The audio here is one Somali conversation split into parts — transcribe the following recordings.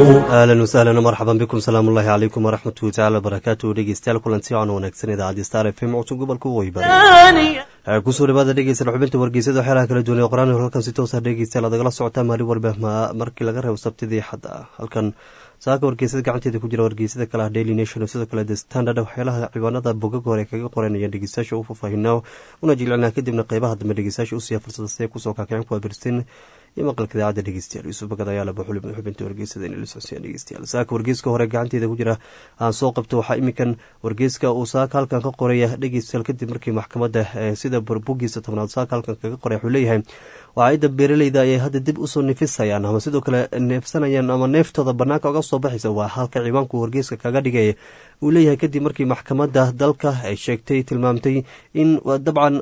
ahlan wasahlan marxaban bikum salaam ullahi calaykum waraxmatuhi tacala wabarakaatu dhegeystayaal kulanti aan wanaagsan idaacadii star f m codsan gobolka weybar kusoo dhawaada dhegeysan xubinta wargeysada waxyaalaha kala duwan ee qoraan halkan si toosa dhegeystayaal aad agala socotaa maalin walba markii laga reebo sabtidii xadda halkan saaka wargeysada gacanteeda ku jira wargeysada kale ah daily nation sidoo kale the standard waxyaalaha ciwaanada bogag hore kaga qoranayaan dhegeystayaasha u faahfaahina una jilcinaa kadibna qeybaha dambe dhegeystayaasha usiiya fursada si ay kusoo kaakicin kuwa birsin iyo maqalka idaacadda dhegeystayaal yuusuf bagad ayaa laba xubinta wargeysada inay la socodsiiyaan dhegeystayaal saaka wargeyska hore gacanteeda ku jira aan soo qabto waxaa iminkan wargeyska uu saaka halkan ka qoraya dhegeystayaal kadib markii maxkamadda sida burbugiisa tobnaad saaka halkan kaga qoray wuxuu leeyahay waacidda beeraleyda ayay hadda dib usoo nifisayaan ama sidoo kale neefsanayaan ama neeftooda banaanka oga soo baxaysa waa halka ciwaanku wargeyska kaga dhigay uu leeyahay kadib markii maxkamadda dalka ay sheegtay tilmaamtay in dabcan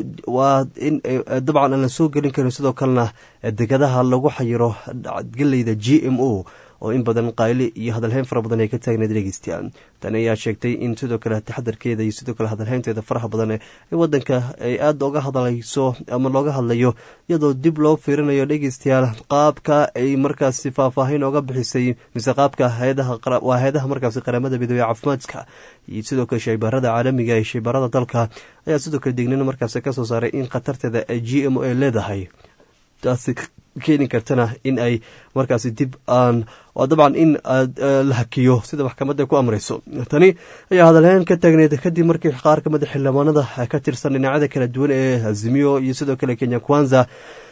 waa in dabcan aan la soo gelin karin sidoo kalena degadaha lagu xayiro geleyda g m o oo in badan qayli iyo hadalhayn fara badan ay ka taagneed dhegeystayaal tani ayaa sheegtay in sidoo kale taxadarkeeda iyo sidoo kale hadalhaynteeda faraha badan ee wadanka ay aada oga hadlayso ama looga hadlayo iyadoo dib loo fiirinayo dhegeystayaal qaabka ay markaasi faahfaahin oga bixisay mise qaabka waa hay-adaha markaasi qaramada midoobey caafimaadka iyo sidoo kale shaybaarada caalamiga ee shaybaarada dalka ayaa sidoo kale dignin markaasi kasoo saaray in khatarteeda g m o ay leedahay taasi keeni kartana in ay markaasi dib aan dabcan in la hakiyo sida maxkamadda ku amrayso tani ayaa hadalhayn ka taagneed kadib markii qaar kamida xildhibaanada ka tirsan dhinacyada kala duwan ee azimiyo iyo sidoo kale kenya kwanza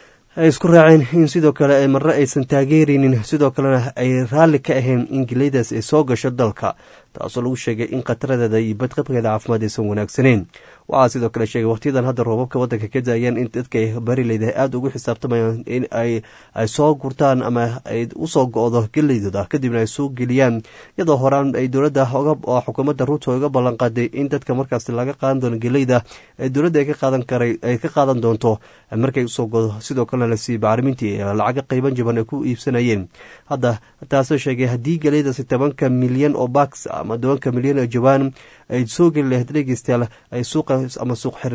ay isku raaceen in sidoo kale marre aysan taageeraynin sidoo kalena ay raalli ka ahayn in geleydaas ay soo gasho dalka taasoo lagu sheegay in khataradeeda iyo badqabkeeda caafimaad aysan wanaagsaneyn waxaa sidoo kale sheegay waqtiyadan hadda roobabka wadanka ka daayaan in dadka barileyda aada ugu xisaabtamayaan in ay soo gurtaan ama ay usoo go-do geleydooda kadibna ay soo geliyaan iyadoo horaan ay dowladda xukuumadda ruuto uga ballanqaaday in dadka markaas laga qaadan doono geleyda dowladda ay ka qaadan doonto markay usoo godo sidoo kalena lasii bacrimintii lacaga qeyban jaban ay ku iibsanayeen hadda taasoo sheegay haddii geleydaasi tobanka milyan oo baks ama tobanka milyan oo jawaan ay soo geli lahayd dhegeystayaal ay suuqa ama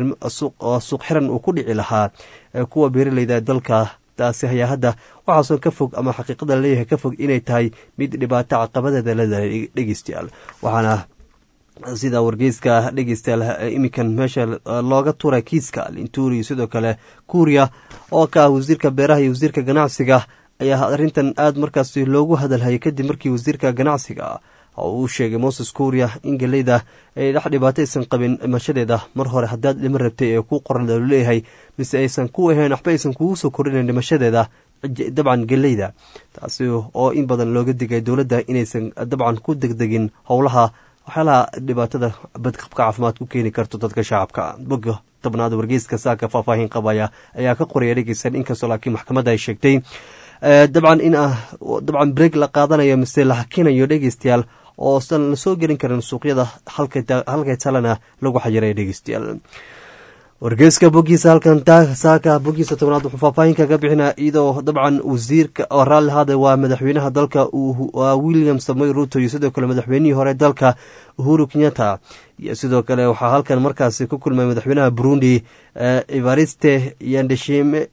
suuq xiran uu ku dhici lahaa kuwa beeraleyda dalka taasi ayaa hadda waxaasoo ka fog ama xaqiiqada laleeyahay ka fog inay tahay mid dhibaato caqabadeeda leedahay dhegeystayaal waxaana sida wargeyska dhegeystayaal iminkan meesha looga turay kiiska linturi sidoo kale kuuriya oo ka ah wasiirka beeraha iyo wasiirka ganacsiga ayaa arrintan aada markaasi loogu hadalhayay kadib markii wasiirka ganacsiga oo uu sheegay moses kuuriya in geleyda ay dhex dhibaato aysan qabin dhimashadeeda mar hore haddaad dhimo rabtay ee ku qoran lu leeyahay mise aysan ku ahayn waxba aysan kugu soo korinayn dhimashadeeda dabcan geleyda taasi oo in badan looga digay dowladda inaysan dabcan ku degdegin howlaha waxyaalaha dhibaatada badqabka caafimaad ku keeni karto dadka shacabka boga tobnaad wargeyska saaka faahfaahin qabaya ayaa ka qoraya dhegeysan inkastoo laakiin maxkamadda ay sheegtay dabcan in dabcan breeg la qaadanayo mise la hakinayo dhegeystayaal oo san la soo gelin karin suuqyada halkay talena lagu xayiray dhegeystayaal wargeyska bogiisa halkan saaka bogiisa tobnaad wuxuu faahfaahin kaga bixinaa iyadoo dabcan wasiirka oo raalli haada waa madaxweynaha dalka william samoy ruto iyo sidoo kale madaxweynihii hore dalka uhuru kenyatta iyo sidoo kale waxaa halkan markaasi ku kulmay madaxweynaha burundi evariste yandeshime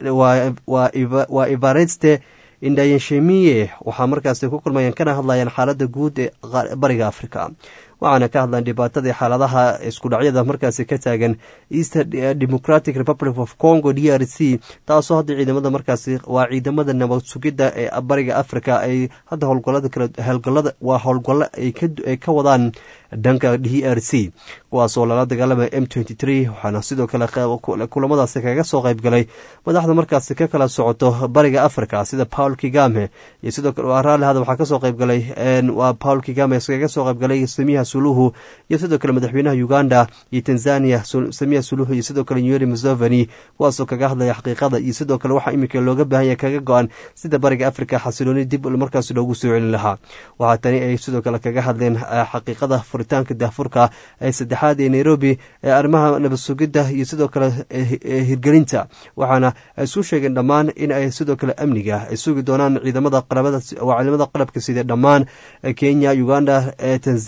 waa evariste indayeshemiye waxaa markaasi ku kulmayaan kana hadlayaan xaaladda guud ee bariga africa waxaana ka hadlaan dhibaatadii xaaladaha iskudhacyada markaasi ka taagan east democratic republic of congo d r c taasoo hadda ciidamada markaasi waa ciidamada nabad sugidda ee bariga africa ay hadda howlgolada waa howlgalo ay ka wadaan dhanka d r c kuwaasoo lala dagaalamaya m waxaana sidoo kale kulamadaasi kaga soo qaybgalay madaxda markaasi ka kala socoto bariga africa sida paul kigame iyo sidoo kale raalli hada waxaa kasoo qaybgalay waa paul kigame kaga soo qaybgalay samiha suluhu iyo sidoo kale madaxweynaha uganda iyo tanzania samiha suluhu iyo sidoo kale yuri museveni kuwaasoo kaga hadlaya xaqiiqada iyo sidoo kale waxaa iminka looga baahan yahay kaga go-an sida bariga africa xasilooni dib markaas loogu soo celin lahaa waxaa tani ay sidoo kale kaga hadleen xaqiiqada furitaanka daafurka ee saddexaad ee nairobi ee arrimaha nabad sugidda iyo sidoo kale hirgelinta waxaana isu sheegeen dhammaan in ay sidoo kale amniga ay sugi doonaan ciidamada ciidamada qalabka sida dhammaan kenya uganda tanzania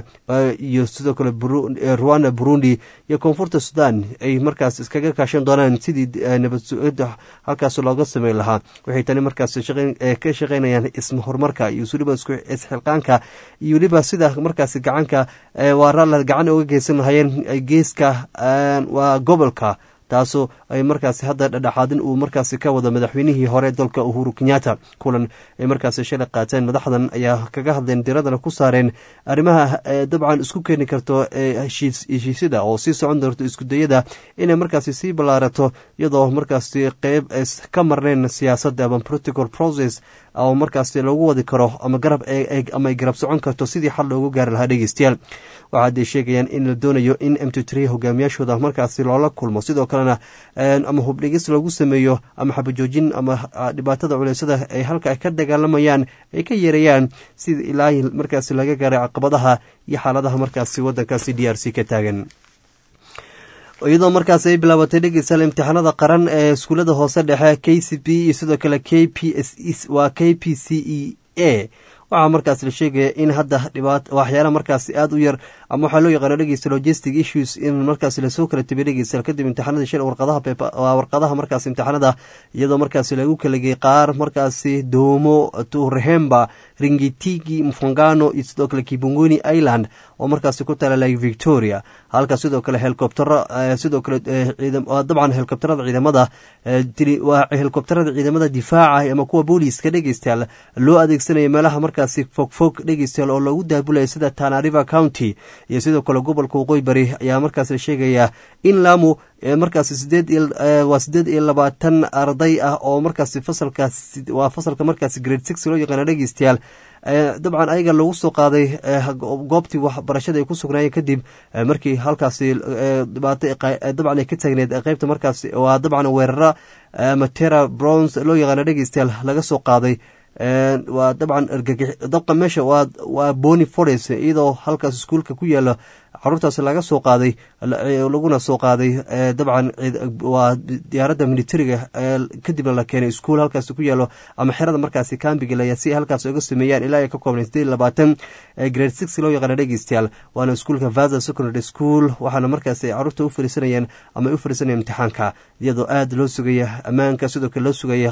iyo sidoo kale rwanda burundi iyo koonfurta sudan ay markaas iskaga kaashan doonaan sidii nabad halkaas looga sameyn lahaa waxay tani markaas ka shaqeynayaan isma horumarka iyo weliba isxilqaanka iyo weliba sida markaas gacanka waara gacan uga geysan lahayeen geeska waa gobolka taasoo ay markaasi hadda dhadhaxaadin uu markaasi ka wado madaxweynihii hore dalka uhuru kenyatta kulan ay markaasi shalay qaateen madaxdan ayaa kaga hadleen diradana ku saareen arrimaha dabcan isku keeni karto heshiisyada oo sii socon doonto iskudayada inay markaasi sii ballaarato iyadoo markaasi qeyb ka marneen siyaasadda ama political process oo markaasi lagu wadi karo ama garab ama ay garab socon karto sidii xal loogu gaari lahaa dhegeystayaal waxaadey sheegayaan in la doonayo in m t tr hogaamiyaashooda markaasi loola kulmo sidoo kalena ama hubdhigis lagu sameeyo ama xabajoojin ama dhibaatada culeysada ay halka ka dagaalamayaan ay ka yeerayaan sida ilaa markaasi laga gaaray caqabadaha iyo xaaladaha markaasi wadankaasi d r c ka taagan iyadoo markaas ay bilaabatay dhegeystayaal imtixaanada qaran ee iskuullada hoose dhexe k c b iyo sidoo kale k p s waa k p c e a waxaa markaas la sheegaya in hadda dhibaat waxyaala markaasi aada u yar ama waxaa loo yaqaano dhegeysta logistic issues in markaas lasoo kala tabiy dhegeystayaal kadib imtixaanadii shal warqadaha warqadaha markaas imtixaanada iyadoo markaasi lagu kala gey qaar markaasi doomo turhemba ringitigi mfangano iyo sidoo kale kibunguni island oo markaasi ku tala lake victoria halka sidoo kale helikobtero sidoo kale dabcan helikobterada ciidamada waa helikobterada ciidamada difaaca ama kuwa booliiska dhegeystayaal loo adeegsanaya meelaha markaasi fogfog dhegeystayaal oo loogu daabulaya sida tanariva county iyo sidoo kale gobolka waqooyi bari ayaa markaas la sheegayaa in lamu markaasi sideed waa sideed iyo labaatan arday ah oo markaasi fasalka waa fasalka markaasi grade six loo yaqaano dhegeystayaal dabcan ayaga lagu soo qaaday goobtii waxbarashada ay ku sugnaayeen kadib markii halkaasi dhibaato dabcan ay ka taagneed qeybta markaasi waa dabcan weerara matera browns loo yaqaano dhegeystayaal laga soo qaaday waa dabcan dabqa meesha waa boni forest iyadoo halkaas iskuulka ku yaala caruurtaas laga soo qaaday laguna soo qaaday dabcan waa diyaaradda militariga kadibna la keenay iskuul halkaas ku yaalo ama xerada markaasi kambigalaya si ay halkaas oga sameeyaan ilaa ay ka koobnay sideed labaatan grade six loo yaqaana dhegeystayaal waana iskuulka vaza secondary school waxaana markaasi caruurta u fariisanayeen ama ay u fariisanayeen imtixaanka iyadoo aada loo sugaya ammaanka sidoo kale loo sugaya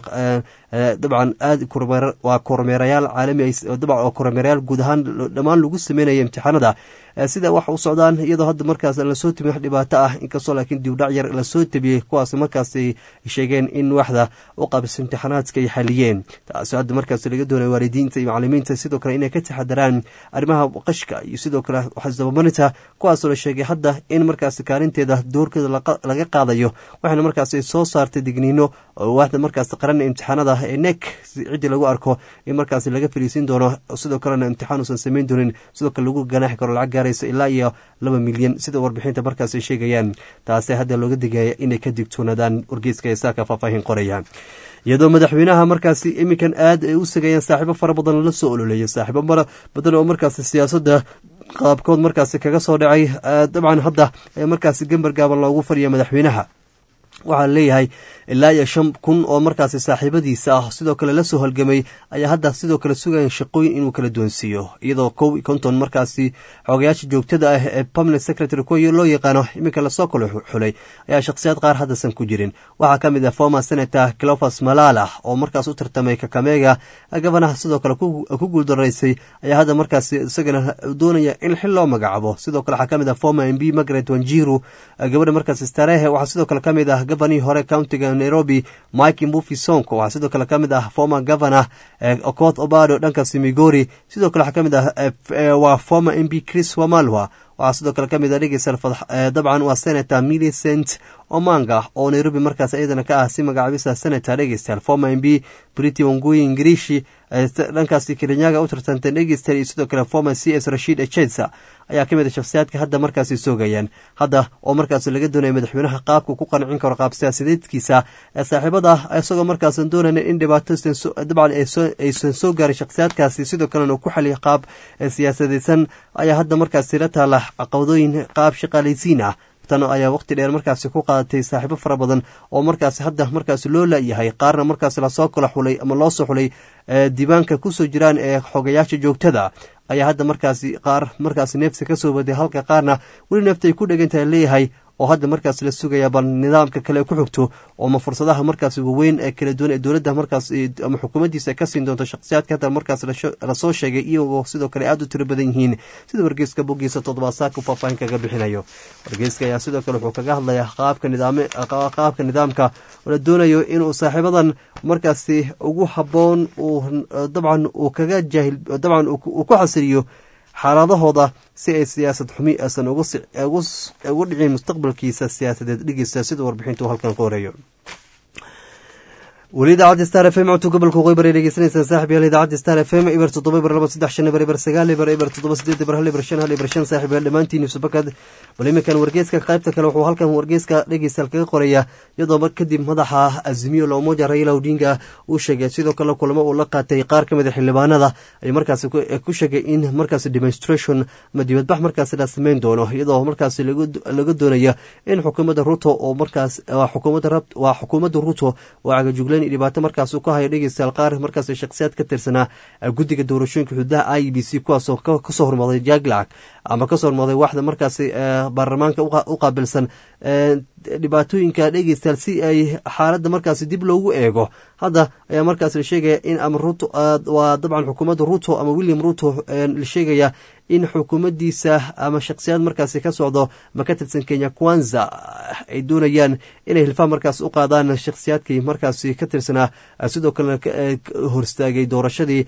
dabcan aad waa kormeerayaal caalami dabcan oo kormeerayaal guud ahaan dhammaan lagu sameynaya imtixaanada sida wax u socdaan iyadoo hadda markaas lasoo tabiy wax dhibaato ah inkastoo laakiin dibdhac yar lasoo tabiyey kuwaas markaasay sheegeen in waxda u qaabisa imtixaanaadka ay xaliyeen taasoo hadda markaas laga doonaya waalidiinta iyo macalimiinta sidoo kale inay ka taxadaraan arrimaha qashka iyo sidoo kale waxdababarinta kuwaasoo la sheegay hadda in markaas kaalinteeda doorkeeda laga qaadayo waxaana markaas soo saartay digniino waxda markaas qaran imtixaanada ee nek ciddii lagu arko in markaas laga fariisin doono sidoo kalena imtixaan uusan samayn doonin sidoo kale lagu ganaaxi karo lacag gaaraysa ilaa iyo laba milyan sida warbixinta markaas ay sheegayaan taase hadda looga digaya inay ka digtoonaadaan wargeyska ee saaka faahfaahin qoraya iyadoo madaxweynaha markaasi iminkan aad ay u sagayaan saaxiibo fara badan la soo ololeeya saaxiibo mara badan oo markaasi siyaasadda qaabkood markaasi kaga soo dhacay dabcan hadda ee markaasi gambar gaaban loogu fadhiya madaxweynaha waxaa leeyahay ilaa iyo shan kun oo markaasi saaxiibadiisa ah sidoo kale la soo halgamay ayaa hadda sidoo kale sugayan shaqooyin inuu kala doonsiiyo iyadoo kow iyo konton markaasi xoogayaasha joogtada ah ee permanent secretary kuwa loo yaqaano iminka lasoo kala xulay ayaa shakhsiyaad qaar haddaysan ku jirin waxaa ka mid ah former senator clofas malala oo markaas u tartamay kakamega gabanaha sidoo kale ku guuldaraysay ayaa hadda markaasi isagana doonaya in xil loo magacaabo sidoo kale waxaa ka mid ah former m b margaret wanjiru gabadha markaas starehe waxaa sidoo kale ka mid ah gabanihii hore countiga nairobi mike mbufi sonko waxaa sidoo kale ka mid ah former governor okoth obado dhankaasi migori sidoo kale waxaa ka mid ah waa former m b chris wamalwa waxaa sidoo kale ka mid ah dhegeysa dabcan waa senator millicent omanga oo nairobi markaas iyadana ka ah si magacaabisa senator dhegeystayaal former m b briti wanguyi ingiriishi dhankaasi kelinyaga u tartantay dhegeystayaal iyo sidoo kale former c s rashid echetsa ayaa ka mid a shakhsiyaadka hadda markaasi soogayaan hadda oo markaas laga doonaya madaxweynaha qaabka ku qancin karo qaab siyaasadeedkiisa ee saaxiibada isagoo markaasan doonayna in dhibaato dabcan aysan soo gaarin shakhsiyaadkaasi sidoo kalena uu ku xaliya qaab siyaasadeysan ayaa hadda markaasi la taala caqabadooyin qaab shaqaalaysiin ah tan ayaa waqti dheer markaasi ku qaadatay saaxiibo fara badan oo markaasi hadda markaasi loo laayahay qaarna markaasi lasoo kala xulay ama loo soo xulay diiwaanka kusoo jiraan ee xogayaasha joogtada ayaa hadda markaasi qaar markaasi neefsi ka soo waday halka qaarna weli neefta ay ku dhegantahay leeyahay oo hadda markaas la sugaya bal nidaamka kale ku xigto ooma fursadaha markaas waweyn ee kala duwan ee dowladda markaas ama xukuumaddiisa ka siin doonto shakhsiyaadka hadda markaas lasoo sheegay iyagoo sidoo kale aada u tiro badan yihiin sida wargeyska boggiisa toddobaad saaka u faahfaahin kaga bixinayo wargeyska ayaa sidoo kale wuxuu kaga hadlayaa qaabka nidaam qaabka nidaamka oo la doonayo inuu saaxiibadan markaasi ugu habboon uu dabcan uu kaga jaahil dabcan uu ku xasiliyo xaaladahooda si ay siyaasad xumi aysan ugu dhicin mustaqbalkiisa siyaasadeed dhigeysa sida warbixintu halkan ku horeeyo weli idaacadda star f m codka gobolka waqooyi bari dhegeysanaysaan saaxib yaal idaacadda star f m eber toddoba eber laba saddex shan eber eber sagaal eber eber toddoba sideed eber hal eber shan hal eber shan saaxib yaal dhammaantiin subakad bal iminkan wargeeska qaybta kale wuxuu halkan wargeeska dhegeystaal kaga qoraya iyadoo mar kadib madaxa azimiyo loomoja raila odinga uu sheegay sidoo kale kulamo uu la qaatay qaar ka mid a xildhibaanada ay markaasi ku sheegay in markaasi demonstration ama dibadbax markaasi la sameyn doono iyadoo markaasi laga doonaya in xukuumadda ruto oo markaas waa xukuumadda ruto oo cagajuglayn dhibaato markaas ka haya dhegeystayaal qaar markaas shakhsiyaad ka tirsanaa guddiga doorashooyinka xuduudaha i b c kuwaasoo kasoo hormaday jaglacag ama kasoo hormaday waxda markaasi baarlamaanka u qaabilsan dhibaatooyinka dhegeystayaal si ay xaaladda markaasi dib loogu eego hadda ayaa markaas la sheegaya in ama ruto waa dabcan xukuumadda ruto ama william ruto la sheegaya in xukuumaddiisa ama shakhsiyaad markaasi ka socdo ma ka tirsan kenya kwanza ay doonayaan inay hilfaa markaas u qaadaan shakhsiyaadkii markaasi ka tirsanaa sidoo kalena horstaagay doorashadii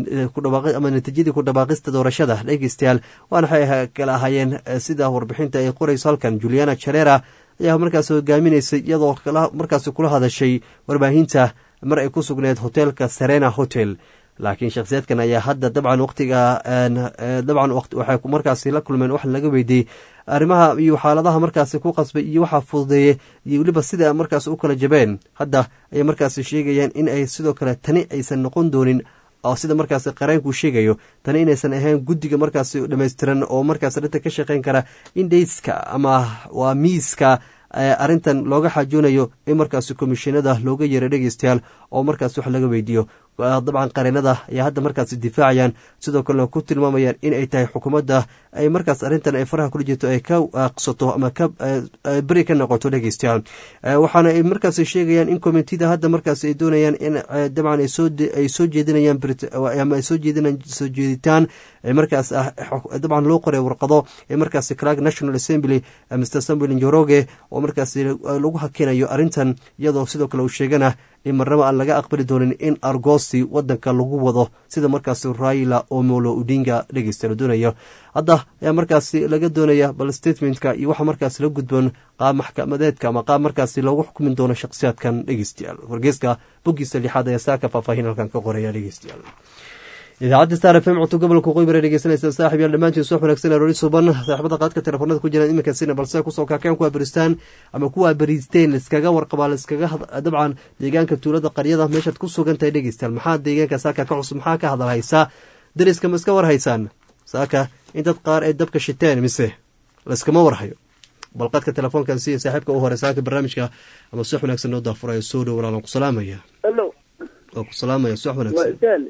ama natiijadii ku dhawaaqista doorashada dhegeystayaal waana waxay kala ahaayeen sida warbixinta ay qorayso halkan juliana jarera ayaa markaas hogaaminaysay iyadoo markaasi kula hadashay warbaahinta mar ay ku sugneed hoteelka serena hotel laakiin shakhsiyaadkan ayaa hadda dabcan waqtiga dabcan waxay markaasi la kulmeen wax laga weydiiyey arrimaha iyo xaaladaha markaasi ku qasbay iyo waxaa fududeeyey iyo weliba sida markaas u kala jabeen hadda ayay markaasi sheegayaan in ay sidoo kale tani aysan noqon doonin oo sida markaasi qareenkuu sheegayo tani inaysan ahayn guddiga markaasi dhammaystiran oo markaas dhinta ka shaqeyn kara in dhayska ama waa miiska arrintan looga xaajoonayo in markaasi komishinada looga yeero dhegeystayaal oo markaas wax laga weydiiyo dabcan qareenada ayaa hadda markaas difaacayaan sidoo kalena ku tilmaamayaan in ay tahay xukuumadda ay markaas arrintan ay faraha kula jirto ay ka aqsato ama ka beri ka noqoto dhegeystayaal waxaana ay markaas sheegayaan in komitida hadda markaas ay doonayaan in dabcan ay soo jeedinayaan ama ay soo jeedinayaan soo jeeditaan markaas dabcan loo qoray warqado ee markaas clark national assembly mr samuel njoroge oo markaas lagu hakinayo arrintan iyadoo sidoo kale uu sheegana in marnaba aan laga aqbali doonin in argosi wadanka lagu wado sida markaas raila omolo udinga dhegeysta la doonayo hadda ayaa markaasi laga doonaya bal statementka iyo waxa markaas la gudboon qaab maxkamadeedka ama qaab markaasi loogu xukmin doono shakhsiyaadkan dhegeystayaal wargeyska boggiisa lixaad ayaa saaka faahfaahin halkan ka qoraya dhegeystayaal idaacadda star f m codka gobolka waqooyi bare dhegeysanaysa saaxib yaal dhammaantiin subax wanaagsan aroori suban saaxibada qaadka telefoonada ku jiraan iminka sina balse kusoo kaakeen kuwaa beristaan ama kuwaa beriisteen laiskaga warqabaa laiskaga dabcan deegaanka tuulada qaryada meeshaad ku sugan tahay dhegeystayaal maxaa deegaanka saaka ka cusub maxaa ka hadal haysaa dariska ma iska war haysaan saaka in dad qaar ay dabka shiteen mise laiskama warhayo bal qadka telefoonkan si saaxiibka u hore saaka barnaamijka ama subax wanaagsan noo daafurayo soo dhow walaalan ku salaamaya waa ku salaamaya subax wanaagsan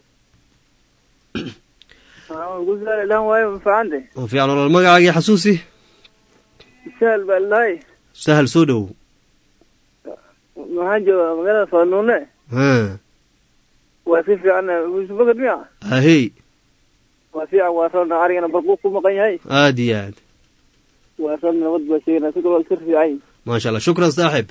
fiican olol magacaagii xasuusi sahal baa lahay sahal soo dhow waxaan joogaa magaalada faanuune waa si fiican bakar miya ahey waa fiican waa roona arigana barquu ku maqan yahay aada iyo aad waa roona nabad baa sheegana si kaloo sir fiican maasha allah shukran saaxib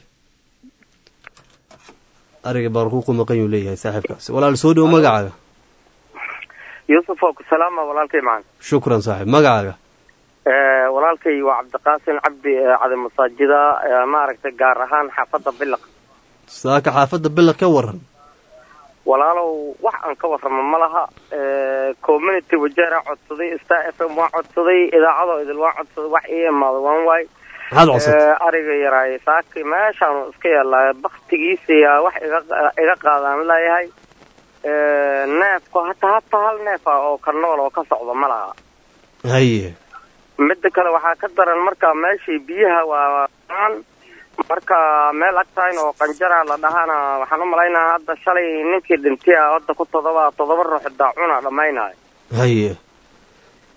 ariga barquu ku maqan yuu leeyahay saaxiibkaasi walaal soo dhow magacaaga yuusuf oo ku salaama walaalkay macan shukran saaxib magacaaga walaalkay waa cabdiqaasin cabdi cadi masaajida maaragtay gaar ahaan xaafadda bilaq saaka xaafadda bilaq ka waran walaalow wax aan ka warramo ma laha community wajeera codsaday star f m waa codsaday idaacadoo idil waa codsaday wax ii imaado waan waay maxaad codsatay ariga yaraaye saaki meeshaanu iska yaallaayo baktigiisiyaa wax iga iga qaadaan leeyahay neefku hataa hataa hal neef ah oo ka nool oo ka socda ma laha haye midda kale waxaa ka daran marka meeshii biyaha waa marka meel agtayn oo qanjara la dhahana waxaan u malaynaa hadda shalay ninkii dhintay a hadda ku todoba todoba ruux daacuna dhammaynayo haye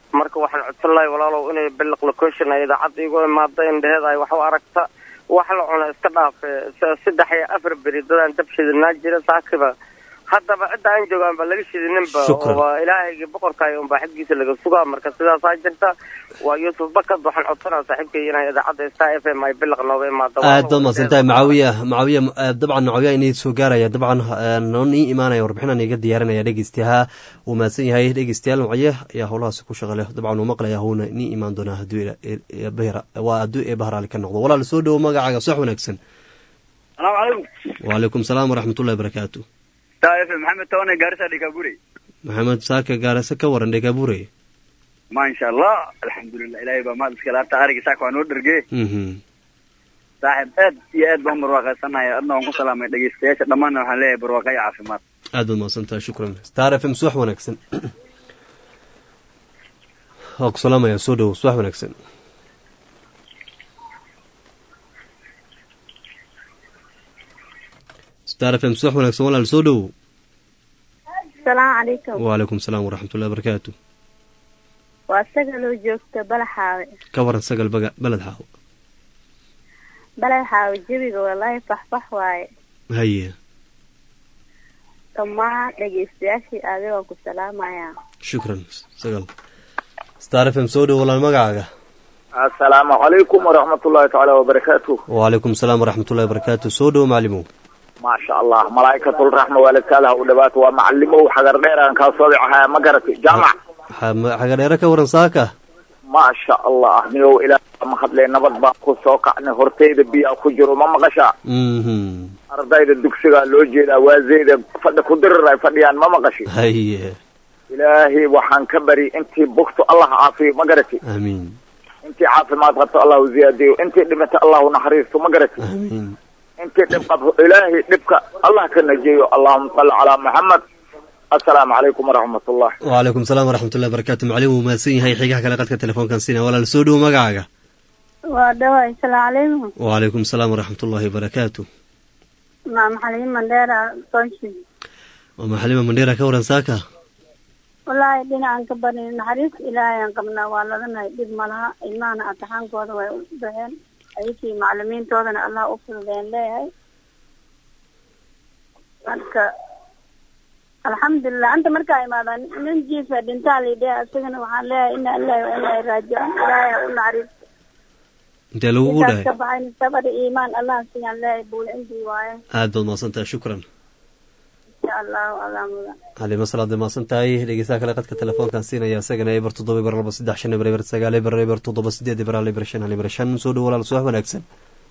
marka waxaan codsan lahay walaalow inay biliq location ay idaacadda igu imaado indheheed ay wax u aragta wax la cuna iska dhaafe saddex iyo afar beri dadaan dab shidinaa jira saakiba haddaba cidda aan joogaan ba laga shidininba waa ilaahayga boqorkaay unbaa xaggiisa laga sugaa marka sidaasaa jirta waa yuusuf bakad waxaan codsanaa saaxiibkay inay idaacadda star f m ay biliq nooga imaado aad baad mahadsantahay macawiya macawiya dabcan macawiya inay soo gaaraya dabcan noon ii imaanaya warbixinaan iga diyaarinaya dhegeystayaha uu mahadsan yahay dhegeystayaal macawiya ayaa howlahaasi ku shaqale dabcan uu maqlaya howna nii imaan doonaa hadduu waa hadduu ee bahraali ka noqdo walaal soo dhowo magacaaga sax wanaagsan salaamu calaykum wacalaykum salaam waraxmatullahi barakaatu maxamed toone gaarisa dhikabure maxamed saaka gaarisa ka waran dhikabure maasha allah alxamdulilah ilahay baa maad iskale harta ariga saaka waa noo dherge saaxib aad iyo aad baan barwaaqaysanahay adna waan ku salaamay dhegeystayaasha dhammaanna waxaan leeyahay barwaaqa iyo caafimaad aad baad mahadsantahay shukran star f m subax wanaagsan waa ku salaamaya soo dhowo subax wanaagsan star f m subax wanaagsan walaal soo dhowo asalaamu calaykum wacalaykum salaam waraxmatullahi barakaatu waa sagaloo joogta balaxaawe ka waran sagal baga beled xaawo balaxaawe jebiga walaahi faxfax waaye haye dhammaan dhegeystayaashii aadi waan ku salaamayaa shukran sagal star f m soo dhowo walaal magacaaga assalaamu calaykum waraxmatullahi tacaala wabarakaatu wacalaykum salaam waraxmatullahi barakaatu soo dhowo macalimow maasha allah malaa'ikatulraxma waalidkaadaha u dhawaato waa macalimow xagar dheeraan kaa soobicahaa ma garatay jaamac xagadheere ka waran saaka maasha allah niyow ilaa ma hadlee nabad baan ku soo kacnay hortayda biyaa ku jiro ma maqashaa ardayda dugsigaa loo jeedaa waazeyda fadhi ku dirir ay fadhiyaan ma maqashi haye ilaahay waxaan ka bari intii bugto allah caafiyo ma garati aamiin intii caafimaad qabto allahu ziyaadiyo intii dhimata allahu naxariisto ma garati aamiin intii dhib qabto ilaahay dhibka allah ka najeeyo allahuma salli calaa maxamed assalaamu calaykum waraxmatullah wacalaykum salaam waraxmatullahi barakatu macalin wuu mahadsan yahay xigaha kale qadka telefoonkan siina walaal soo dhowo magacaaga waa dhawaay salaamu calaykum wacalaykum salaam waraxmatullahi barakaatu maa maxalin mandheera sonshi waa maxalima mandheera ka waran saaka wallaahi dhinacan ka bari naxariis ilaahay aan qabnaa waa ladanahay dhib malaha ilmahana ataxaankooda way u baxeen ayakii macalimiintoodana allah u fududeen leeyahay marka alxamdulilah anta markaa imaadaan nin jiifa dhintaa laydheh isagana waxaan leeyahay ina ilahi wa inaa raajican ilaahay ha u naxariis intee lagugu intaas dhahay ka baxayn sabr iyo iimaan allah siyaan leeyahay buula intii waaye aad baad mahadsantahay shukran insha allahu allah mudan xalima salaad mahadsan tahay dhegeystaha kale qadka telefoonkan siinaya isagana eber toddoba eber laba saddex shan eber eber sagaal eber eber toddoba sideed eber hal eber shan hal eber shan soo dhowo walaal subax wanaagsan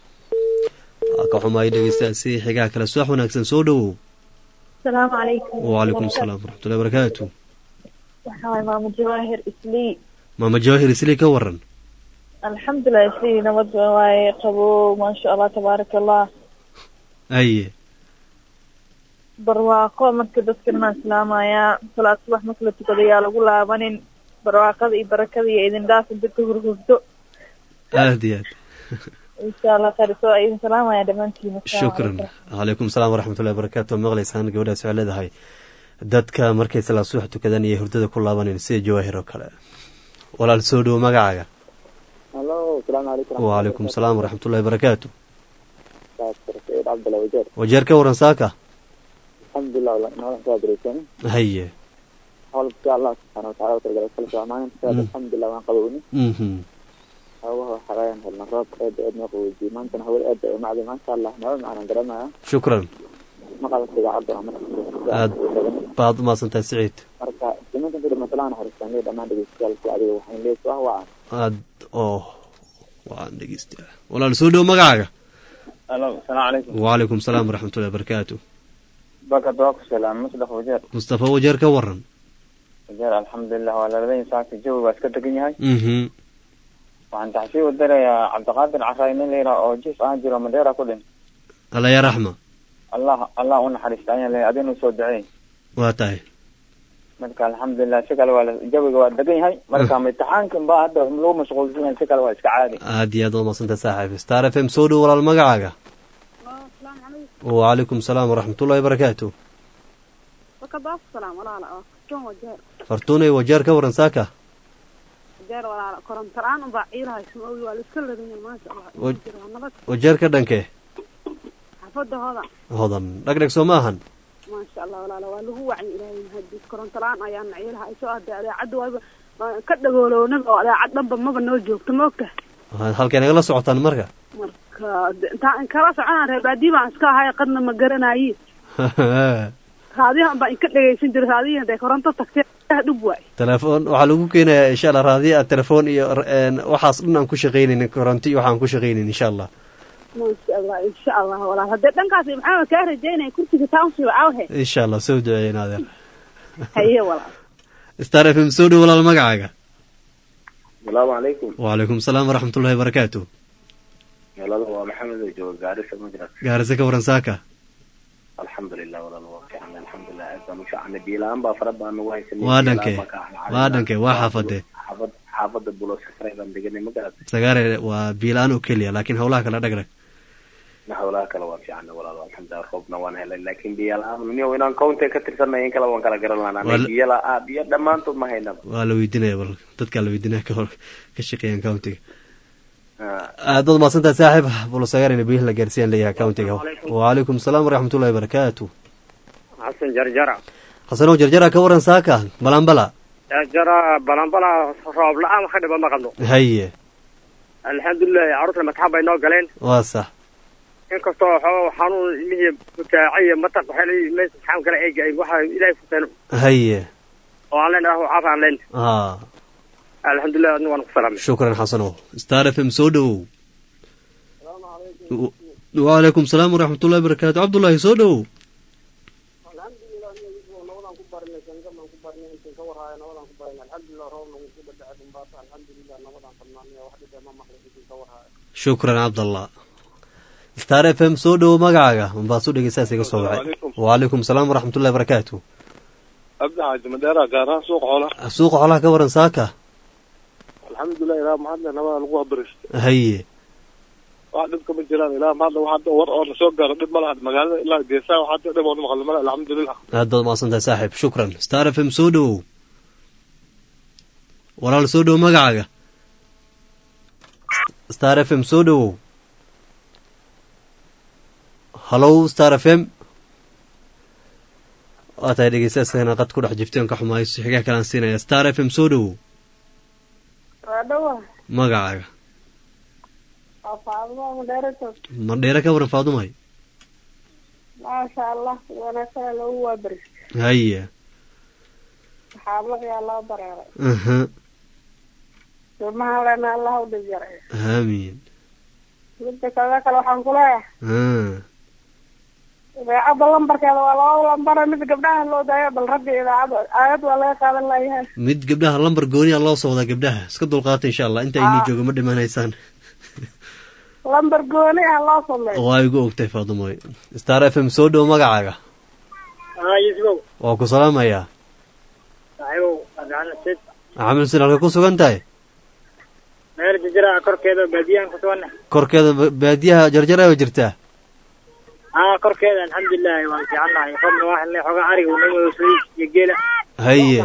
waa ka xumaay dhegeystahaasi xigaha kale subax wanaagsan soo dhowow asalaamu calaykum wacalaykum asalaam waraxmatullahi barakaatu waxaa waay maamo jawaahir islii maama jawaahir islii ka waran alxamdulilah islii nabad waaye qabo maasha allah tabaaraka allah aye barwaaqo marka dadkan maa islaamayaa salaad subax marka la tukado yaa lagu laabanin barwaaqada iyo barakada iyo idin dhaaf inta ka hurhurto aad iyo aad insha allah khayr soo idin salaamaya dhammaantiina Assalaamu shukran calaykum. calaykum salaam waraxmatullahi barakaatu waa maqlaysaan gabadhaas waxay leedahay dadka markay salaad subax tukadaan iyo hurdada ku laabaneen sida jawaahir oo kale walaal soo dhowo magacaaga halo asalaamu calaykum wacalaykum salaam waraxmatullahi barakaatu saciid cabdalla wajeer wajeer ka waran saaka alxamdulilah noola soo adireysan haye howlka allah subxaana wataala utalgalay kala socmaan sidaas Mm. alxamdulilah waan qabowni mhm hawaha waxaayaan helna roob aad aad noo qaboojiyey maantana hawada aad ay umacday maasha allah naba macnaan garanaya shukran maqalka idaacadda waa marka aad baad u mahadsantahay siciid marka iminkan kadib masalaan naxariistaan leey dhammaan dhegeystayaalka adiga waxaan leey soo wacan aad oo waan dhegeysta walaal soo dhowo magacaaga alo asalaamu calaykum wacalaykum salaam waraxmatullahi barakaatu bakad waa ku salaam musdax wajeer mustafa wajeer ka waran wajeer alxamdulilah waa laladan saaka jawi baa iska degan yahay mhm waxaan taxsii u dirayaa cabdiqaadir caraay nin layidhaha oo jiif ahaan jiro madeera ku dhin alla ya raxma allah allah u naxariista ayaan leeyahay adinu soo duceey waa tahay marka alxamdulilah si kale waa la- jawiga waa degan yahay marka imtixaankan baa hadda lagu mashquulsan yahay si kale waa iska caadi aad iyo aad waa mahadsantahay saaxiib star f m soo dhowo walaal magacaaga wacalaykum salaam waraxmatullahi barakaatu wakadaaf salaam walaala oo kutoon wajeer fartuunay wajeer ka waran saaka wajeer walaala koronto la-aan unbaa ciilahay sumowi waa la iska ladanya maasha allah Wa- jira waa nabad wajeer ka dhankee xaafada hodan hodan dhegdheg soo ma ahan maasha allah walaala waa lagu wacyi ilaahay mahadis koronto la-aan ayaana ciilaha ay soo aday adeecadda waaba waa ka dhagoolownaba oo adeecad dhanba maba noo joogto ma ogta Ha- halkay nagala socotaan marka marka de- intaan kala soconaan reer baadiyi baan iska ahay qadna ma garanayi raadiyahan baa inka dhegaysan jira raadiyahan dee koronto tagtay dhub waay telefoon waxaa lagu keenayaa insha allah raadiya telefoon iyo een, waxaas dhan aan ku shaqaynaynin koronto iyo waxaan ku shaqaynayn insha allah maasha allah insha allah walaal haddee dhankaas maxaa kaa rajaynaya kursiga township cawhe insha allah soo duceeyen adeer haye walaal star f m soo dhow walaal magacaaga asalaamu calaykum wacalaykum asalaam waraxmatullahi wabarakaatu walalo waa maxamed oo jooga gaarisa majras gaarisa ka waran saaka alxamdulilah walalo waa fiican alxamdulilah aad baan u fiicana biilaan baa fara badan nagu haysanay waa biyo dhankee la'aan baa ka ahna waa dhankee waa xaafadee xaafad xaafada bulosafray baan deganay ma garat sagaare waa biilaan oo keliya laakiin howlaha kale dhegdheg howlaha kale waa fiicana walaalo alxamdulilah roobna waan helay laakiin biyo la-aan niyo inaan county ka tirsanay in kale waan kala garan lahaa Wal- biyo la-aa biyo dhammaantood ma haynaba waa la weydiinaya bal dadkaa la weydiinaya ka hor ka shaqeeyaan countiga Ah. aad baad mahadsantahay saaxiib bulosagaarina biyaha la gaarsiiyaan leeyahay countiga wacalaykum asalaam waraxmatullahi wabarakaatu xasan jarjara xasanow jarjara ka waran saaka balambala jarjara balanbala roob la-aan wax ka dhiba ma qabno haye alxamdulilahi carruurta matxan bay noo galeen waa sax inkastoo waxooga xanuun ilmihii mutaaciya mataq waxay leeyihiin meesha saxaan kale eega ay waxa ilaahay ku keeno haye oo aan leenahay caaf aan leen aa alxamdulilah adna waan ku salaamay shukran xasanow star f m soo dhowow W- wacalaykum asalaam waraxmatullahi wabarakaatu cabdullaahi soo dhowow shukran cabdallah star f m soo dhowow magacaaga unbaasu dhegeystaas iga soo wacay wacalaykum asalaam waraxmatullahi wabarakaatu abdi xaaji madeera gaaraha suuqa xoolaha suuqa xolaha ka waran saaka alxamdulilah ilaa mahadle nabada lagu habarista haye wax dhibka ma jiraan ilaa mahadle wax hadda war oo na soo gaaro dhib ma laha magaalada ilaa geesaha wax hadda dhib oo na maqlo male alxamdulilah aad baad mahadsantahay saaxiib shukran star f m soo dhowow walaal soo dhowow magacaaga star f m soo dhowow hallow star f m waa tahay dhegeystayaasana qad ku dhex jirteen ka xumaayo xigaa kalaan siinaya star f m soo dhowow waa dhawa magacaaga waa faadmo mudeerato mandheere ka waran faadumay maasha allah wanaagsan loogu waabarista haye saxaablaqiyaa loo dareeray aha ilmaha lena allah u dhib yaray aamiin midda kaga kale waxaan ku leeyahay ah idaacadda lambarkeeda waa laba lambara mid gabdhaha loo daayo bal ragga idaacadda aayad waa laga qaadan layahay mid gabdhaha lambar gooniya loo soo wadaa gabdhaha iska dulqaata insha allah inta aynii jooga ma dhimanaysaan lambar gooni ah loo sameeyo waa igu ogtahay faadumoy star f m soo dhow magacaaga yisbow waa ku salaamayaa saaxiibow adaan sid maxamed xuseen halka ku sugan tahay meel jijira korkeeda baadiyahan ku sugana korkeeda ba- baadiyaha jarjara oo jirtaa aa korkeeda alxamdulilahi waan fiicannahay robna waa helnay xoogaa ariga unamasuy iyo geela haye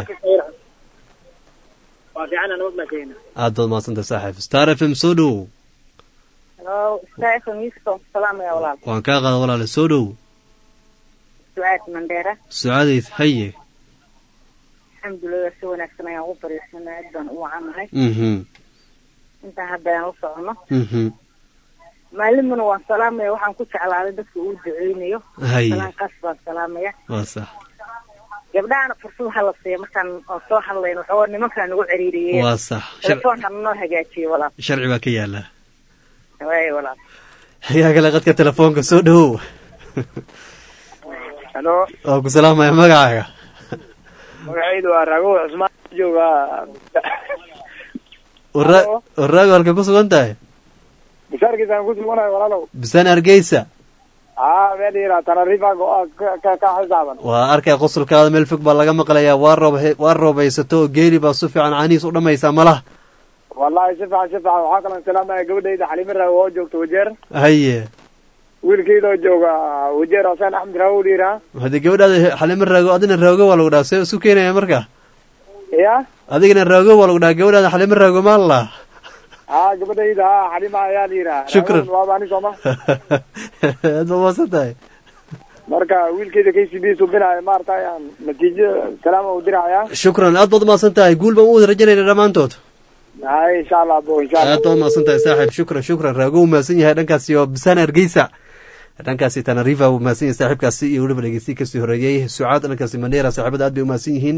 waa fiicana nabad baan sheegna aad baad mahadsantahay saaxiib star f m soo dhow Hello, Stephen Winston, salaam ya walaal. waan kaa qaada walaale soo dhow Sucaad Mandera. sucaadayd haye Alxamdulillah si wanaagsan ayaan u fariisanay aad baan u wacanahay. mhm Intaan hadda aan u socono. mhm Maalimuna waan salaamaya waxaan ku jeclaaday dadka uu duceynayo. Haye. Salaan qaas baan salaamaya. waa sax Gabdhahana fursad ha la siiyo markaan oo soo hadlayno waxaa nimankaan nagu ciriiriyey. waa sax Shar- Telefoonka noo hagaajiyo walaal. sharci baa ka yaala Waay walaal. xigaa kale qadka telefoonka soo dhowow halo waa ku salaamaya magacaaga magacaydu waa raago cusmaan jooga Warra- warraago halka ku sugan tahay bishaarkiisaan ku suganayo walaalow bisaan hargeysa aa meel yira tanarifa ka ka ka xisaaban waa arkay qosolkaada meel fog baa laga maqlayaa waa roob waa roobaysato oo geeli baa si fiican caanihiis u dhammaysaa malaha wallahi si fiican si fiican waxaa kaloo salaamaya gabadhayda xalimo raago oo joogta wajeer haye wiilkeydoo jooga wajeer xuseen axmed raago dhiiraa haddii gabadhaada xalimo raago adina raago waa lagu dhaha see isu keenaya marka ya adigana raago waa lagu dhaha gabadhaada xalimo raago maan la haa gabadhayda haa xalima ayaa la yidhaha Shukran. Raagon waaba ani sooma aad ba maasan tahay marka wiilkeyda k c b subinaayo maaragtay aan natiijo salaama u diraya shukran aad baad umaasan tahay guul baan u wada rajanayna dhammaantood hay insha allah bo insha allah aad baad umaasan tahay saaxiib shukran shukran raago uu mahadsan yahay dhankaasi oo bisaan hargeysa dhankaasi tanarifa uu mahadsan yahay saaxiibkaasi iyo weliba dhegeysti kasii horeeyey sucaad dhankaasi mandheera saaxiibada aad bay umahadsan yihiin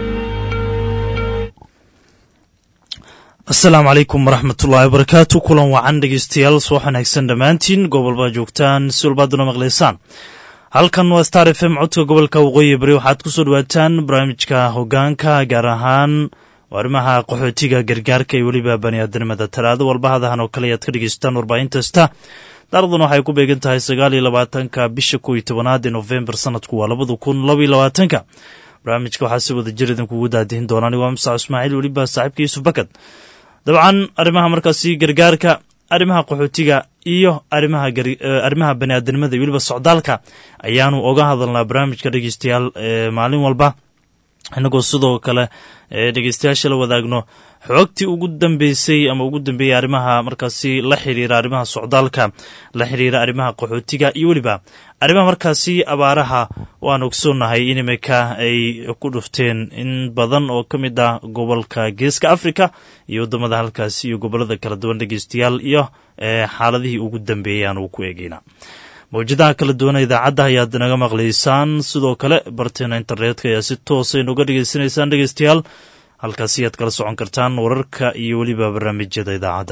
asalaamu calaykum waraxmatullaahi wabarakaatu kulan wacan dhegeystayaal soo wanaagsan dhammaantiin gobolbaa joogtaan si walbaaduna maqlaysaan halkan waa star f m codka gobolka waqooyi bari waxaad ku soo dhawaataan barnaamijka hogaanka gaar ahaan arrimaha qaxootiga gargaarka iyo weliba baniaadanimada talaado walbahadahan oo kale ayaad ka dhegeystaan warbaahintaasta daaraduna waxay ku beegan tahay sagaal iyo labaatanka bisha kow iyo tobanaad ee nofembar sanadku waa labada kun laba iyo labaatanka barnaamijka waxaa si wada jir idinkugu daadihin doonaan waa musac ismaaciil weliba saaxiibka yuusuf bakad dabcan arrimaha markaasi gargaarka arrimaha qaxootiga iyo arimaha arrimaha baniaadanimada iyo weliba socdaalka ayaanu oga hadalnaa barnaamijka dhegeystayaal maalin walba inagoo sidoo kale dhegeystayaasha la wadaagno xoogtii ugu dambeysay ama ugu dambeeyey arrimaha markaasi la xiriira arrimaha socdaalka la xiriira arrimaha qaxootiga iyo weliba arrimaha markaasi abaaraha waan ogsoonnahay in imika ay ku dhufteen in badan oo ka mid ah gobolka geeska africa iyo waddamada halkaasi iyo gobolada kala duwan dhegeystayaal iyo xaaladihii ugu dambeeyey aan uu ku eegeyna mawjadaha kala duwana idaacadda ayaad naga maqlaysaan sidoo kale barteena internetka ayaa si toosa inuga dhegeysanaysaan dhegeystayaal halkaasi ayaad kala socon kartaan wararka iyo weliba barnaamijyada idaacadda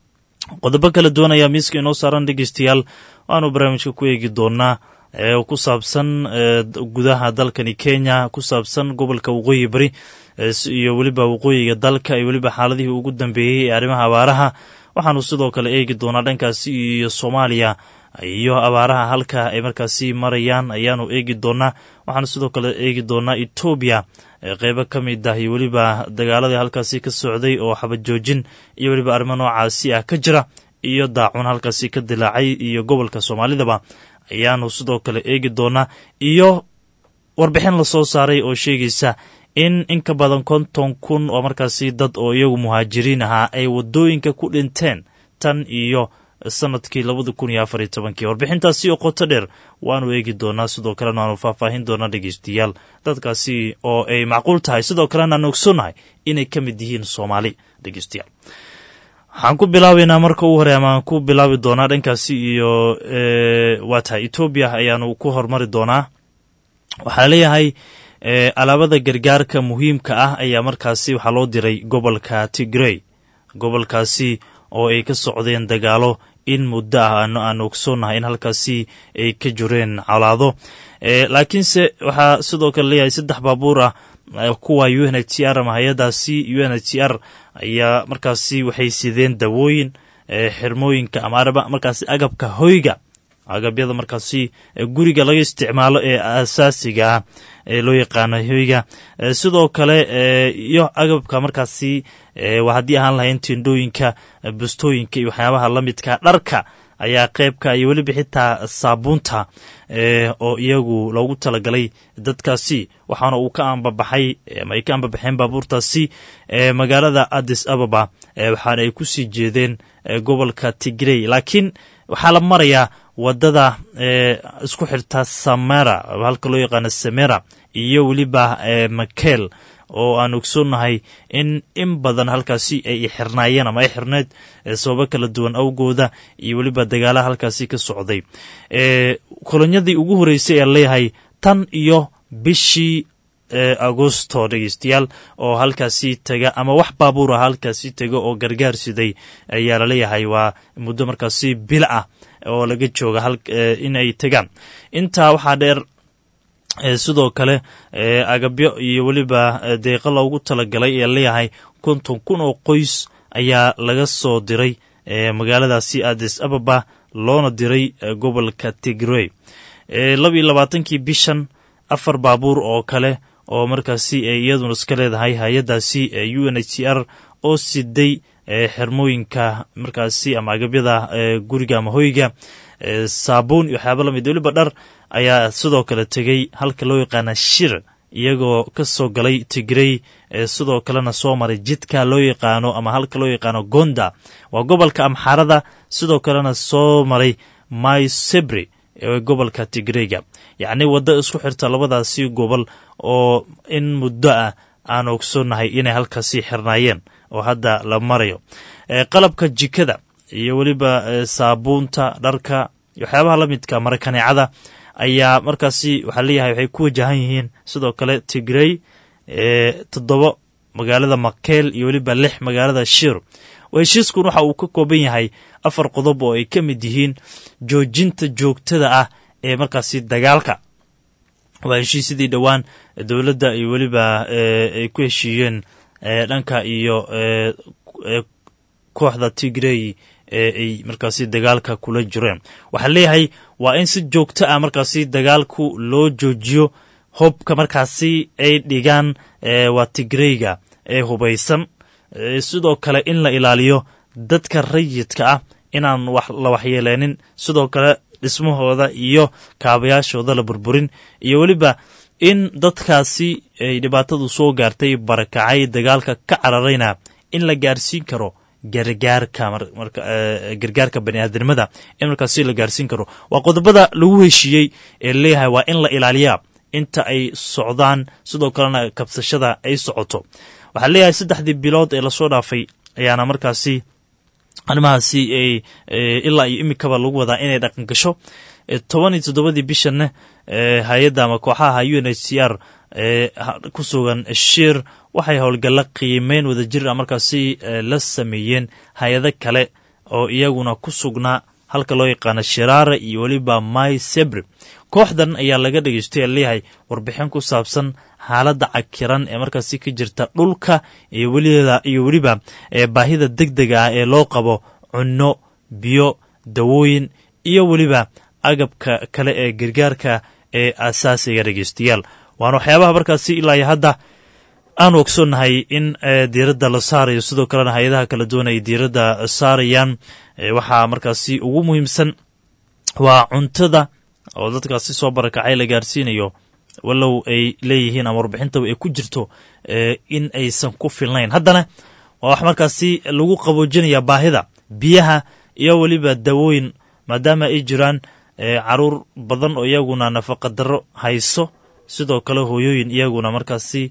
qodobo kala duwan ayaa miiska inoo saaran dhegeystayaal waanu barnaamijka ku eegi doonaa ee ku saabsan gudaha dalkani kenya ku saabsan gobolka waqooyi bari iyo weliba waqooyiga dalka iyo weliba xaaladihii ugu dambeeyey ee arrimaha abaaraha waxaanu sidoo kale eegi doonaa dhankaasi iyo soomaaliya iyo abaaraha halka ay markaasi marayaan ayaanu eegi doonaa waxaanu sidoo kale eegi doonaa etoobiya qeybo ka mid ah iyo weliba dagaaladii halkaasi ka socday oo xabad joojin iyo weliba arrimo noocaasi ah ka jira iyo daacun halkaasi ka dilaacay iyo gobolka soomaalidaba ayaanu sidoo kale eegi doonaa iyo warbixin lasoo saaray oo sheegaysa in in ka badan konton kun oo markaasi dad oo iyagu muhaajiriin ahaa ay wadooyinka ku dhinteen tan iyo sanadkii labada kun iyo afar iyo tobankii warbixintaasi oo qoto dheer waanu eegi doonaa sidoo kalena waanu faahfaahin doonaa dhegeystayaal dadkaasi oo ay macquul tahay sidoo kalena aan ogsoonnahay inay ka mid yihiin soomaali dhegeystayaal waxaan ku bilaabaynaa marka ugu hore amaan ku bilaabi doonaa dhankaasi iyo waa tahay etoobiya ayaanu ku hormari doonaa waxaa leeyahay alaabada gargaarka muhiimka ah ayaa markaasi waxaa loo diray gobolka tigrey gobolkaasi oo ay ka socdeen dagaalo in muddo ah aan ogsoonnahay in halkaasi ay ka jireen colaado laakiinse waxaa sidoo kale leeyahay saddex baabuur ah kuwa u n h c r ama hay-adaasi u n h c r ayaa markaasi waxay sideen dawooyin xirmooyinka ama markaasi agabka hoyga agabyada markaasi guriga laga isticmaalo ee asaasiga ah ee loo yaqaano hoyga sidoo kale iyo agabka markaasi haddii ahaan lahayn tindhooyinka bustooyinka iyo waxyaabaha la midka dharka ayaa qeybka iyo weliba xitaa saabuunta oo iyagu loogu talagalay dadkaasi waxaana uu ka ambabaxay ama ay ka ambabaxeen baabuurtaasi magaalada addis ababa waxaana ay kusii jeedeen gobolka tigrey laakiin waxaa la marayaa wadada isku xirta samera halka loo yaqaano samera iyo weliba makel oo aan ogsoonnahay in in badan halkaasi ay xirnaayeen ama ay xirneyd sababo kala duwan awgooda iyo weliba dagaalaha halkaasi ka socday kolonyadii ugu horeysay ee leeyahay tan iyo bishii agosto dhegeystayaal oo halkaasi taga ama wax baabuur ah halkaasi taga oo gargaar siday ayaa laleeyahay waa muddo markaasi bil ah oo laga jooga in ay tagaan intaa waxaa dheer sidoo kale agabyo iyo weliba deeqa loogu talagalay ee leeyahay konton kun oo qoys ayaa laga soo diray magaaladaasi addis ababa loona diray gobolka tigrey labiiyo labaatankii bishan afar baabuur oo kale oo markaasi iyaduna iska leedahay hay-adaasi u n h c r oo siday xirmooyinka markaasi ama agabyada guriga ama hoyga saabuun iyo waxyaaba lamid weliba dhar ayaa sidoo kale tegey halka loo yaqaana shir iyagoo ka soo galay tigrey sidoo kalena soo maray jidka loo yaqaano ama halka loo yaqaano gonda waa gobolka amxaarada sidoo kalena soo maray mysebri ee gobolka tigreyga yacni waddo isku xirta labadaasi gobol oo in muddo ah aan ogsoonnahay inay halkaasi xirnaayeen oo hadda la marayo qalabka jikada iyo weliba saabuunta dharka waxyaabaha la midka marakaneecada ayaa markaasi waxaa leeyahay waxay ku wajahan yihiin sidoo kale tigrey toddoba magaalada makeel iyo weliba lix magaalada shir heshiiskun waxa uu ka kooban yahay afar qodob oo ay ka mid yihiin joojinta joogtada ah ee markaasi dagaalka waa heshiisyadii dhowaan dowladda iyo weliba ay ku heshiiyeen dhanka iyo kooxda tigrey ee ay markaasi dagaalka kula jireen waxaa leeyahay waa in si joogto ah markaasi dagaalku loo joojiyo hobka markaasi ay dhigaan waa tigreyga ee hubaysan sidoo kale in la ilaaliyo dadka rayidka ah inaan la waxyeeleenin sidoo kale dhismahooda iyo kaabayaashooda la burburin iyo weliba in dadkaasi ay dhibaatadu soo gaartay barakacay dagaalka ka cararayna in la gaarsiin karo gargaarka gargaarka baniaadamada in markaasi la gaarsiin karo waa qodobada lagu heshiiyey ee leeyahay waa in la ilaaliyaa inta ay socdaan sidoo kalena kabsashada ay socoto waxaa leeyahay saddexdii bilood ee lasoo dhaafay ayaana markaasi arrimahaasi ilaa iyo imikaba lagu wadaa inay dhaqan gasho toban iyo toddobadii bishanna hay-adda ama kooxaha u n h c r ku sugan shir waxay howlgalla qiimeyn wadajir a markaasi la sameeyeen hay-ado kale oo iyaguna ku sugnaa halka loo yaqaano shiraara iyo weliba my sebri kooxdan ayaa laga dhegeystay leeyahay warbixin ku saabsan xaaladda cakiran ee markaasi ka jirta dhulka iyo weliba baahida deg dega ah ee loo qabo cunno biyo dawooyin iyo weliba agabka kale ee gargaarka ee asaasiga dhegeystayaal waana waxyaabaha markaasi ilaa iyo hadda aanu ogsoonnahay in diiradda la saarayo sidoo kalena hay-adaha kala duwan ay diiradda saarayaan waxaa markaasi ugu muhiimsan waa cuntada oo dadkaasi soo barakacay la gaarsiinayo walow ay leeyihiin ama warbixintaba ay ku jirto in aysan ku filnayn haddana waa wax markaasi lagu qaboojinaya baahida biyaha iyo weliba dawooyin maadaama ay jiraan caruur badan oo iyaguna nafaqa darro hayso sidoo kale hooyooyin iyaguna markaasi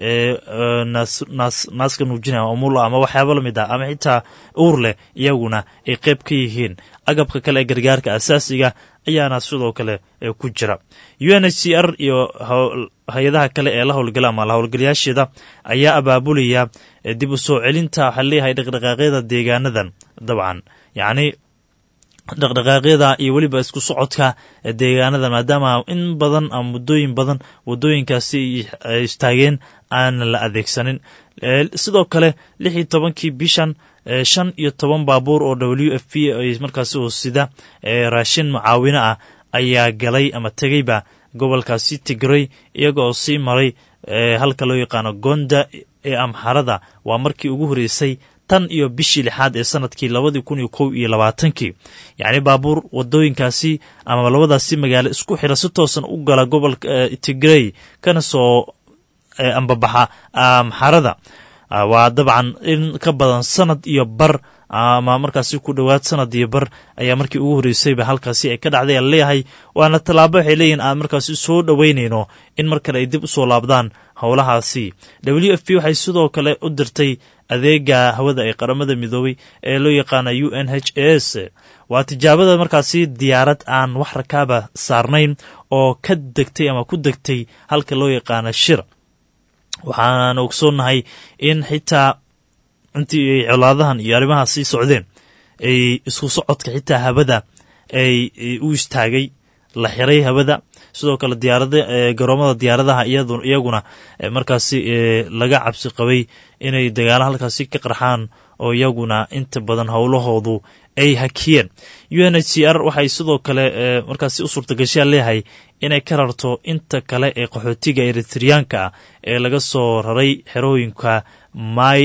naaska nuujinaya umul ama waxyaaba lamid ah ama xitaa uur leh iyaguna ay qeyb ka yihiin agabka kale ee gargaarka asaasiga ayaana sidoo kale ku jira u n h c r iyo hay-adaha kale ee la howlgala ama la howlgalayaasheeda ayaa abaabulaya dib u soo celinta waxaa leeyahay dhaqdhaqaaqyada deegaanadan dabcan yacni dhaqdhaqaaqyada iyo weliba isku socodka deegaanada maadaama in badan ama muddooyin badan waddooyinkaasi ay istaageen aanan la adeegsanin sidoo kale lix iyo tobankii bishan shan iyo toban baabuur oo w f p ay markaasi hoosida raashin mucaawino ah ayaa galay ama tegeyba gobolkaasi tigrey iyaga oo sii maray halka loo yaqaano gonda ee amxarada waa markii ugu horreysay tan iyo bishii lixaad ee sanadkii labadii kun iyo kow iyo labaatankii yacni baabuur wadooyinkaasi ama labadaasi magaalo isku xira si toosan u gala gobolka tigrey kana soo ambabaxa amxarada waa dabcan in ka badan sanad iyo bar ama markaasi ku dhowaad sanad iyo bar ayaa markii ugu horreysayba halkaasi ay ka dhacday aan leeyahay waana tallaabo waxay leeyihin aan markaasi soo dhoweynayno in mar kale ay dib usoo laabdaan howlahaasi w f p waxay sidoo kale u dirtay adeega hawada ee qaramada midoobay ee loo yaqaana u n h s waa tijaabada markaasi diyaarad aan wax rakaaba saarnayn oo ka degtay ama ku degtay halka loo yaqaana shir waxaan ogsoonnahay in xitaa intii ay colaadahan iyo arrimaha sii socdeen ay isku socodka xitaa hawada ay u istaagay la xiray hawada sidoo kale diyaarada garoomada diyaaradaha iyaguna markaasi laga cabsi qabay inay dagaalo halkaasi ka qarxaan oo iyaguna inta badan howlahoodu ay hakiyeen u n h c r waxay sidoo kale markaasi u suurtagashaa leeyahay inay ka rarto inta kale ee qaxootiga eritriyaanka ah ee laga soo raray xerooyinka my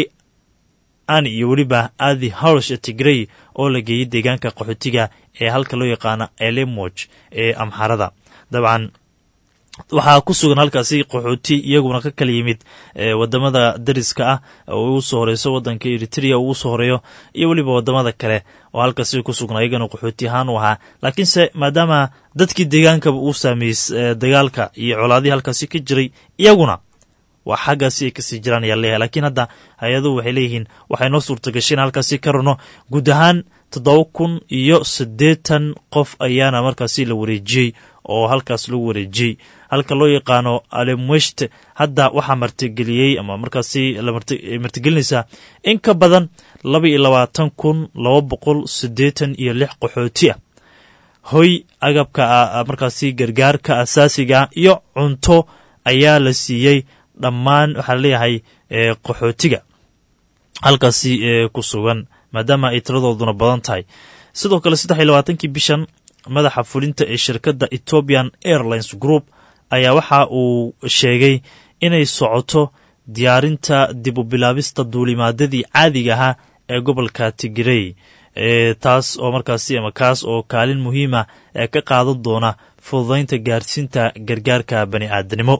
ani iyo weliba adi howsh tigrey oo la geeyey deegaanka qaxootiga ee halka loo yaqaano elemoj ee amxarada dabcan waxaa ku sugan halkaasi qaxooti iyaguna ka kala yimid wadamada dariska ah oo ugu soo horeyso wadanka eritrea ugu soo horeeyo iyo weliba wadamada kale oo halkaasi ku sugnaa iyagana qaxooti ahaan u ahaa laakiinse maadaama dadkii deegaankaba uu saameeyey dagaalka iyo colaadihii halkaasi ka jiray iyaguna waa xaggaasi ay kasii jiraan ayaa leeyahay laakiin hadda hay-aduhu waxay leeyihiin waxay noo suurta gashay in halkaasi ka rano guud ahaan toddoba kun iyo siddeetan qof ayaana markaasi la wareejiyey oo halkaas lagu wareejiyey halka loo yaqaano alemweshte hadda waxaa martigeliyey ama markaasi martigelinaysaa in ka badan laba iyo labaatan kun laba boqol siddeetan iyo lix qaxooti ah hoy agabka markaasi gargaarka asaasiga iyo cunto ayaa la siiyey dhammaan waxaa laleeyahay qaxootiga halkaasi ku sugan maadaama ay tiradooduna badan tahay sidoo kale saddex iyo labaatankii bishan madaxa fulinta ee shirkadda ethiopian airlines group ayaa waxa uu sheegay inay socoto diyaarinta dib u bilaabista duulimaadadii caadiga ahaa ee gobolka tigirey taas oo markaasi ama kaas oo kaalin muhiima ee ka qaadan doona fududaynta gaarsiinta gargaarka bani aadanimo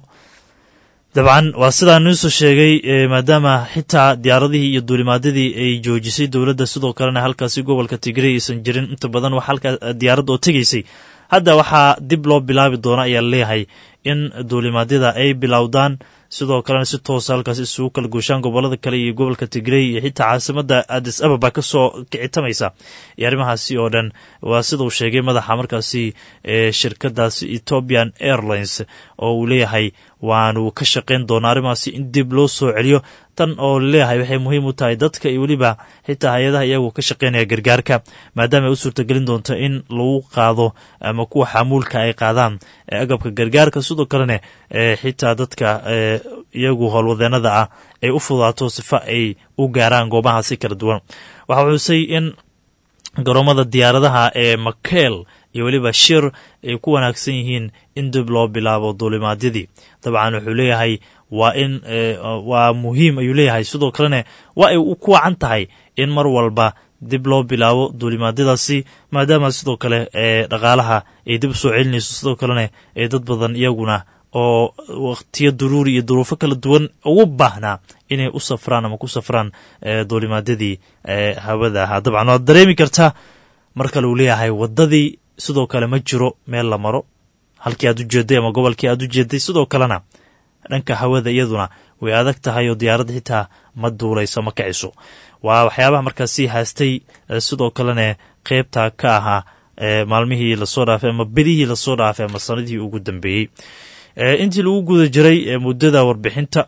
dabcan waa sidaa ninsoo sheegay maadaama xitaa diyaaradihii iyo duulimaadadii ay joojisay dowladda sidoo kalena halkaasi gobolka tigray aysan jirin inta badan wax halkaa diyaaradda oo tegaysay hadda waxaa dib loo bilaabi doona ayaa leeyahay in duulimaadyada ay bilowdaan sidoo kalena si toosa halkaas isugu kala gooshaan gobolada kale iyo gobolka tigrey iyo xitaa caasimada adis ababa kasoo kicitamaysa iyo arrimahaasi oo dhan waa sida uu sheegay madaxa markaasi shirkadaasi ethiopian airlines oo uu leeyahay waanu ka shaqayn doonaa arrimahaasi in dib loo soo celiyo tan oo laleeyahay waxay muhiim u tahay dadka iyo weliba xitaa hay-adaha iyagu ka shaqaynaya gargaarka maadaama ay u suurtagelin doonto in lagu qaado ama kuwa xamuulka ay qaadaan agabka gargaarka sidoo kalena xitaa dadka iyagu howlwadeenada ah ay u fudaato sifa ay u gaaraan goobahaasi kala duwan waxa xusay in garoomada diyaaradaha ee makeel iyo weliba shir ay ku wanaagsan yihiin in dib loo bilaabo duulimaadyadii dabcan wuxuu leeyahay waa in waa muhiim ayuu leeyahay sidoo kalena waa ay ku wacan tahay in mar walba dib loo bilaabo duulimaadyadaasi maadaama sidoo kale ee dhaqaalaha ay dib usoo celinayso sidoo kalena ee dad badan iyaguna oo wakhtiyo duruuri iyo duruufo kala duwan ugu baahnaa inay u safraan ama ku safraan duulimaadyadii hawada ahaa dabcan waad dareemi kartaa mar kale uu leeyahay waddadii sidoo kale ma jiro meel la maro halkii aad u jeeday ama gobolkii aad u jeeday sidoo kalena dhanka hawada iyaduna way adag tahay oo diyaaradda xitaa ma duulayso ma kiciso waa waxyaabaha markaasi haastay sidoo kalena qeybta ka ahaa maalmihii lasoo dhaafay ama bedihii lasoo dhaafay ama sanadihii ugu dambeeyey intii lagu guda jiray muddada warbixinta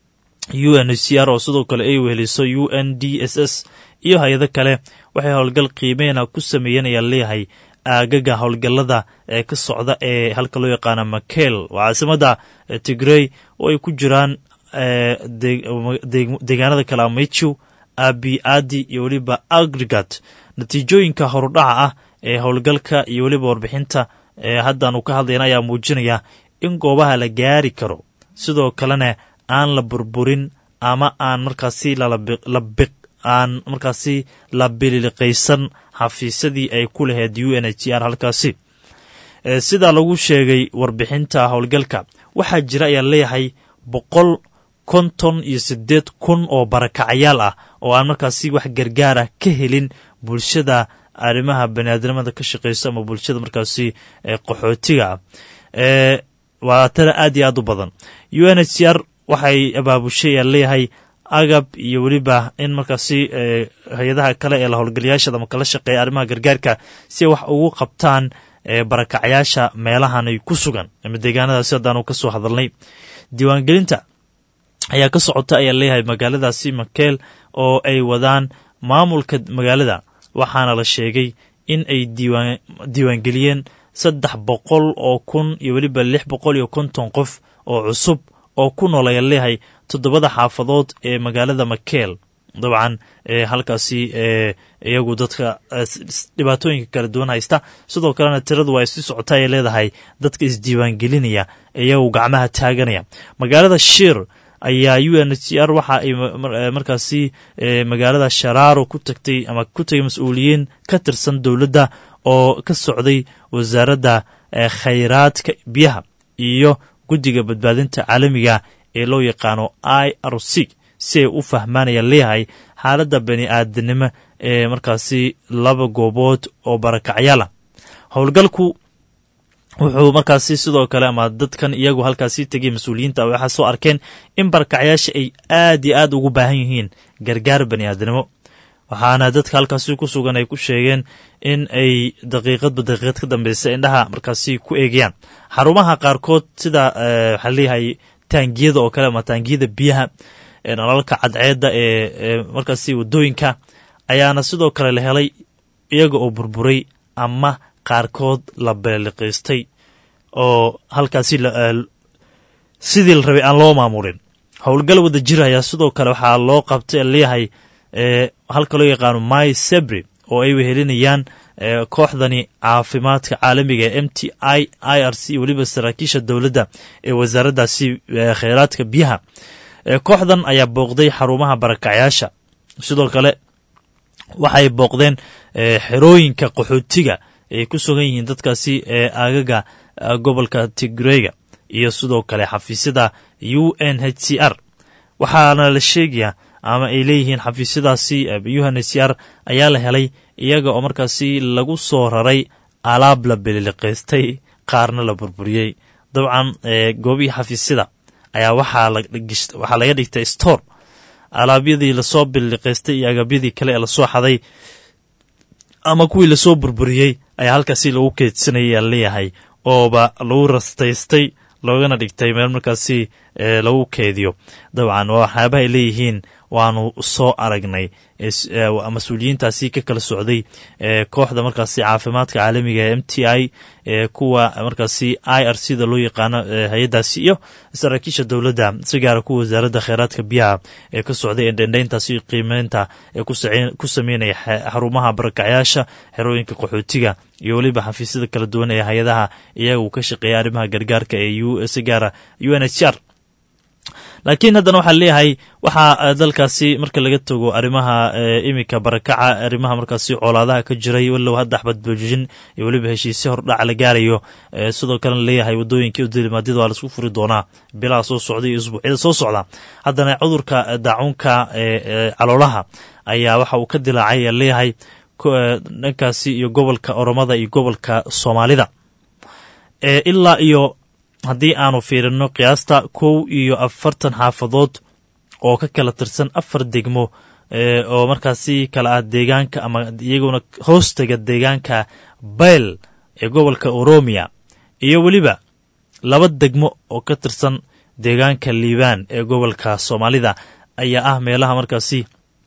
u n c r oo sidoo kale ay weheliso u n d s s iyo hay-ado kale waxay howlgal qiimeyna ku sameeyeen ayaa leeyahay aagaga howlgallada ee ka socda ee halka loo yaqaana makel waa caasimadda tigrey oo ay ku jiraan deegaanada kale amichu abi adi iyo weliba agrigat natiijooyinka horudhaca ah ee howlgalka iyo weliba warbixinta ee haddaanu ka hadlayna ayaa muujinaya in goobaha la gaari karo sidoo kalena aan la burburin ama aan markaasi lalabiq aan markaasi la bililiqaysan xafiisyadii ay ku lahayd u n h r halkaasi sidaa lagu sheegay warbixinta howlgalka waxaa jira ayaa leeyahay boqol konton iyo siddeed kun oo barakacayaal ah oo aan markaasi wax gargaar ah ka helin bulshada arrimaha baniaadamada ka shaqeyso ama bulshada markaasi qaxootiga ah waa tana aad iyo aad u badan u n h c r waxay abaabushay ayaa leeyahay agab iyo weliba in markaasi hay-adaha kale ee la howlgalayaashada ama kala shaqeeya arrimaha gargaarka si ay wax ugu qabtaan barakacayaasha meelahan ay ku sugan ama deegaanadaasi haddaanu ka soo hadalnay diiwaangelinta ayaa ka socota ayaa leeyahay magaaladaasi makeel oo ay wadaan maamulka magaalada waxaana la sheegay in ay diiwaangeliyeen saddex boqol oo kun iyo weliba lix boqol iyo konton qof oo cusub oo ku nool ayaa leeyahay toddobada xaafadood ee magaalada makeel dabcan halkaasi iyagu dadka dhibaatooyinka kala duwan haysta sidoo kalena tiradu waa isi socota ay leedahay dadka isdiiwaangelinaya iyagu gacmaha taaganaya magaalada shir ayaa u n h r waxa ay markaasi magaalada sharaaro ku tagtay ama ku tagay mas-uuliyiin ka tirsan dowladda oo ka socday wasaaradda khayraadka biyaha iyo guddiga badbaadinta caalamiga ee loo yaqaano i r c si ay u fahmaanaya leeyahay xaaladda bani aadanimo ee markaasi laba goobood oo barakacyaal ah howlgalku wuxuu markaasi sidoo kale ama dadkan iyagu halkaasi tegay mas-uuliyiinta waxaa soo arkeen in barakacyaasha ay aad iyo aad ugu baahan yihiin gargaar bani aadanimo waxaana dadka halkaasi ku sugan ay ku sheegeen in ay daqiiqadba daqiiqad ka dambeysa indhaha markaasi ku eegayaan xarumaha qaarkood sida waxaa leeyahay taangiyada oo kale ama taangiyada biyaha nalalka cadceedda ee markaasi wadooyinka ayaana sidoo kale la helay iyaga oo burburay ama qaarkood la beeliqiistay oo halkaasi sidii la rabay aan loo maamulin howlgal wada jir ayaa sidoo kale waxaa loo qabtay leeyahay halka loo yaqaano my sebri oo ay wehelinayaan kooxdani caafimaadka caalamiga ee m t i i r c weliba saraakiisha dowladda ee wasaaraddaasi kheyraadka biyaha kooxdan ayaa booqday xarumaha barakacyaasha sidoo kale waxay booqdeen xerooyinka qaxootiga ay ku sugan yihiin dadkaasi ee aagaga gobolka tigreyga iyo sidoo kale xafiisyada u n h c r waxaana la sheegayaa ama ay leeyihiin xafiisyadaasi u n h c r ayaa la helay iyaga oo markaasi lagu soo raray alaab la beliliqaystay qaarna la burburiyey dabcan goobihii xafiisyada ayaa waxaa laga dhigtay store alaabyadii lasoo beliliqaystay iyo agabyadii kale ee lasoo xaday ama kuwii lasoo burburiyey ayaa halkaasi lagu keedsanayay aa leeyahay ooba lagu rastaystay loogana dhigtay meel markaasi lagu keediyo dabcan waa waxyaabaha ay leeyihiin waanu soo aragnay mas-uuliyiintaasi ka kala socday kooxda markaasi caafimaadka caalamiga ee m t i kuwa markaasi i r c da loo yaqaano hay-addaasi iyo saraakiisha dowladda si gaara kuwa wasaaradda kheyraadka biyaha ee ka socday ee dhendhayntaasi qiimeynta ee ku sameynaya xarumaha barakacyaasha xerooyinka qaxootiga iyo weliba xafiisyada kala duwan ee hay-adaha iyaga uu ka shaqeeya arrimaha gargaarka ee si gaara u n h r laakiin haddana waxaa leeyahay waxaa dalkaasi marka laga tago arrimaha iminka barakaca arrimaha markaasi coolaadaha ka jiray walow hadda axbadboojin iyo weliba heshiisyo hordhaca la gaarayo sidoo kalena leeyahay wadooyinkii udilimaadiyada waa laisku furi doonaa bilaha soo socda iyo isbuucyada soo socda haddana cudurka daacuunka caloolaha ayaa waxa uu ka dilaacay leeyahay dhankaasi iyo gobolka oromada iyo gobolka soomaalida ilaa iyo haddii aanu fiirino qiyaasta kow iyo afartan xaafadood oo ka kala tirsan afar degmo oo markaasi kala ah deegaanka ama iyaguna hoostaga deegaanka bayl ee gobolka oromiya iyo weliba laba degmo oo ka tirsan deegaanka liibaan ee gobolka soomaalida ayaa ah meelaha markaasi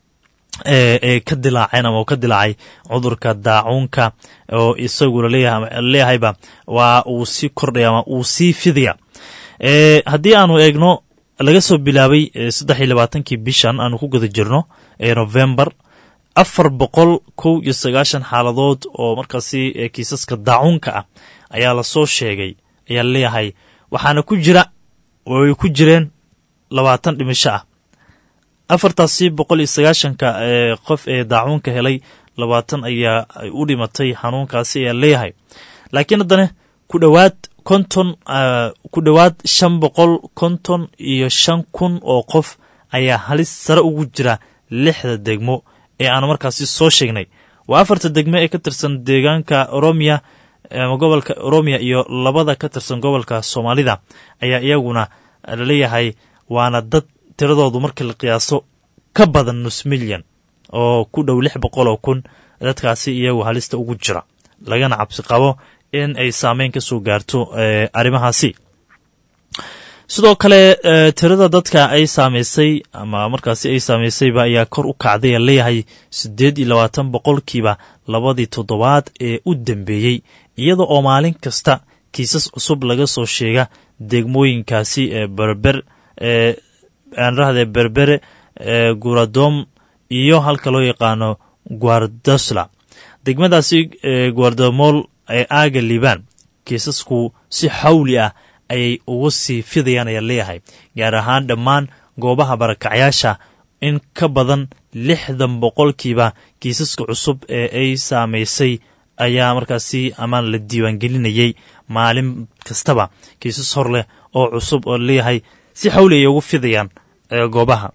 ee ka dilaaceen ama ka dilaacay cudurka daacuunka oo isagu laleeyahayba waa uu sii kordhaya ama uu sii fidaya haddii aanu eegno laga soo bilaabay saddex iyo labaatankii bishan aanu ku guda jirno ee novembar afar boqol kow iyo sagaashan xaaladood oo markaasi kiisaska daacuunka ah ayaa lasoo sheegay ayaa laleeyahay waxaana ku jira way ku jireen labaatan dhimasho ah afartaasi boqol iyo sagaashanka qof ee daacuunka helay labaatan ayaa u dhimatay xanuunkaasi ayaa leeyahay laakiin haddana ku dhowaad konton ku dhowaad shan boqol konton iyo shan kun oo qof ayaa halis sare ugu jira lixda degmo ee aanu markaasi soo sheegnay waa afarta degmo ee ka tirsan deegaanka oromiya ama gobolka oromiya iyo labada ka tirsan gobolka soomaalida ayaa iyaguna laleeyahay waana dad tiradoodu markii la qiyaaso ka badan nus milyan oo ku dhow lix boqol oo kun dadkaasi iyagu halista ugu jira lagana cabsi qabo in ay saameyn ka soo gaarto arrimahaasi sidoo kale tirada dadka ay saamaysay ama markaasi ay saamaysayba ayaa kor u kacday a leeyahay siddeed iyo labaatan boqolkiiba labadii toddobaad ee u dambeeyey iyada oo maalin kasta kiisas cusub laga soo sheega degmooyinkaasi ee berber ee aanrahde berbere guradom iyo halka loo yaqaano guardosla degmadaasi guardamool ee aaga liibaan kiisasku si xawli ah ayay uga sii fidayaan ayaa leeyahay gaar ahaan dhammaan goobaha barakacyaasha in ka badan lixdan boqolkiiba kiisaska cusub ee ay saamaysay ayaa markaasi amaan la diiwaangelinayay maalin kastaba kiisas hor leh oo cusub oo leeyahay si xawli ay ugu fidayaan goobaha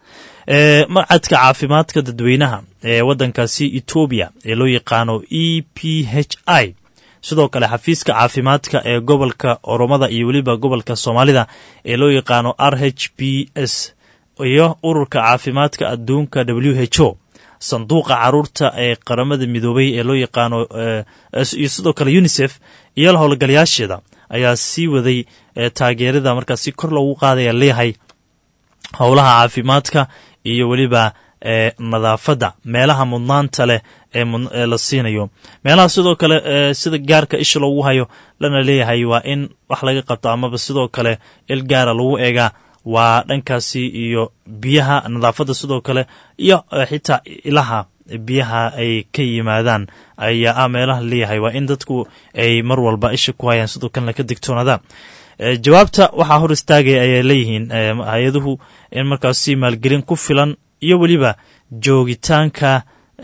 macadka caafimaadka dadweynaha ee waddankaasi etoobiya ee loo yaqaano e p h i sidoo kale xafiiska caafimaadka ee gobolka oromada iyo weliba gobolka soomaalida ee loo yaqaano r h b s iyo ururka caafimaadka adduunka w h o sanduuqa caruurta ee qaramada midoobay ee loo yaqaano iyo sidoo kale unisef iyo howlgalayaasheeda ayaa sii waday taageerada markaas si kor loogu qaadaya leeyahay howlaha caafimaadka iyo weliba nadaafadda meelaha mudnaanta leh ee la siinayo meelaha sidoo kale sida gaarka isha loogu hayo lana leeyahay waa in wax laga qabto amaba sidoo kale il gaara lagu eegaa waa dhankaasi iyo biyaha nadaafadda sidoo kale iyo xitaa ilaha biyaha ay ka yimaadaan ayaa ah meelaha leeyahay waa in dadku ay mar walba isha ku hayaan sidoo kalena ka digtoonaadaan jawaabta waxaa hor istaagaya ayay leeyihiin hay-aduhu in markaasi maalgelin ku filan iyo weliba joogitaanka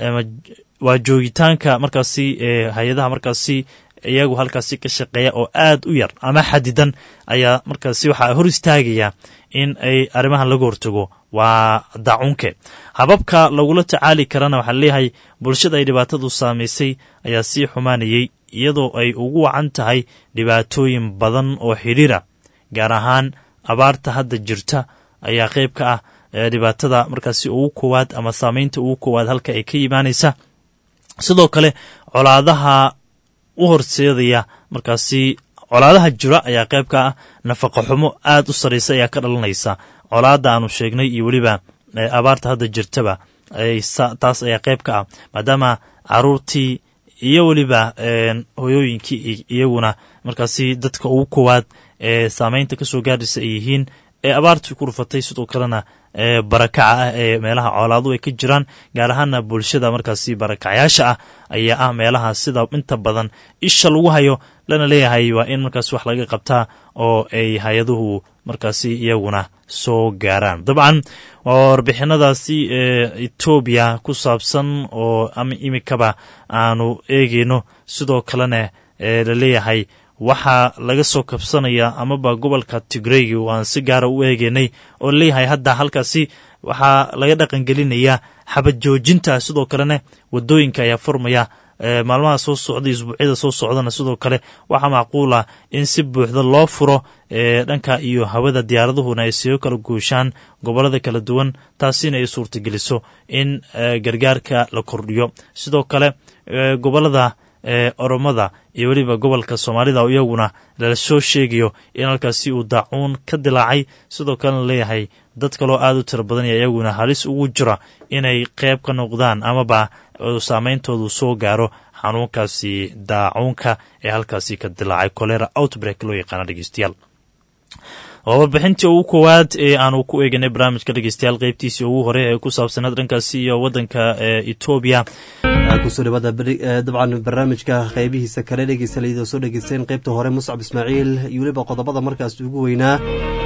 waa joogitaanka markaasi hay-adaha markaasi iyagu halkaasi ka shaqeeya oo aad u yar ama xadidan ayaa markaasi waxaa hor istaagaya in ay arrimahan laga hortago waa dacunke hababka lagula tacaali karana waxaa leeyahay bulshada ay dhibaatadu saamaysay ayaa sii xumaanayey iyadoo ay ugu wacan tahay dhibaatooyin badan oo xidhiira gaar ahaan abaarta hadda jirta ayaa qayb ka ah dhibaatada markaasi ugu koowaad ama saamaynta ugu koowaad halka ay ka yimaanaysa sidoo kale colaadaha u horseedaya markaasi colaadaha jira ayaa qayb ka ah nafaqa xumo aad u sarraysa ayaa ka dhalanaysa colaadda aanu sheegnay iyo weliba abaarta hadda jirtaba taas ayaa qayb ka ah maadaama caruurtii iyo weliba hoyooyinkii iyaguna markaasi dadka ugu koowaad ee saameynta kasoo gaaraysa ay yihiin ee abaartii ku rufatay sidoo kalena barakaca ah ee meelaha coolaadu ay ka jiraan gaar ahaana bulshada markaasi barakacayaasha ah ayaa ah meelaha sida inta badan isha lagu hayo lana leeyahay waa in markaas wax laga qabtaa oo ay hay-aduhu markaasi iyaguna soo gaaraan dabcan waa warbixinadaasi ee etoobiya ku saabsan oo ama imikaba aanu eegeyno sidoo kalena ee laleeyahay waxaa laga soo kabsanaya amaba gobolka tigreygi oo aan si gaara u eegeynay oo leeyahay hadda halkaasi waxaa laga dhaqangelinayaa xabad joojinta sidoo kalena wadooyinka ayaa furmaya maalmaha soo socda isbuucyada soo socdana sidoo kale waxaa macquul ah in si buuxda loo furo dhanka iyo hawada diyaaraduhuna ay sigo kala guushaan gobolada kala duwan taasina ay suurtageliso in gargaarka la kordhiyo sidoo kale gobolada oromada iyo weliba gobolka soomaalida oo iyaguna lala soo sheegayo in halkaasi uu daacuun ka dilaacay sidoo kalena leeyahay dad kaloo aad u tiro badan iyo iyaguna halis ugu jira inay qeyb ka noqdaan amaba saameyntoodu soo gaaro xanuunkaasi daacuunka ee halkaasi ka dilaacay colera outbreak loo yaqaana dhegeystayaal waa warbixintii ugu koowaad ee aanu ku eeganay barnaamijka dhegeystayaal qeybtiisii ugu hore ee ku saabsanaad dhankaasi iyo waddanka etoobiya kusoo dhawaada dabcan barnaamijka qeybihiisa kale dhegeystalayda soo dhegeysteen qeybta hore muscab ismaaciil iyo weliba qodobada markaas ugu weynaa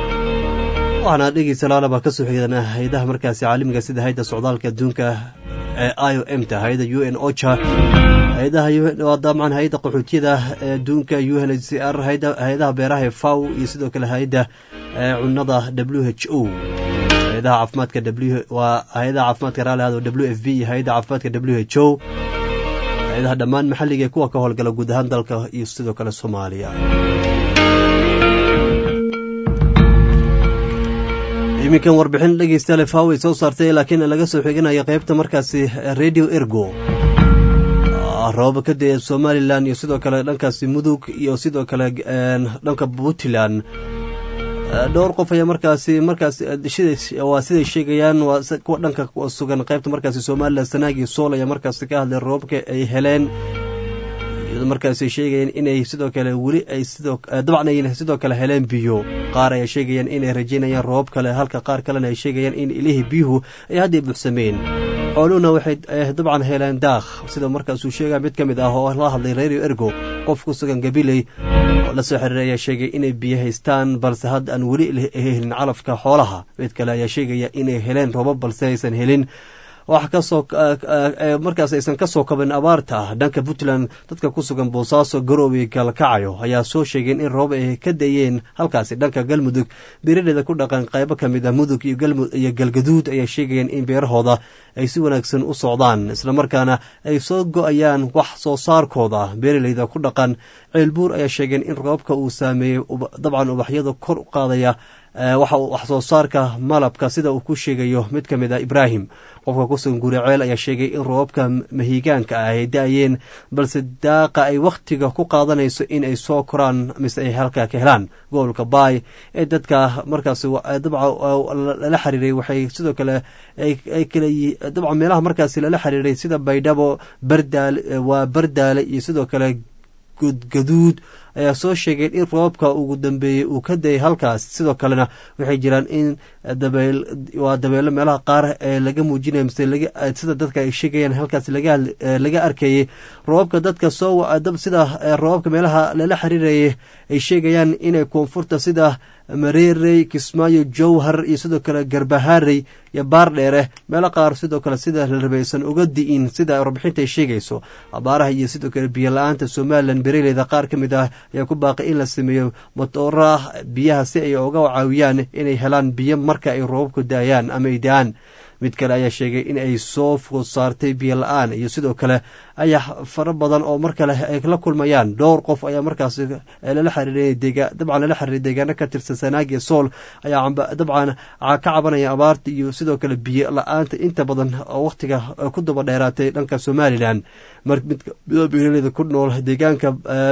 waxaana dhegeysalaalaba kasoo xigana hay-adaha markaasi caalamiga sida hay-adda socdaalka adduunka ee i o m ta hay-adda u n ocha hay-adaha dabcan hay-adda qaxootiyada adduunka u n h c r hay-adaha beeraha ee faw iyo sidoo kale hay-adda cunada w h o hay-adaha caafimaadka waa hay-adaha caafimaadka raalihaad w f b iyo hay-adda caafimaadka w h o hay-adaha dhammaan maxalliga ee kuwa ka howlgala guud ahaan dalka iyo sidoo kale soomaaliya iminkan warbixin dhegeystayaal faw ay soo saartay laakiin laga soo xiganayo qeybta markaasi radio ergo roobab ka dee somalilan iyo sidoo kale dhankaasi mudug iyo sidoo kale dhanka puntland dhowr qof ayaa markaasi markaas waa siday sheegayaan waa kuwa dhanka sugan qeybta markaasi somalilan sanaag iyo sool ayaa markaasi ka hadlay roobabka ay heleen markaas sheegayeen inay sidoo kale weli ay dabcan ay sidoo kale heleen biyo qaar ayaa sheegayaan inay rajaynayaan roobab kale halka qaar kalena ay sheegayaan in ilihii biyuhu ay hadday buuxsameen xooluhuna waxay dabcan heleen daakh sida markaasuu sheegaya mid ka mid ah oo la hadlay radio ergo qof ku sugan gabiley oo la soo xiriiray ayaa sheegay inay biyo haystaan balse hadda aan weli helin calafka xoolaha mid kale ayaa sheegaya inay heleen roobab balse aysan helin wax kasoo markaas aysan kasoo kabin abaarta dhanka puntland dadka ku sugan boosaaso garoobe galkacayo ayaa soo sheegeen in roob ay ka dayeen halkaasi dhanka galmudug beeradeeda ku dhaqan qaybo ka mid ah mudug iyo galgaduud ayaa sheegayeen in beerahooda ay si wanaagsan u socdaan islamarkaana ay soo go-ayaan wax soo saarkooda beeraleyda ku dhaqan ceelbuur ayaa sheegeen in roobka uu saameeyey dabcan ubaxyada kor u qaadaya waxa uu wax soo saarka malabka sida uu ku sheegayo mid ka mid ah ibraahim qofka kusugan guriceel ayaa sheegay in roobabka mahiigaanka ah ay da-ayeen balse daaqa ay wakhtiga ku qaadanayso in ay soo koraan mise ay halkaa ka helaan gobolka baay ee dadka markaas dabca lala xiriiray waxay sidoo kale ay kale dabca meelaha markaasi lala xiriiray sida baydhabo bardaale waa bardaale iyo sidoo kale gudgaduud ayaa soo sheegeen in roobka ugu dambeeyey uu ka dayay halkaas sidoo kalena waxay jiraan in dabeel waa dabeelo meelaha qaar ee laga muujinaya mise sida dadka ay sheegayaan halkaas laga arkayay roobabka dadka soo sida roobabka meelaha lala xiriirayay ay sheegayaan inay koonfurta sida mareerey kismaayo jowhar iyo sidoo kale garbaharey iyo baardheere meelo qaar sidoo kale sida la rabaysan uga di'in sida warbixinta ay sheegayso abaaraha iyo sidoo kale biyo la-aanta somalilan beeraleyda qaar ka mid ah ayaa ku baaqay in la sameeyo matoora biyaha si ay uga caawiyaan inay helaan biyo marka ay roobabku da-ayaan ama ay da-aan mid kale ayaa sheegay in ay soo food saartay biyo la-aan iyo sidoo kale ayaa fara badan oo mar kale ay la kulmayaan dhowr qof ayaa markaas lala xiriiray dabcan lala xiriiray deegaano ka tirsan sanaag iyo sool ayaa dabcan ka cabanaya abaarta iyo sidoo kale biyo la-aanta inta badan oo wakhtiga ku daba dheeraatay dhanka somalilan mar mid beeraleyda ku nool deegaanka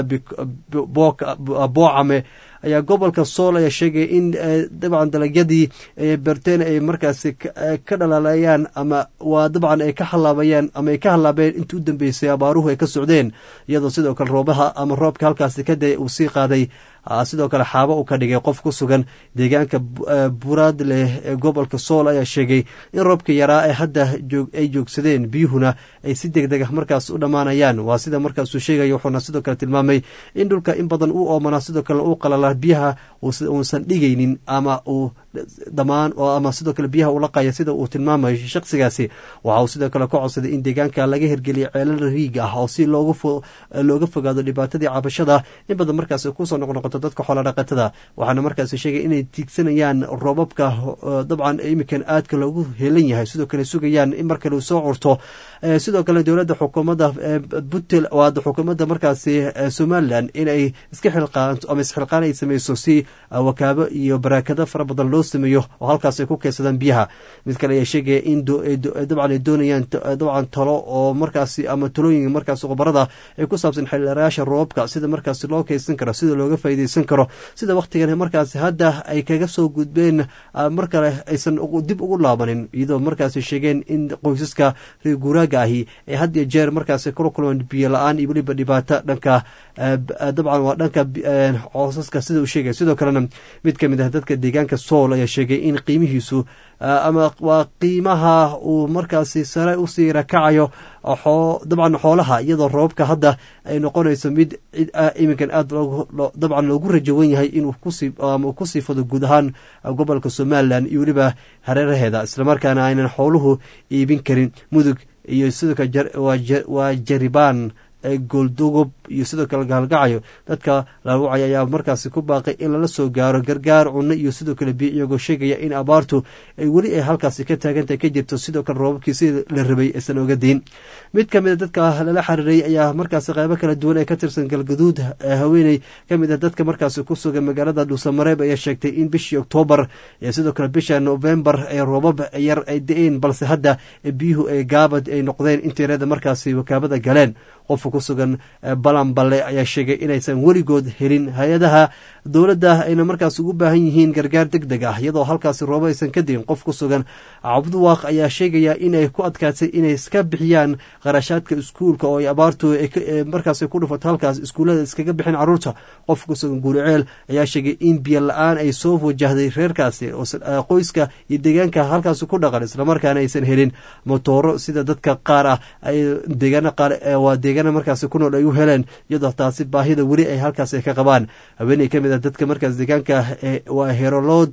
boocame ayaa gobolka sool ayaa sheegaya in dabcan dalagyadii berteen ay markaasi ka dhalaalayaan ama waa dabcan ay ka halaabayaan ama ay ka halaabeen intii u dambeysay abaaruhu ay ka socdeen iyadoo sidoo kale roobaha ama roobka halkaasi ka day uu sii qaaday sidoo kale xaabo uu ka dhigay qof ku sugan deegaanka buraadleh ee gobolka sool ayaa sheegay in roobka yaraa ee hadda ay joogsadeen biyuhuna ay si deg deg ah markaas u dhammaanayaan waa sida markaasuu sheegaya wuxuuna sidoo kale tilmaamay in dhulka in badan uu oomanaa sidoo kale uu qalala biyaha uusan dhigaynin ama uu dhamaan ama sidoo kale biyaha ula qaya sida uu tilmaamayo shaqsigaasi waxa uu sidoo kale ka codsaday in deegaanka laga hirgeliya ceelal riig ah oo si looga fogaado dhibaatadii cabashada in badan markaas kusoo noqnoqoto dadka xoola dhaqatada waxaana markaas sheegay inay tiigsanayaan roobabka dabcan imikan aadka loogu helan yahay sidoo kale sugayaan in mar kale uu soo curto sidoo kale dowladda xukuumadda butel waada xukuumadda markaasi somalilan inay iska xilqaanto ama isxilqaan ay sameyso si wakaabo iyo baraakado fara badan loo sameeyo oo halkaas ay ku keensadaan biyaha mid kale ayaa sheegaya in dabcan ay doonayaan dabcan talo oo markaasi ama talooyinka markaas khubarada ay ku saabsan xildharayaasha roobka sida markaasi loo keysan karo sida looga faa'iideysan karo sida wakhtigan markaasi hadda ay kaga soo gudbeen mar kale aysan dib ugu laabanin iyadoo markaasi sheegeen in qoysaska reer guuraaga ahi ay had iyo jeer markaasi kula kulmaan biyo la-aan iyo weliba dhibaato dhanka dabcan waa dhanka coosaska sida uu sheegaya sidoo kalena mid ka mid ah dadka deegaanka sool ayaa sheegay in qiimihiisu ama waa qiimaha uu markaasi sare usii rakacayo dabcan xoolaha iyadoo roobka hadda ay noqonayso mid iminkan aad dabcan loogu rajawan yahay inuu kusii fado guud ahaan gobolka somalilan iyo weliba hareeraheeda islamarkaana aynan xooluhu iibin karin mudug iyo sidoo kale waa jaribaan gooldogob iyo sidoo kale gaalgacayo dadka lawacay ayaa markaasi ku baaqay in lala soo gaaro gargaar cunno iyo sidoo kale biyo iyagoo sheegaya in abaartu ay weli ay halkaasi ka taagantahay ka jirto sidoo kale roobabkii sida la rabay aysan oga diin mid ka mid a dadka lala xiriiray ayaa markaasi qaybo kala duwan ee ka tirsan galgaduud haweeney ka mid ah dadka markaasi ku sugan magaalada dhuusamareeb ayaa sheegtay in bishii oktoobar iyo sidoo kale bisha novembar ee roobab yar ay da-een balse hadda biyuhu ay gaabad ay noqdeen intiirada markaasi wakaabada galeen qofka ku sugan balanballe ayaa sheegay inaysan weligood helin hay-adaha dowladda ayna markaas ugu baahan yihiin gargaar deg deg ah iyadoo halkaasi roobo aysan ka diin qof ku sugan cabduwaaq ayaa sheegaya inay ku adkaatay inay iska bixiyaan qarashaadka iskuulka oo ay abaartu markaas ku dhufato halkaas iskuullada iskaga bixin caruurta qof ku sugan guuriceel ayaa sheegay in biyo la-aan ay soo wajahday reerkaasi qoyska iyo deegaanka halkaasi ku dhaqan islamarkaana aysan helin motooro sida dadka qaar ah ay deegaano qaar waa deegaana markaasi ku nool ay u heleen iyadoo taasi baahida weli ay halkaas ka qabaan haweeney ka mid ah dadka markaas deegaanka waa herolood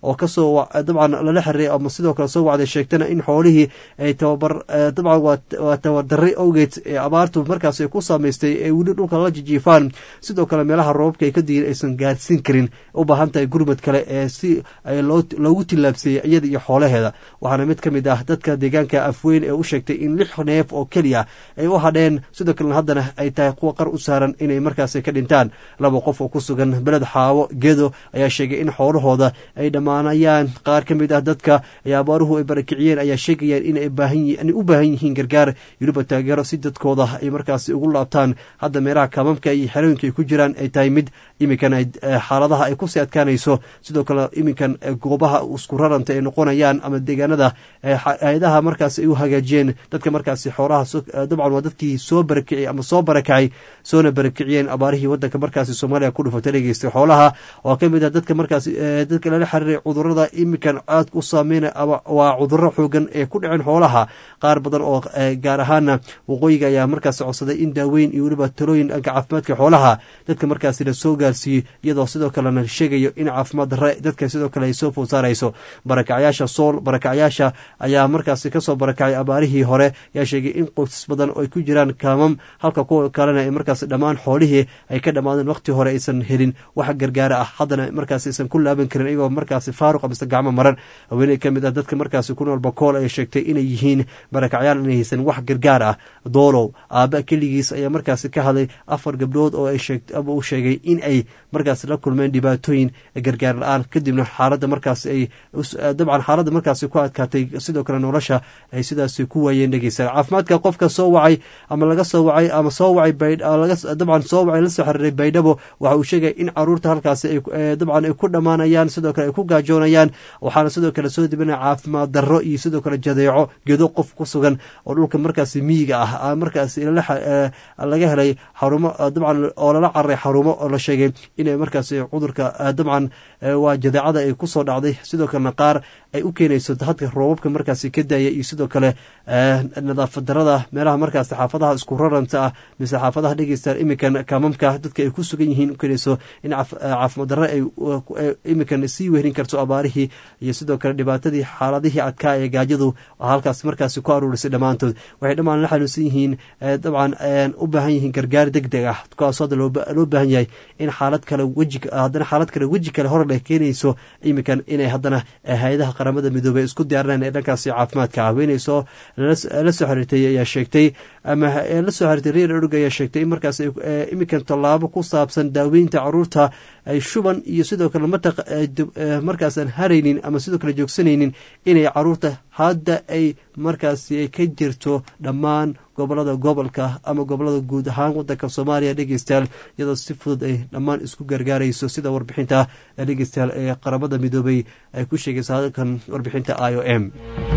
oo kasoo dabcan lala xiriiray ama sidoo kale soo wacday sheegtana in xoolihii ay tababar dabcan waa tabardarray awgeed ee abaartu markaas ay ku saameystay ee weli dhulka la jijiifaan sidoo kale meelaha roobabka ay ka diyin aysan gaarsiin karin u baahan tahay gurmad kale ee si loogu tillaabseeyey iyada iyo xoolaheeda waxaana mid ka mid ah dadka deegaanka afweyn ee u sheegtay in lix neef oo keliya ay u hadheen sidoo kalena haddana ay tahay kuwa qar u saaran inay markaasi ka dhintaan laba qof oo ku sugan beled xaawo gedo ayaa sheegay in xoolahooda ay dhammaanayaan qaar ka mid ah dadka ay abaaruhu ay barakiciyeen ayaa sheegayaan inay u baahan yihiin gargaar weliba taageero si dadkooda ay markaasi ugu laabtaan hadda meelaha kaamamka iyo xerooyinka ay ku jiraan ay tahay mid iminkan xaaladaha ay kusii adkaanayso sidoo kale iminkan goobaha isku raranta ay noqonayaan ama deegaanada hay-adaha markaas ay u hagaajiyeen dadka markaasi xoolaha dabcan waa dadkii soo barakiciyey ama soo barakacay soona barakiciyeen abaarihii wadanka markaasi soomaaliya ku dhufatay dhegeystay xoolaha oo ka mid ah dadka markaasi dadka lala xiriiray cudurada iminkan aad u saameynay waa cuduro xoogan ee ku dhaceen xoolaha qaar badan oo gaar ahaana waqooyiga ayaa markaasi codsaday in daaweyn iyo weliba talooyin dhanka caafimaadka xoolaha dadka markaasi la soo gaarsiiyey iyadoo sidoo kalena sheegayo in caafimaad darre dadka sidoo kale ay soo food saarayso barakacyaasha sool barakacyaasha ayaa markaasi kasoo barakacay abaarihii hore ayaa sheegay in qoysas badan oo ay ku jiraan kaamam halka kuwa kalena ay markaasi dhammaan xoolihii ay ka dhammaadeen waqti hore aysan helin wax gargaara ah haddana markaasi aysan ku laaban karin iyagoo markaasi faaruq amase gacmo maran haweeney ka mid ah dadka markaasi ku nool bakool ay sheegtay inay yihiin barakacyaal inay haysan wax gargaar ah doolow aaba keligiis ayaa markaasi ka hadlay afar gabdhood oo uu sheegay in ay markaasi la kulmeen dhibaatooyin gargaar la-aan kadibna xaaladda markaasi ay dabcan xaaladda markaasi ku adkaatay sidoo kale nolosha ay sidaasi ku waayeen dhegeysa caafimaadka qofka soo wacay ama laga soo wacay ama soo wacay dabcan soo wacay la soo xiriiray baydhabo waxa uu sheegay in caruurta halkaasi dabcan ay ku dhammaanayaan sidoo kale ay ku gaajoonayaan waxaana sidoo kale soo dibinaya caafimaad darro iyo sidoo kale jadeeco gedo qof ku sugan oo dhulka markaasi miyiga ah markaasi laga helay xarumo dabcan oo lala cararay xarumo oo la sheegay inay markaasi cudurka dabcan waa jadeecada ay kusoo dhacday sidoo kalena qaar ay u keenayso hadka roobabka markaasi ka daaya iyo sidoo kale nadaafad darada meelaha markaasi xaafadaha isku raranta ah mise xaafadaha dhegeystaan iminkan kaamamka dadka ay ku sugan yihiin u keenayso in caafimaad darre ay iminkan sii wehrin karto abaarihii iyo sidoo kale dhibaatadii xaaladihii adkaa ee gaajadu halkaas markaasi ku aruurisay dhammaantood waxay dhammaan la xanuunsan yihiin dabcan u baahan yihiin gargaar deg deg ah kuwaasoo hadda loo baahan yahay in xaalad kale weji haddana xaalad kale weji kale hor leh keenayso iminkan inay haddana hay-adaha qaramada midoobey isku diyaarinaan ee dhankaasi caafimaadka haweeney soo la soo xiriirtay ayaa sheegtay ama la soo xiriirtay reer orog ayaa sheegtay in markaas iminkan tallaabo ku saabsan daaweynta caruurta ay shuban iyo sidoo kale mataq markaasaan haraynin ama sidoo kale joogsanaynin inay caruurta hadda ay markaasi ka jirto dhammaan gobolada gobolka ama gobolada guud ahaan wadanka soomaaliya dhegeystayaal iyadoo si fudud ay dhammaan isku gargaarayso sida warbixinta dhegeystayaal ee qaramada midoobay ay ku sheegaysa halkan warbixinta i o m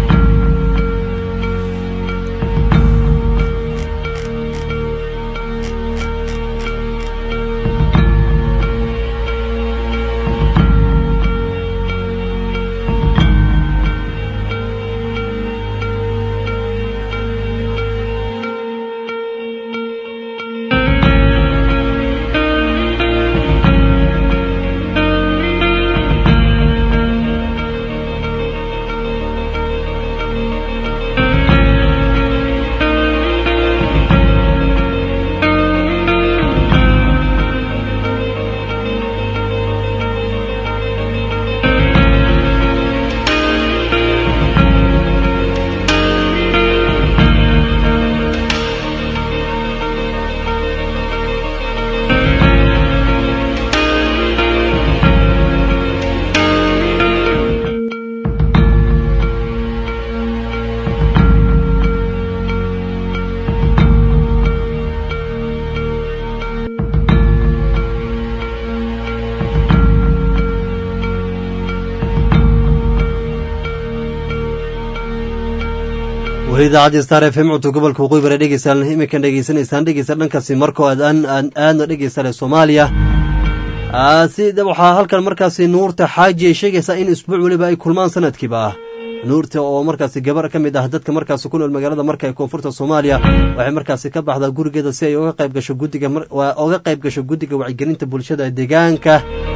weli idaacadda star f m codka gobolka waqooyi bare dhegeystaan iminkan dhegeysanaysaan dhegeysta dhankaasi markoo aad aadna dhegeystaan soomaaliya sida waxaa halkan markaasi nuurta xaaji ay sheegaysaa in isbuuc weliba ay kulmaan sanadkiiba ah nuurta oo markaasi gabar ka mid ah dadka markaasi ku nool magaalada marka ee koonfurta soomaaliya waxay markaasi ka baxdaa gurigeeda si ay oga qayb gasho guddiga oga qayb gasho guddiga wacyigelinta bulshada deegaanka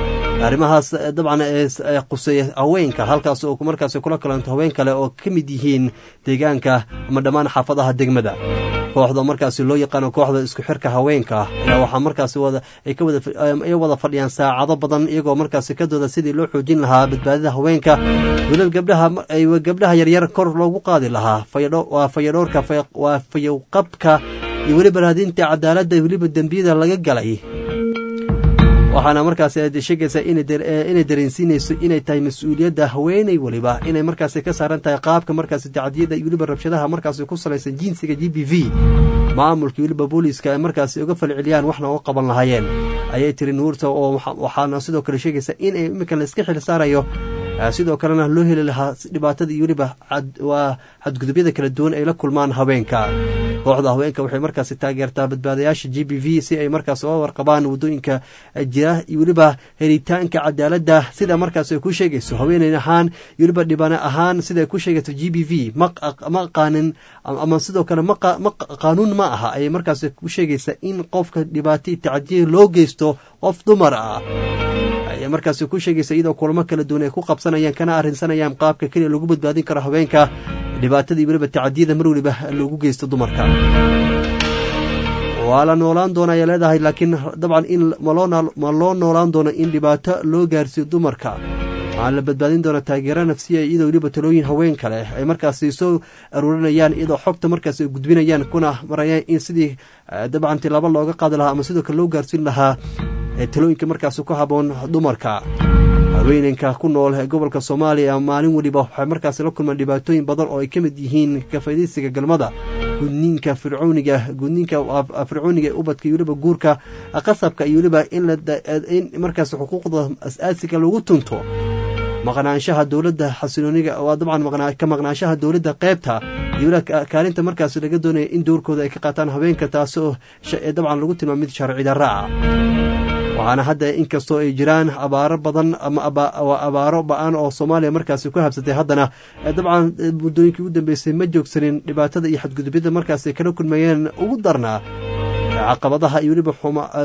arrimahaas dabcan quseeya haweenka halkaas oo markaas kula kalanto haween kale oo ka mid yihiin deegaanka ama dhammaan xaafadaha degmada kooxda markaasi loo yaqaano kooxda isku xirka haweenka ayaa waxaa markaasi ay ka wadaay wada fadhiyaan saacado badan iyagoo markaasi ka dooda sidii loo xoojin lahaa badbaadida haweenka welal gabdhaha gabdhaha yaryar kor loogu qaadi lahaa waa fayadhoorka waa fayowqabka iyo weliba raadinta cadaaladda weliba dembiyada laga galay waxaana markaasi aad sheegaysaa inay dareensiinayso inay tahay mas-uuliyadda haweeney weliba inay markaasi ka saaran tahay qaabka markaasi tacdiyada iyo weliba rabshadaha markaasi ku salaysan jinsiga g b v maamulka weliba booliiska ay markaasi uga falceliyaan waxna uga qaban lahaayeen ayay tiri nuurta oo waxaana sidoo kale sheegaysaa in ay iminka la iska xil saarayo sidoo kalena loo heli lahaa dhibaatada iyo weliba waa xadgudubyada kala duwan ay la kulmaan haweenka kooxda haweenka waxay markaasi taageertaa badbaadayaasha g b v si ay markaas uga warqabaan waddooyinka jira iyo weliba helitaanka cadaaladda sida markaas ay ku sheegayso haweeney ahaan iyo weliba dhibane ahaan sida ay ku sheegayso g b v ma aqaanin ama sidoo kale qaanuun ma aha ayay markaas ku sheegaysaa in qofka dhibaato tacdiya loo geysto qof dumar ah ayay markaasi ku sheegaysa iyadoo kulamo kala duwan ay ku qabsanayaan kana arrinsanayaan qaabka keliya lagu badbaadin karo haweenka dhibaatadii weliba tacadiyada mar weliba loogu geysto dumarka waa la noolaan doona ayay leedahay laakiin dabcan in ma loo noolaan doono in dhibaato loo gaarsiiyo dumarka waxaa la badbaadin doona taageero nafsiya iyadoo weliba talooyin haween kale ay markaasi soo aruurinayaan iyadoo xogta markaas ay gudbinayaan kuna marayaan in sidii dabcan tilaabo looga qaadi lahaa ama sidoo kale loo gaarsiin lahaa talooyinka markaas ku haboon dumarka haweenenka ku nool ee gobolka soomaaliya maalin weliba waxay markaas la kulmaan dhibaatooyin badan oo ay ka mid yihiin kafaydiisiga galmada gudniinka fircooniga gudniinka fircooniga ee ubadka iyo weliba guurka qasabka iyo weliba in markaas xuquuqda as-aasiga lagu tunto maqnaanshaha dowladda xasilooniga waa dabcan ka maqnaanshaha dowladda qeybta iyo weliba kaalinta markaas laga doonaya in doorkooda ay ka qaataan haweenka taasi oo dabcan lagu tilmaamo mid sharci darra ah waxaana hadda inkastoo ay jiraan abaaro badan ama abaaro ba-an oo soomaaliya markaasi ku habsatay haddana dabcan muddooyinkii ugu dambeysay ma joogsanin dhibaatada iyo xadgudubyada markaasi kala kulmayeen ugu darnaa caqabadaha iyo weliba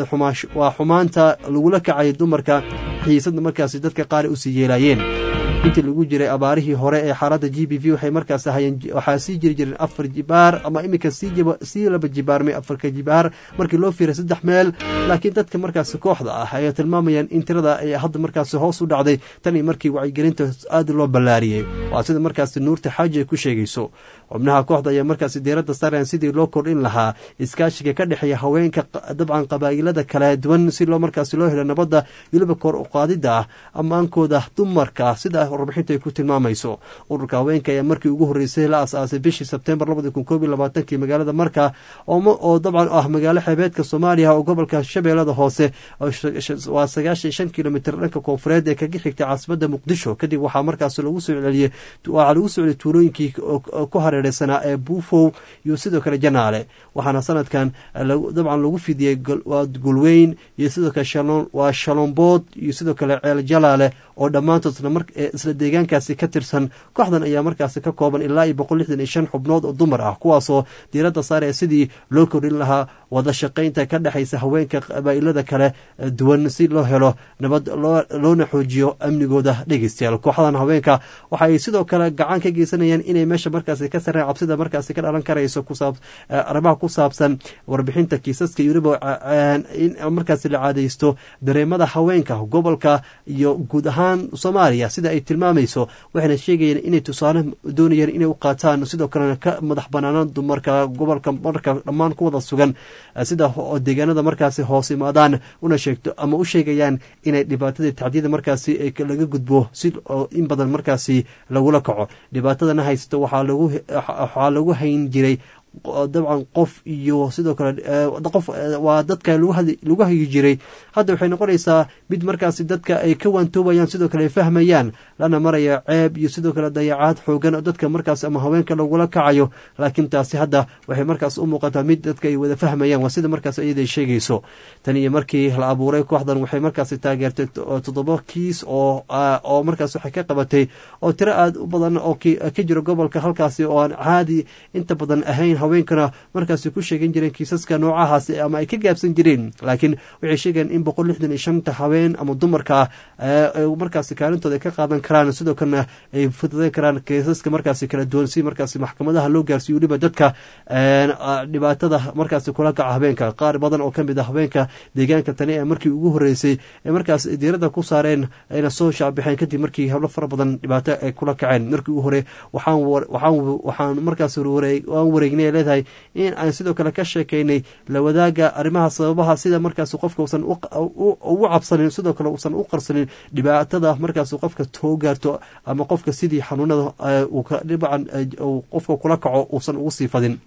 waa xumaanta lagula kacay dumarka xiisadda markaasi dadka qaari usii yeelaayeen intii lagu jiray abaarihii hore ee xaaladda g b v waxay markaas ahayeen waxaa sii jiri jireen afar jibaar ama iminka sii laba jibaarmay afarka jibaar markii loo fiiray saddex meel laakiin dadka markaasi kooxda ah ayaa tilmaamayaan in tirada ay hadda markaasi hoos u dhacday tan iyo markii wacyigelinta aad loo ballaariyey waa sida markaasi nuurta xaaji ay ku sheegayso xubnaha kooxda ayaa markaasi diiradda saarayaan sidii loo kordhin lahaa iskaashiga ka dhexeeya haweenka dabcan qabaa'ilada kala duwan si loo markaasi loo helo nabadda weliba kor uqaadida ah ammaankooda dumarka sida warbixinta ay ku tilmaamayso ururka haweenka ayaa markii ugu horreysay la as-aasay bishii sebtembar labadi kun koob iyo labaatankii magaalada marka oo dabcan ah magaalo xeebeedka soomaaliya oo gobolka shabeellada hoose waa sagaashan shan kilomitr dhanka koonfureed ee kaga xigtay caasimada muqdisho kadib waxaa markaas lagu soo celiyey waxaa lagu soo celiyey tuulooyinkii ku hareereysanaa ee buufow iyo sidoo kale janaale waxaana sanadkan dabcan lagu fidiyey waa gulweyn iyo sidoo kale waa shalombood iyo sidoo kale ceel jalaale oo dhammaantood isla deegaankaasi ka tirsan kooxdan ayaa markaasi ka kooban ilaa iyo boqol lixdan iyo shan xubnood oo dumar ah kuwaasoo diiradda saaraya sidii loo kordhin lahaa wada shaqaynta ka dhexaysa haweenka qabaa'ilada kale duwan si loo helo nabad loona xoojiyo amnigooda dhegeystayaal kooxdan haweenka waxa ay sidoo kale gacan ka geysanayaan inay meesha markaasi ka sareen cabsida markaasi ka dhalan karayso arrimaha ku saabsan warbixinta kiisaska iyo weliba in markaasi la caadaysto dareemada haweenka gobolka iyo guud ahaan soomaaliya sida ay tilmaamayso waxayna sheegayeen inay tusaale doonayeen inay u qaataan sidoo kalena ka madax banaanaan dumarka gobolka marka dhammaan ku wada sugan sida deegaanada markaasi hoos imaadaan una sheegto ama u sheegayaan inay dhibaatadii tacdiyada markaasi laga gudbo si in badan markaasi lagula kaco dhibaatadana haysato waxaa lagu hayn jiray dabcan qof iyo sidoo kale qof waa dadka lagu hagi jiray hadda waxay noqonaysaa mid markaasi dadka ay ka waantoobayaan sidoo kale ay fahmayaan lana maraya ceeb iyo sidoo kale dayacaad xoogan oo dadka markaas ama haweenka lagula kacayo laakiin taasi hadda waxay markaas u muuqataa mid dadka ay wada fahmayaan waa sida markaas iyada sheegayso tan iyo markii la abuuray kooxdan waxay markaasi taageertay toddoba kiis oo oo markaas waxay ka qabatay oo tiro aad u badan oo ka jiro gobolka halkaasi oo aan caadi inta badan ahayn haweenkana markaasi ku sheegan jireen kiisaska noocahaas ama ay ka gaabsan jireen laakiin waxay sheegeen in boqol lixdan iyo shanta haween ama dumarka markaasi kaalintooda ay ka qaadan karaan sidoo kalena ay fududeyn karaan kiisaska markaasi kala duwan si markaasi maxkamadaha loo gaarsiiyo weliba dadka dhibaatada markaasi kula kaca habeenka qaar badan oo kamid ah haweenka deegaanka tani ee markii ugu horeysay ee markaas diirada ku saareen ayna soo shaabixeen kadib markii hablo fara badan dhibaato ay kula kaceen markii ugu hore waxaan markaas waan wareegnay leedahay in aan sidoo kale ka sheekeynay la wadaaga arrimaha sababaha sida markaas qofka usan ugu cabsanin sidoo kale usan u qarsanin dhibaatada markaas qofka too gaarto ama qofka sidii xanuunada dhibcan qofka kula kaco uusan ugu sii fadin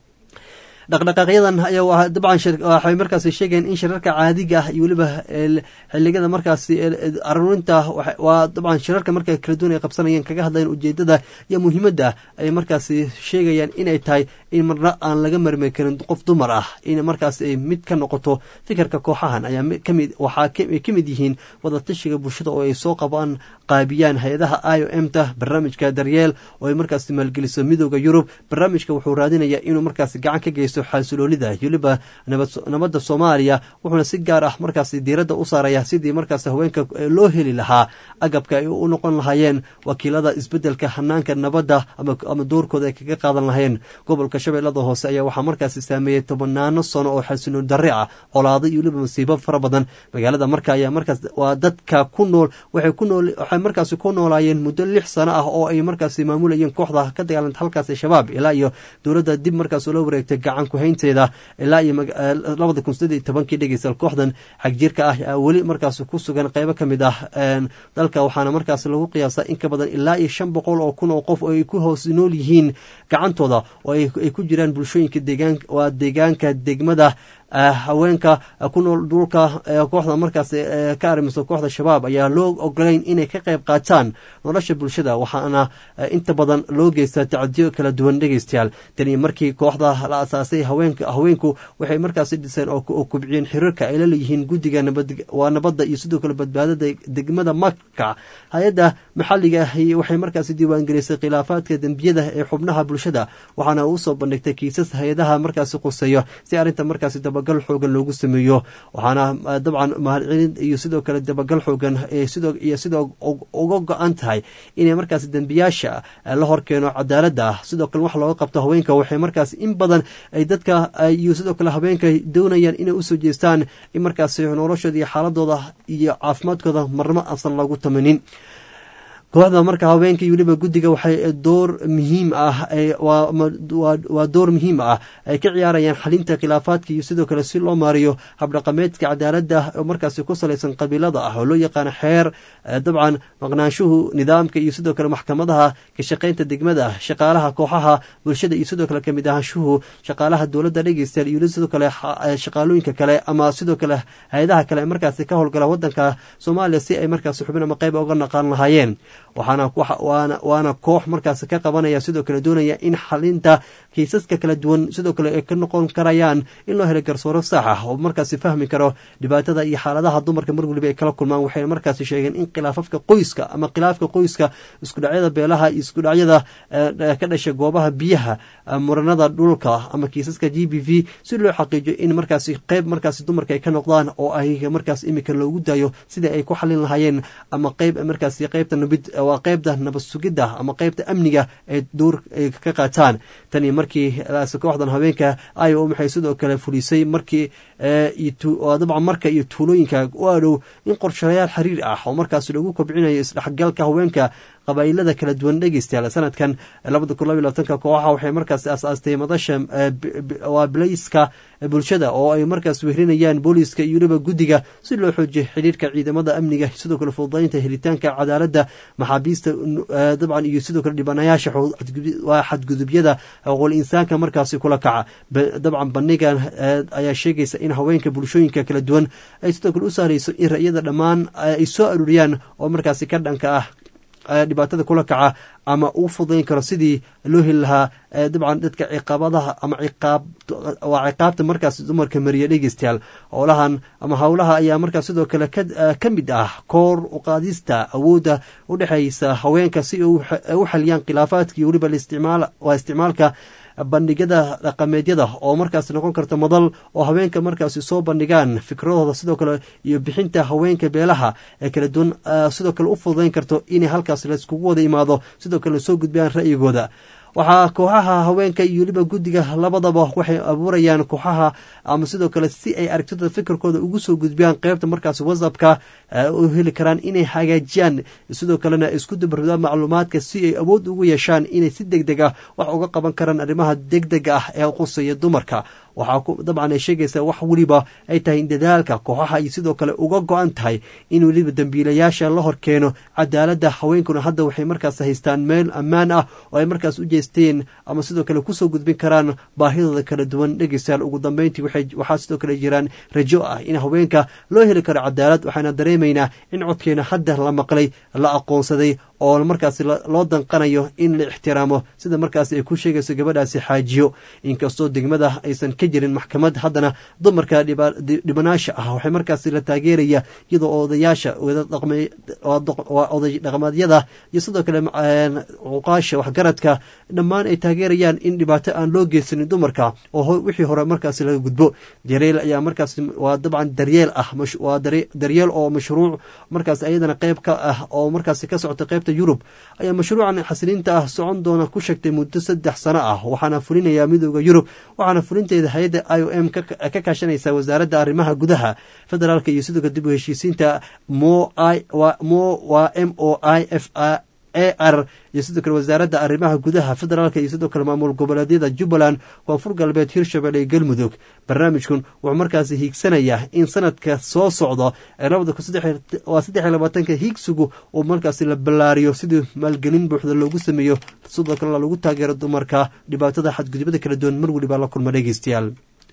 dhaqdhaqaaqyadan ayaa dabcan waxay markaasi sheegeen in shirarka caadiga ah iyo weliba xilligada markaasi aruurinta waa dabcan shirarka marka kala duwan ay qabsanayeen kaga hadlayeen ujeedada iyo muhiimadda ay markaasi sheegayaan inay tahay in marna aan laga marmari karin qof dumar ah in markaas ay mid ka noqoto fikirka kooxahan ayaa kamid waxaa ay ka mid yihiin wadatashiga bulshada oo ay soo qabaan qaabiyaan hay-adaha i o m ta barnaamijka daryeel oo ay markaasi maalgeliso midooda yurub barnaamijka wuxuu raadinayaa inuu markaasi gacan ka geysto xasiloolida weliba nabadda soomaaliya wuxuuna si gaar ah markaasi diiradda u saaraya sidii markaas haweenka loo heli lahaa agabka ay u noqon lahaayeen wakiilada isbedelka hanaanka nabadda ama doorkooda ay kaga qaadan lahayeen gobolka shabeellada hoose ayaa waxaa markaasi saameeyey tobanaano sano oo xasiloon darre ah colaado iyo weliba masiibo fara badan magaalada marka ayaa markaas waa dadka ku nool waxay ku nool waxay markaasi ku noolaayeen muddo lix sano ah oo ay markaasi maamulayeen kooxda ka dagaalanta halkaasi shabaab ilaa iyo dowladda dib markaas ula wareegtay gacan kuhaynteeda ilaa iyo labada kun sideed iyo tobankii dhegeystayaal kooxdan xagjirka ah aa weli markaas ku sugan qeybo ka mid ah dalka waxaana markaas lagu qiyaasaa in ka badan ilaa iyo shan boqol oo kun oo qof oo ay ku hoos nool yihiin gacantooda oo ay ku jiraan bulshooyinka deegaan waa deegaanka degmada haweenka ku nool dhulka kooxda markaas ka arrimiso kooxda shabaab ayaa loo ogolayn inay ka qayb qaataan nolosha bulshada waxaana inta badan loo geystaa tacadiyo kala duwan dhegeystayaal tani markii kooxda la asaasay haweenku waxay markaasi dhiseen oo kubciyeen xiriirka ay la leeyihiin guddiga waa nabadda iyo sidoo kale badbaadada degmada maka hay-adda maxalliga ahi waxay markaasi diiwaangelisay khilaafaadka dembiyada ee xubnaha bulshada waxaana uu soo bandhigtay kiisas hay-adaha markaasi quseeyo si arrinta markaasi dabagal xoogan loogu sameeyo waxaana dabcan mahadcelin iyo sidoo kale dabagal xoogan iyo sidoo uga go-an tahay inay markaasi dembiyaasha la horkeeno cadaaladda sidoo kale wax looga qabto haweenka waxay markaas in badan ay dadka iyo sidoo kale haweenka doonayaan inay usoo jeestaan in markaasi noloshooda iyo xaaladooda iyo caafimaadkooda marnamo aansan lagu tamanin kooxda marka haweenka iyo weliba guddiga waxay door muhiim ah waa door muhiim ah ay ka ciyaarayaan xalinta khilaafaadka iyo sidoo kale si loo maariyo habdhaqameedka cadaaladda oo markaasi ku salaysan qabiilada ah oo loo yaqaano xeer dabcan maqnaanshuhu nidaamka iyo sidoo kale maxkamadaha ka shaqaynta degmada shaqaalaha kooxaha bulshada iyo sidoo kale kamid ahaanshuhu shaqaalaha dowladda dhegeystayaal iyo sidoo kale shaqaalooyinka kale ama sidoo kale hay-adaha kale ee markaasi ka howlgala wadanka soomaaliya si ay markaasi xubin ama qayb uga naqaan lahaayeen waxaana waana koox markaas ka qabanaya sidoo kale doonaya in xalinta kiisaska kala duwan sidoo kale ay ka noqon karayaan in loo helo garsooro sax ah oo markaasi fahmi karo dhibaatada iyo xaaladaha dumarka mar waliba ay kala kulmaan waxayna markaasi sheegeen in khilaafafka qoyska ama khilaafka qoyska iskudhacyada beelaha iyo iskudhacyada ka dhasha goobaha biyaha muranada dhulka ama kiisaska g b v si loo xaqiijiyo in markaasi qeyb markaasi dumarka ay ka noqdaan oo ay markaas imika loogu daayo sidai ay ku xalin lahaayeen ama qeyb markaasi qeybta nabid waa qeybta nabad sugidda ama qeybta amniga ay door ka qaataan tani markii kooxdan haweenka i o maxay sidoo kale fulisay markii dabcan marka iyo tuulooyinka u adhow in qorshayaal xiriir ah oo markaas lagu kobcinayo isdhexgalka haweenka qabaa'ilada kala duwan dhegeystayaal sanadkan labada kun laba labaatanka kooxaha waxay markaas aasaastay madasha waa bilayska bulshada oo ay markaas wehrinayaan booliiska iyo weliba guddiga si loo xoojiyo xidhiirka ciidamada amniga sidoo kale fududaynta helitaanka cadaaladda maxaabiista dabcan iyo sidoo kale dhibanayaasha xadgudubyada xuquuqul insaanka markaasi kula kaca dabcan bandhigan ayaa sheegaysa in haweenka bulshooyinka kala duwan ay sidoo kale u sahleyso in ra'yada dhammaan ay soo aruuriyaan oo markaasi ka dhanka ah dhibaatada kula kaca ama uu fudayn karo sidii loo heli lahaa dabcan dadka ciqaabadaha ama waa ciqaabta markaas dumarka mariya dhegeystayaal howlahan ama howlaha ayaa markaas sidoo kale ka mid ah koor uqaadista awoodda u dhexeysa haweenka si u xaliyaan khilaafaadka iyo weliba waa isticmaalka bandhigyada dhaqameedyada oo markaas noqon karta madal oo haweenka markaasi soo bandhigaan fikradooda sidoo kale iyo bixinta haweenka beelaha ee kala duwan sidoo kale u fududayn karto inay halkaas laiskugu wada imaado sidoo kale soo gudbiyaan ra'yigooda waxaa kooxaha haweenka iyo weliba guddiga labadaba waxay abuurayaan kooxaha ama sidoo kale si ay aragtidooda fikirkooda ugu soo gudbiyaan qeybta markaas whatsappka u heli karaan inay hagaajiyaan sidoo kalena isku dubardaan macluumaadka si ay awood ugu yeeshaan inay si deg deg ah wax uga qaban karaan arrimaha deg dega ah ee quseeya dumarka waxaa dabcan ay sheegaysaa wax weliba ay tahay in dadaalka kooxaha ay sidoo kale uga go-an tahay in weliba dembiilayaasha la hor keeno cadaaladda haweenkuna hadda waxay markaas haystaan meel ammaan ah oo ay markaas u jeesteen ama sidoo kale kusoo gudbin karaan baahidooda kala duwan dhegeystayaal ugu dambeyntii waxaa sidoo kale jiraan rajo ah in haweenka loo heli karo cadaalad waxaana dareemaynaa in codkeena hadda la maqlay la aqoonsaday oo markaasi loo danqanayo in la ixtiraamo sida markaasi ay ku sheegayso gabadhaasi xaajiyo inkastoo degmada aysan ka jirin maxkamad haddana dumarka dhibanaasha ah waxay markaasi la taageeraya iyadoo odayaasha oday dhaqameedyada iyo sidoo kale cuqaasha waxgaradka dhammaan ay taageerayaan in dhibaato aan loo geysanin dumarka oo wixii hore markaasi laga gudbo daryeel ayaa markaas waa dabcan daryeel ah waa daryeel oo mashruuc markaas ayadana qeyb ka ah oo markaasi ka socota qeyb yurub ayaa mashruucan xasiliinta ah socon doona ku sheegtay muddo saddex sano ah waxaana fulinayaa midooda yurub waxaana fulinteeda hay-adda i o m ka kaashanaysa wasaaradda arrimaha gudaha federaalk iyo sidoo kale dib u heshiisiinta mo waa m o i f a r iyo sidoo kale wasaaradda arrimaha gudaha federaalk iyo sidoo kale maamul goboleedyada jubbaland koonfur galbeed hirshabelle iyo galmudug barnaamijkan wuxuu markaasi hiigsanayaa in sanadka soo socdo ee labada waa saddex iyo labaatanka hiigsigu uu markaasi la ballaariyo sidii maalgelin buuxda loogu sameeyo sidoo kalena lagu taageero dumarka dhibaatada xadgudubada kala duwan mar weliba la kulma dhegeystayaal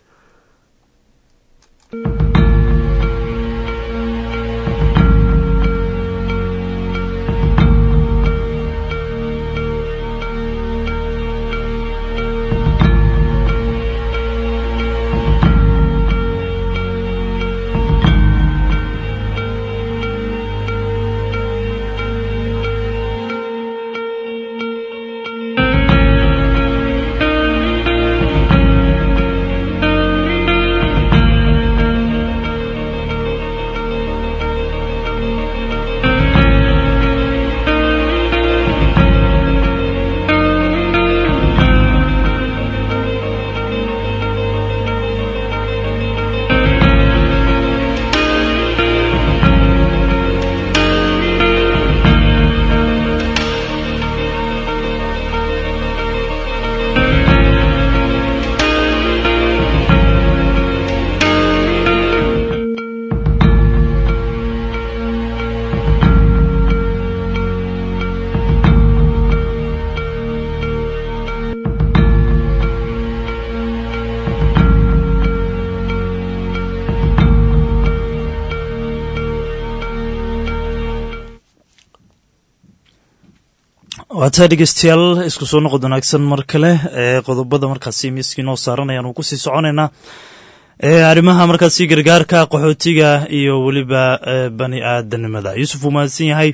waataa dhegeystayaal isku soo noqod wanaagsan mar kale ee qodobada markaasi miiskii noo saaranayaan uu kusii soconaynaa arrimaha markaasi gargaarka qaxootiga iyo weliba bani aadanimada yuusuf uu mahadsan yahay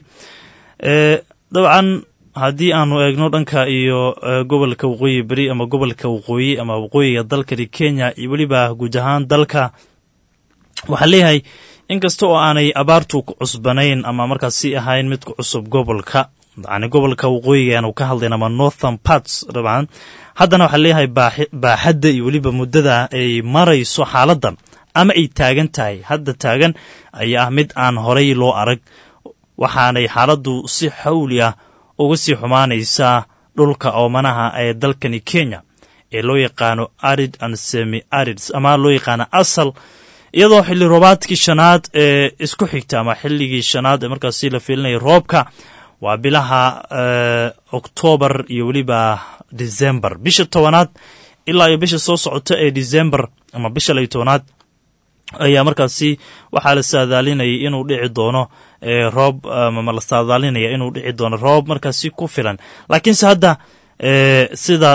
dabcan haddii aanu eegno dhanka iyo gobolka waqooyi beri ama gobolka waqooyi ama waqooyiga dalkani kenya iyo weliba guud ahaan dalka waxaa leeyahay inkasta oo aanay abaartu ku cusbanayn ama markaasi ahayn mid ku cusub gobolka yani gobolka waqooyiga aanu ka hadlayn ama northern parts dabcan haddana waxaa leeyahay baaxadda iyo weliba muddada ay marayso xaaladdan ama ay taagan tahay hadda taagan ayaa ah mid aan horay loo arag waxaanay xaaladdu si xawli ah uga sii xumaanaysaa dhulka oomanaha ee dalkani kenya ee loo yaqaano arid and semi arids ama loo yaqaano asal iyadoo xilli roobaadkii shanaad ee isku xigta ama xilligii shanaad ee markaasi la fiilinaya roobka waa bilaha oktoobar iyo weliba december bisha tobanaad ilaa iyo bisha soo socota ee december ama bisha layo tobanaad ayaa markaasi waxaa la saadaalinayay inuu dhici doono roob ama la saadaalinaya inuu dhici doono roob markaasi ku filan laakiinse hadda sida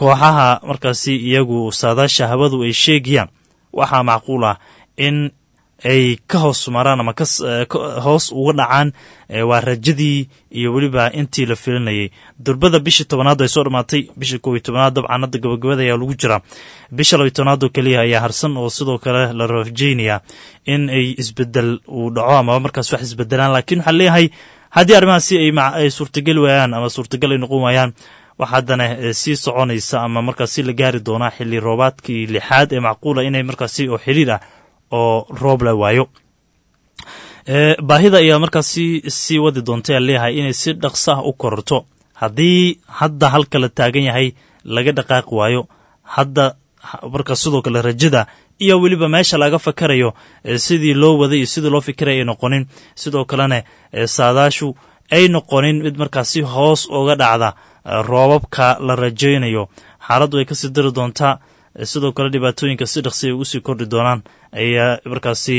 kooxaha markaasi iyagu saadaasha hawadu ay sheegayaan waxaa macquul ah in ay ka hoos maraan ama hoos uga dhacaan waa rajadii iyo weliba intii la filinayay durbada bishii tobanaad ay soo dhammaatay bishii kow iyo tobanaad dabcan hadda gabagabada ayaa lagu jiraa bisha labiyo tobanaad oo keliya ayaa harsan oo sidoo kale la rajeynaya in ay isbedel uu dhaco amaba markaas wax isbedelaan laakiin waxaa leeyahay haddii arrimahaasi ay suurtageli waayaan ama suurtagal ay noqon waayaan wax haddana sii soconaysa ama markaasi la gaari doonaa xilli roobaadkii lixaad ee macquula inay markaasi oo xiriir ah oo roob la waayo baahida ayaa markaasi sii wadi doonta aa leeyahay inay si dhaqso ah u kororto haddii hadda halka la taagan yahay laga dhaqaaqi waayo hadda markaas sidoo kale rajada iyo weliba meesha laga fakarayo sidii loo waday iyo sidii loo fikiray ay noqonin sidoo kalena saadaashu ay noqonin mid markaasi hoos uga dhacda roobabka la rajaynayo xaaladdu ay kasii dari doontaa sidoo kale dhibaatooyinka si dhaqsi ay ugu sii kordhi doonaan ayaa markaasi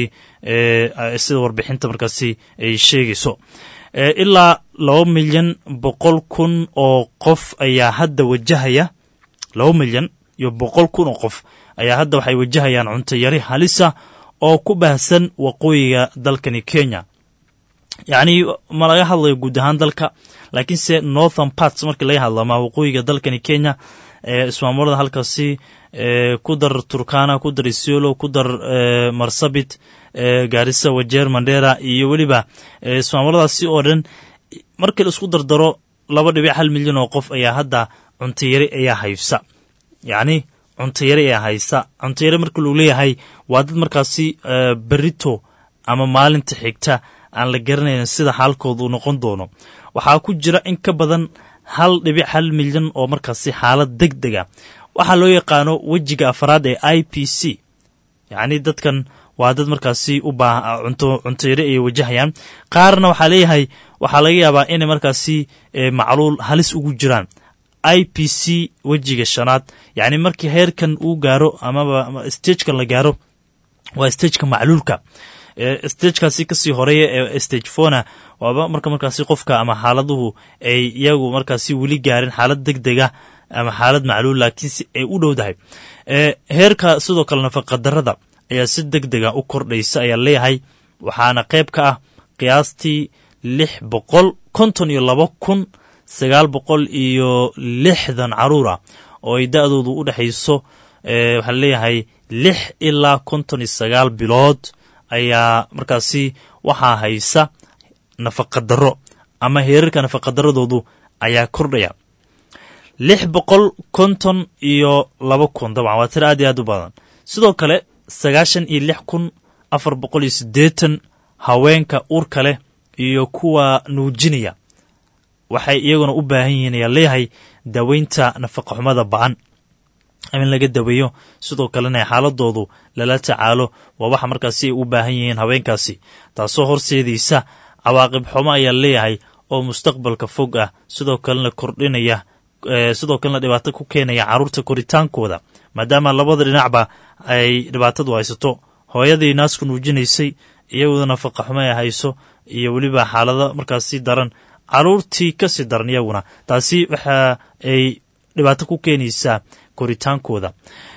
sida warbixinta markaasi ay sheegayso ilaa laba milyan boqol kun oo qof ayaa hadda wajahaya laba milyan iyo boqol kun oo qof ayaa hadda waxay wajahayaan cunto yari halisa oo ku baahsan waqooyiga dalkani kenya yacni ma laga hadlayo guud ahaan dalka laakiinse northern parts markii laga hadlo ama waqooyiga dalkani kenya ismaamulada halkaasi ku dar turkana ku dar isiolo ku dar marsabit gaarisa wajeer mandera iyo weliba ismaamuladaasi oo dhan markii la isku dardaro laba dhibic hal milyan oo qof ayaa hadda cuntayari ayaa haysa yacni cuntayari ayaa haysa cuntayari marka luu leeyahay waa dad markaasi berito ama maalinta xigta aan la garanayn sida xaalkooda uu noqon doono waxaa ku jira in ka badan hal dhibic hal milyan oo markaasi xaalad deg dega waxaa loo yaqaano wejiga afraad ee i p c yacni dadkan waa dad markaasi u baaha cunto cuntayari ay wajahayaan qaarna waxaa leeyahay waxaa laga yaabaa inay markaasi macluul halis ugu jiraan i p c wejiga shanaad yacni markii heerkan uu gaaro amaba stagekan la gaaro waa stageka macluulka stagekaasi kasii horeeya ee stage fona waaba marka markaasi qofka ama xaaladuhu ay iyagu markaasi weli gaarin xaalad deg dega ama xaalad macluul laakiinse ay u dhowdahay heerka sidoo kale nafaqadarada ayaa si deg dega u kordhaysa ayaa leeyahay waxaana qayb ka ah qiyaastii lix boqol konton iyo laba kun sagaal boqol iyo lixdan caruur ah oo ay da-doodu u dhexayso waxaa leeyahay lix ilaa konton iyo sagaal bilood ayaa markaasi waxaa haysa nafaqadaro ama heerarka nafaqadaradoodu ayaa kordhaya lix boqol konton iyo laba kun dabcan waa tiro aad iyo aad u badan sidoo kale sagaashan iyo lix kun afar boqol iyo siddeetan haweenka uurka leh iyo kuwa nuujinaya waxay iyaguna u baahan yihiin ayaa leeyahay daaweynta nafaqa xumada ba-an in laga daweeyo sidoo kalena xaaladoodu lala tacaalo waa waxa markaasi ay u baahan yihiin haweenkaasi taasoo horseedaysa cawaaqib xumo ayaa leeyahay oo mustaqbalka fog ah sidoo kalena kordhinaya sidoo kalena dhibaato ku keenaya carruurta koritaankooda maadaama labada dhinacba ay dhibaatadu haysato hooyadii naasku nuujinaysay iyagooda nafaqa xumo ay hayso iyo weliba xaalado markaasi daran caruurtii kasii daran iyaguna taasi waxa ay dhibaato ku keenaysaa koritaankooda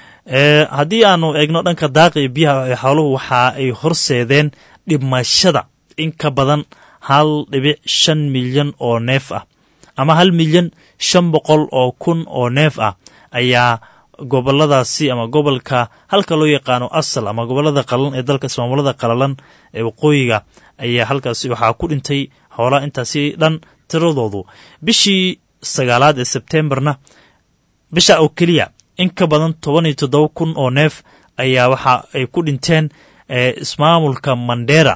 haddii aanu eegno dhanka daaqa iyo biyaha ee xooluhu waxa ay horseedeen dhimashada in ka badan hal dhibic shan milyan oo neef ah ama hal milyan shan boqol oo kun oo neef ah ayaa goboladaasi ama gobolka halka loo yaqaano asal ama gobolada qalalan ee dalka ismaamulada qalalan ee waqooyiga ayaa halkaasi waxaa ku dhintay xoolaa intaasi dhan tiradoodu bishii sagaalaad ee sebtembarna bisha oo keliya in ka badan toban iyo toddoba kun oo neef ayaa waxa ay ku dhinteen ismaamulka mandera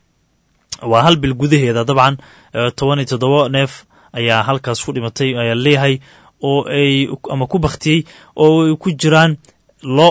waa hal bil gudaheeda dabcan toban iyo toddoba neef ayaa halkaas ku dhimatay ayaa leeyahay oo ay ama ku baktiyey oo ay ku jiraan lo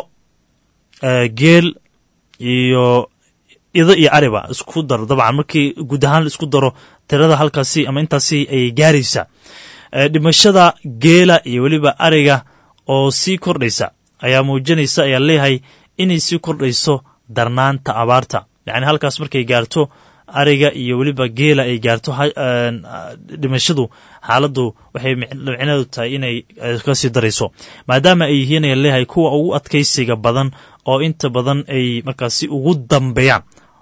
geel iyo ido iyo ariba isku daro dabcan markii guud ahaan la isku daro tirada halkaasi ama intaasi ayay gaaraysa dhimashada geela iyo weliba ariga oo sii kordhaysa ayaa muujinaysa ayaa leeyahay inay sii kordhayso darnaanta abaarta yacni halkaas markay gaarto ariga iyo weliba geela ay gaarto dhimashadu xaaladdu waxay micneedu tahay inay kasii darayso maadaama ay yihiin ayaa leeyahay kuwa ugu adkaysiga badan oo inta badan ay markaasi ugu dambeeyaan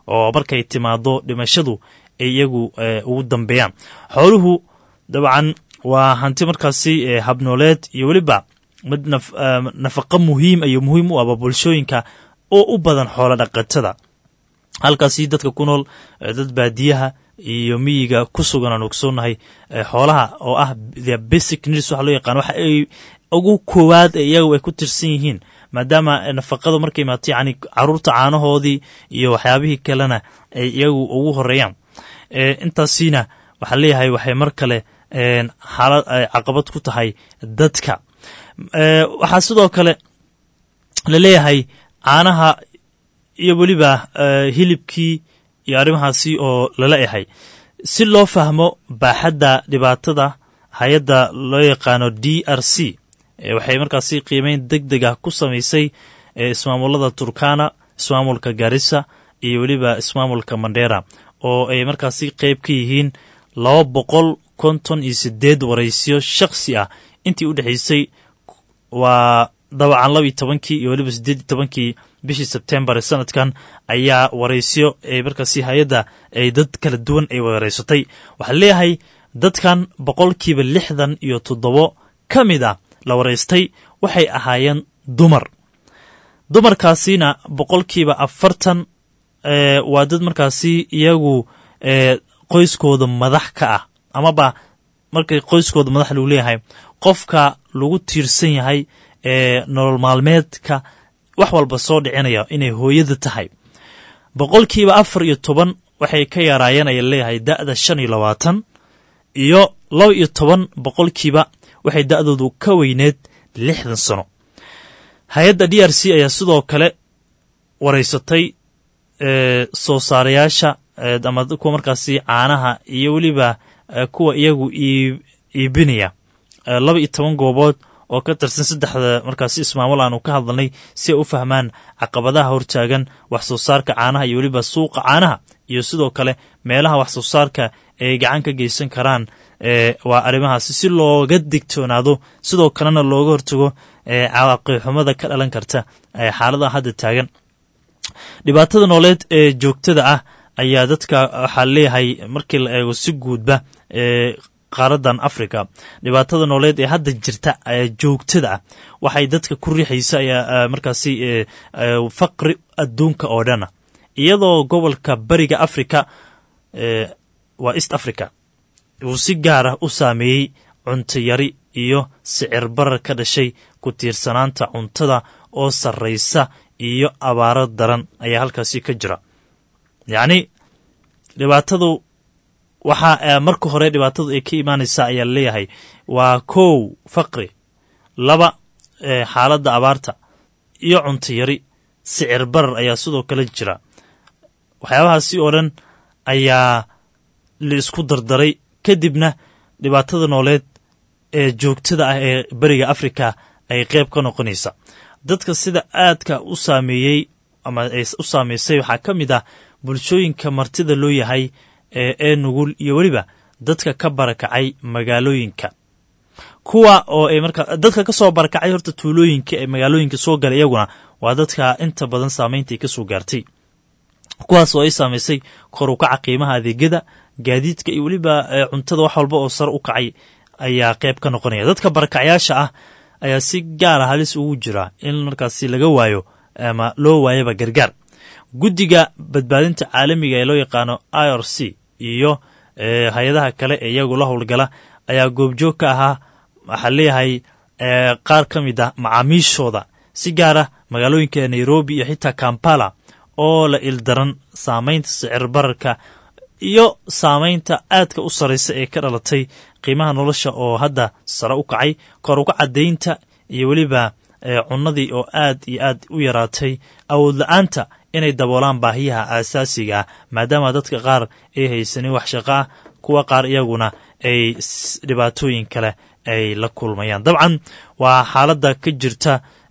oo markay timaado dhimashadu ay iyagu ugu dambeeyaan xooluhu dabcan waa hanti markaasi habnooleed iyo weliba mid nafaqo muhiim iyo muhiim u aba bulshooyinka oo u badan xoolo dhaqatada halkaasi dadka ku nool dad baadiyaha iyo miyiga ku sugan aan ogsoonahay xoolaha oo ah the basic needs waxa loo yaqaan waxa ay ugu koowaad ee iyagu ay ku tirsan yihiin maadaama nafaqadu markay imaato yacni caruurta caanahoodii iyo waxyaabihii kalena ay iyagu ugu horeeyaan intaasina waxaa leeyahay waxay mar kale xaalad ay caqabad ku tahay dadka waxaa sidoo kale la leeyahay caanaha iyo weliba hilibkii iyo arrimahaasi oo lala yahay si loo fahmo baaxadda dhibaatada hay-adda loo yaqaano d r c waxay markaasi qiimeyn deg deg ah ku samaysay ismaamulada turkana ismaamulka garissa iyo weliba ismaamulka mandera oo ay markaasi qeyb ka yihiin laba boqol konton iyo sideed waraysiyo shakhsi ah intii u dhexaysay waa dabacan laba iyo tobankii iyo weliba siddeed iyo tobankii bishii sebtembar ee sanadkan ayaa waraysyo ee markaasi hay-adda ay dad kala duwan ay waraysatay waxaa leeyahay dadkan boqolkiiba lixdan iyo toddobo ka mid ah la waraystay waxay ahaayeen dumar dumarkaasina boqolkiiba afartan waa dad markaasi iyagu qoyskooda madax ka ah amaba markay qoyskooda madax lagu leeyahay qofka lagu tiirsan yahay ee nolol maalmeedka wax walba soo dhicinaya inay hooyada tahay boqolkiiba afar iyo toban waxay ka yaraayeen aya leeyahay da'da shan iyo labaatan iyo laba iyo toban boqolkiiba waxay da'doodu ka weyneed lixdan sano hay-adda d r c ayaa sidoo kale waraysatay soo saarayaasha ama kuwa markaasi caanaha iyo weliba kuwa iyagu iibinaya laba iyo toban goobood oo ka tirsan saddexda markaasi ismaamul aanu ka hadalnay si ay u fahmaan caqabadaha hortaagan wax soo saarka caanaha iyo weliba suuqa caanaha iyo sidoo kale meelaha wax soo saarka ay gacan ka geysan karaan waa arrimahaasi si looga digtoonaado sidoo kalena looga hortago cawaaqibxumada ka dhalan karta xaaladaha hadda taagan dhibaatada nooleed ee joogtada ah ayaa dadka waxaa leeyahay markii la eego si guudba qaaradan africa dhibaatada nooleed ee hadda jirta joogtada ah waxay dadka ku riixaysa ayaa markaasi faqri adduunka oo dhana iyadoo gobolka bariga africa waa east africa uu si gaar ah u saameeyey cunto yari iyo sicir barar ka dhashay ku tiirsanaanta cuntada oo sarraysa iyo abaaro daran ayaa halkaasi ka jira yacni dhibaatadu waxaa marka hore dhibaatadu ay ka imaanaysaa ayaa leeyahay waa kow faqri laba xaaladda abaarta iyo cunto yari sicir barar ayaa sidoo kale jira waxyaabahaasi oo dhan ayaa la isku dardaray kadibna dhibaatada nooleed ee joogtada ah ee beriga afrika ay qeyb ka noqonaysa dadka sida aadka u saameeyey ama u saameysay waxaa ka mid ah bulshooyinka martida loo yahay ee nugul iyo weliba dadka ka barakacay magaalooyinka kuwa oo ay markaa dadka ka soo barakacay horta tuulooyinka ee magaalooyinka soo galay iyaguna waa dadka inta badan saamaynta ay ka soo gaartay kuwaas oo ay saamaysay kor u kaca qiimaha adeegyada gaadiidka iyo weliba cuntada wax walba oo sare u kacay ayaa qeyb ka noqonaya dadka barakacyaasha ah ayaa si gaara halis ugu jira in markaasi laga waayo ama loo waayaba gargaar guddiga badbaadinta caalamiga ee loo yaqaano i r c iyo hay-adaha kale ee iyagu la howlgala ayaa goobjoog ka ahaa waxaa leeyahay qaar ka mid ah macaamiishooda si gaar ah magaalooyinka nairobi iyo xitaa kampala oo la ildaran saamaynta sicir bararka iyo saamaynta aadka u sarraysa ee ka dhalatay qiimaha nolosha oo hadda sare u kacay kor uga caddaynta iyo weliba cunnadii oo aad iyo aad u yaraatay awood la-aanta inay daboolaan baahiyaha aasaasiga ah maadaama dadka qaar ay haysanin wax shaqo ah kuwa qaar iyaguna ay dhibaatooyin kale ay la kulmayaan dabcan waa xaaladda ka jirta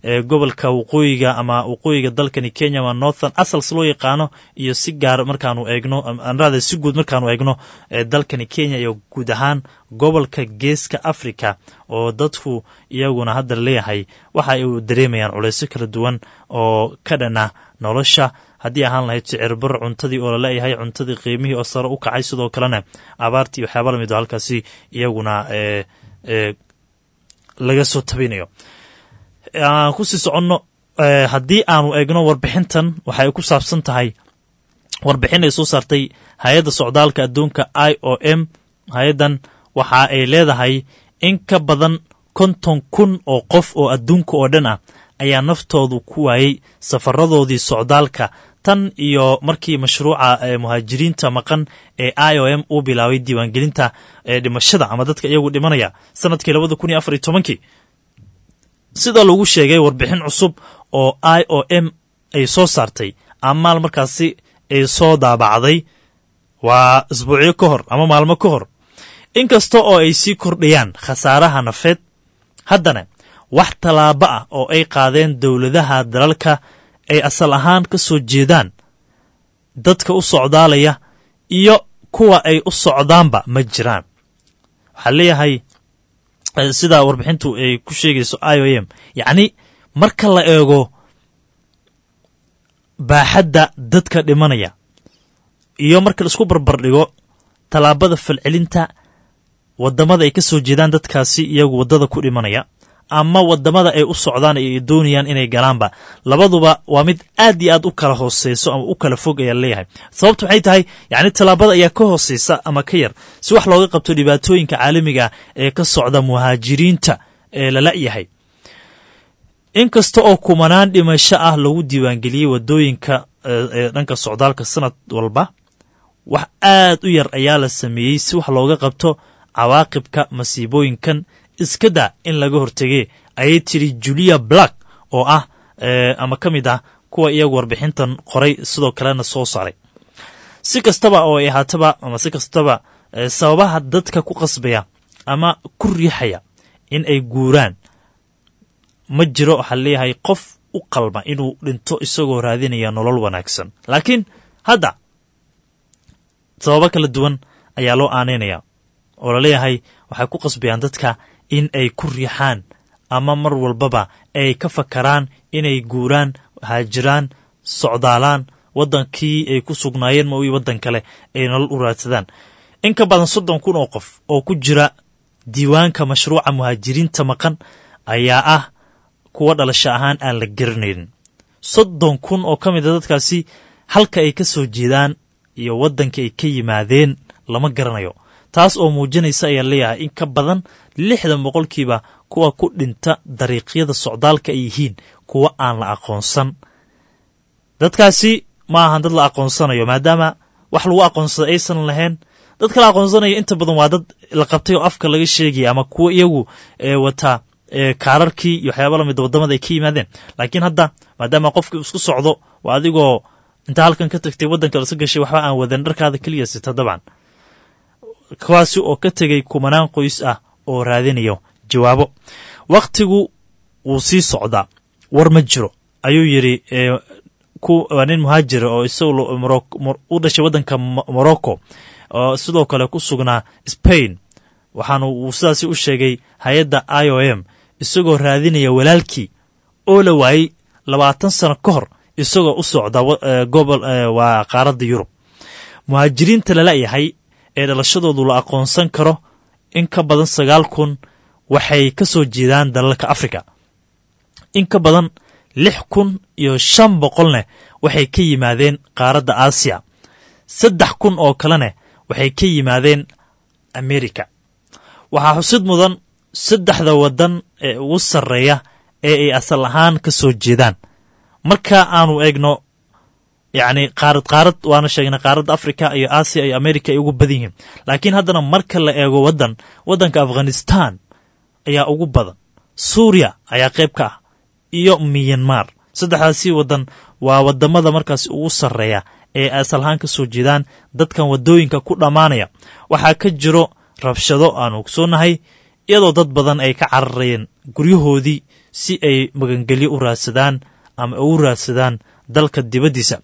gobolka waqooyiga ama waqooyiga dalkani kenya ama northern asals loo yaqaano iyo si gaar markaanu eegno anrada si guud markaanu eegno dalkani kenya iyo guud ahaan gobolka geeska africa oo dadku iyaguna hadda leeyahay waxa ay dareemayaan culeysyo kala duwan oo ka dhana nolosha haddii ahaan lahayd sicirbar cuntadii oo laleeyahay cuntadii qiimihii oo sare u kacay sidoo kalena abaartii waxyaaba lamid oo halkaasi iyaguna laga soo tabinayo aan kusii soconno haddii aanu eegno warbixintan waxay ku saabsan tahay warbixin ay soo saartay hay-adda socdaalka adduunka i o m hay-addan waxa ay leedahay in ka badan konton kun oo qof oo adduunka oo dhan ah ayaa naftoodu ku waayey safaradoodii socdaalka tan iyo markii mashruuca muhaajiriinta maqan ee i o m uu bilaabay diiwaangelinta dhimashada ama dadka iyagu dhimanaya sanadkii labada kun iyo afar iyo tobankii sida lagu sheegay warbixin cusub oo i o m ay soo saartay amaal markaasi ay soo daabacday waa isbuucyo ka hor ama maalmo ka hor inkasta oo ay sii kordhayaan khasaaraha nafeed haddana wax tallaabo ah oo ay qaadeen dowladaha dalalka ay asal ahaan ka soo jeedaan dadka u socdaalaya iyo kuwa ay u socdaanba ma jiraan waxaa leeyahay sida warbixintu ay ku sheegayso i o m yacni marka la eego baaxadda dadka dhimanaya iyo marka la isku barbar dhigo tallaabada falcelinta waddamada ay ka soo jeedaan dadkaasi iyagu waddada ku dhimanaya ama waddamada ay u socdaan ay doonayaan inay galaanba labaduba waa mid aad iyo aad u kala hooseyso ama u kala fog ayaa leeyahay sababtu waxay tahay yacni tallaabada ayaa ka hooseysa ama ka yar si wax looga qabto dhibaatooyinka caalamiga ee ka socda muhaajiriinta ee lala yahay inkasta oo kumanaan dhimasho ah lagu diiwaangeliyey waddooyinka ee dhanka socdaalka sanad walba wax aad u yar ayaa la sameeyey si wax looga qabto cawaaqibka masiibooyinkan iska daa in laga hortegee ayay tiri julia black oo ah ama ka mid ah kuwa iyagu warbixintan qoray sidoo kalena soo saaray si kastaba oo ay ahaataba ama si kastaba sababaha dadka ku qasbaya ama ku riixaya in ay guuraan ma jiro waxaa leeyahay qof u qalma inuu dhinto isagoo raadinaya nolol wanaagsan laakiin hadda sababo kala duwan ayaa loo aaneynaya oo laleeyahay waxay ku qasbayaan dadka in ay ku riixaan ama mar walbaba ay ka fakaraan inay guuraan haajiraan socdaalaan waddankii ay ku sugnaayeen ma waddan kale ay nolol u raadsadaan in ka badan soddon kun oo qof oo ku jira diiwaanka mashruuca muhaajiriinta maqan ayaa ah kuwa dhalasho ahaan aan la garanaynin soddon kun oo ka mid a dadkaasi halka ay ka soo jeedaan iyo waddanka ay ka yimaadeen lama garanayo taas oo muujinaysa ayaa leeyahay in ka badan lixdan boqolkiiba kuwa ku dhinta dariiqyada socdaalka ay yihiin kuwa aan la aqoonsan dadkaasi ma ahan dad la aqoonsanayo maadaama wax lagu aqoonsada aysan lahayn dadka la aqoonsanayo inta badan waa dad la qabtay oo afka laga sheegaya ama kuwa iyagu wata kaararkii iyo waxyaaba lamida waddamada ay ka yimaadeen laakiin hadda maadaama qofkii isku socdo waa adigoo intaa halkan ka tagtay waddanka lasa gashay waxba aan wadan dharkaada keliya sita dabcan kuwaasi oo ka tegay kumanaan qoys ah oo raadinayo jawaabo wakhtigu wuu sii socdaa war ma jiro ayuu yidhi waa nin muhaajira oo isagoo u dhashay waddanka morocco oo sidoo kale ku sugnaa spain waxaana uu sidaasi u sheegay hay-adda i o m isagoo raadinaya walaalkii oo la waayey labaatan sano ka hor isagoo u socda gobol waa qaaradda yurub muhaajiriinta lala yahay ee dhalashadoodu la aqoonsan karo in ka badan sagaal kun waxay ka soo jeedaan dalalka africa in ka badan lix kun iyo shan boqolneh waxay ka yimaadeen qaaradda aasiya saddex kun oo kalena waxay ka yimaadeen america waxaa xusid mudan saddexda waddan ee ugu sarreeya ee ay asal ahaan ka soo jeedaan marka aanu eegno yacni qaarad qaarad waana sheegnay qaaradda africa iyo aasiya iyo america ay ugu badan yihiin laakiin haddana marka la eego waddan waddanka afghanistan ayaa ugu badan suuriya ayaa qayb ka ah iyo miyanmar saddexdaasi waddan waa waddamada markaas ugu sarreeya ee asal ahaan ka soo jeedaan dadkan waddooyinka ku dhammaanaya waxaa ka jiro rabshado aanu ogsoonahay iyadoo dad badan ay ka cararayeen guryahoodii si ay magangelyo u raadsadaan ama ugu raadsadaan dalka dibaddiisa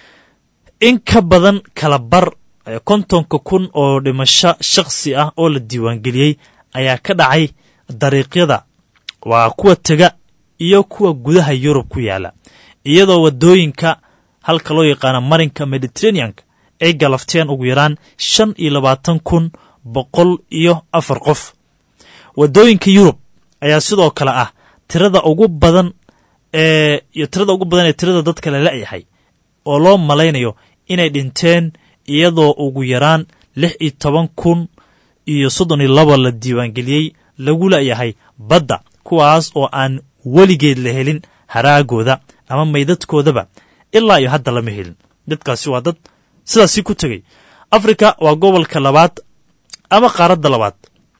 in ka badan kala bar kontonka kun oo dhimasho shakhsi ah oo la diiwaangeliyey ayaa ka dhacay dariiqyada waa kuwa tega iyo kuwa gudaha yurub ku yaala iyadoo waddooyinka halka loo yaqaano marinka mediteraneanka ay galafteen ugu yaraan shan iyo labaatan kun boqol iyo afar qof waddooyinka yurub ayaa sidoo kale ah tirada ugu badan ee iyo tirada ugu badan ee tirada dadka la la'yahay oo loo malaynayo inay dhinteen iyadoo ugu yaraan lix iyo toban kun iyo soddon iyo laba la diiwaangeliyey lagu la'yahay badda kuwaas oo aan weligeed la helin haraagooda ama maydadkoodaba ilaa iyo hadda lama helin dadkaasi waa dad sidaasi ku tegey afrika waa gobolka labaad ama qaaradda labaad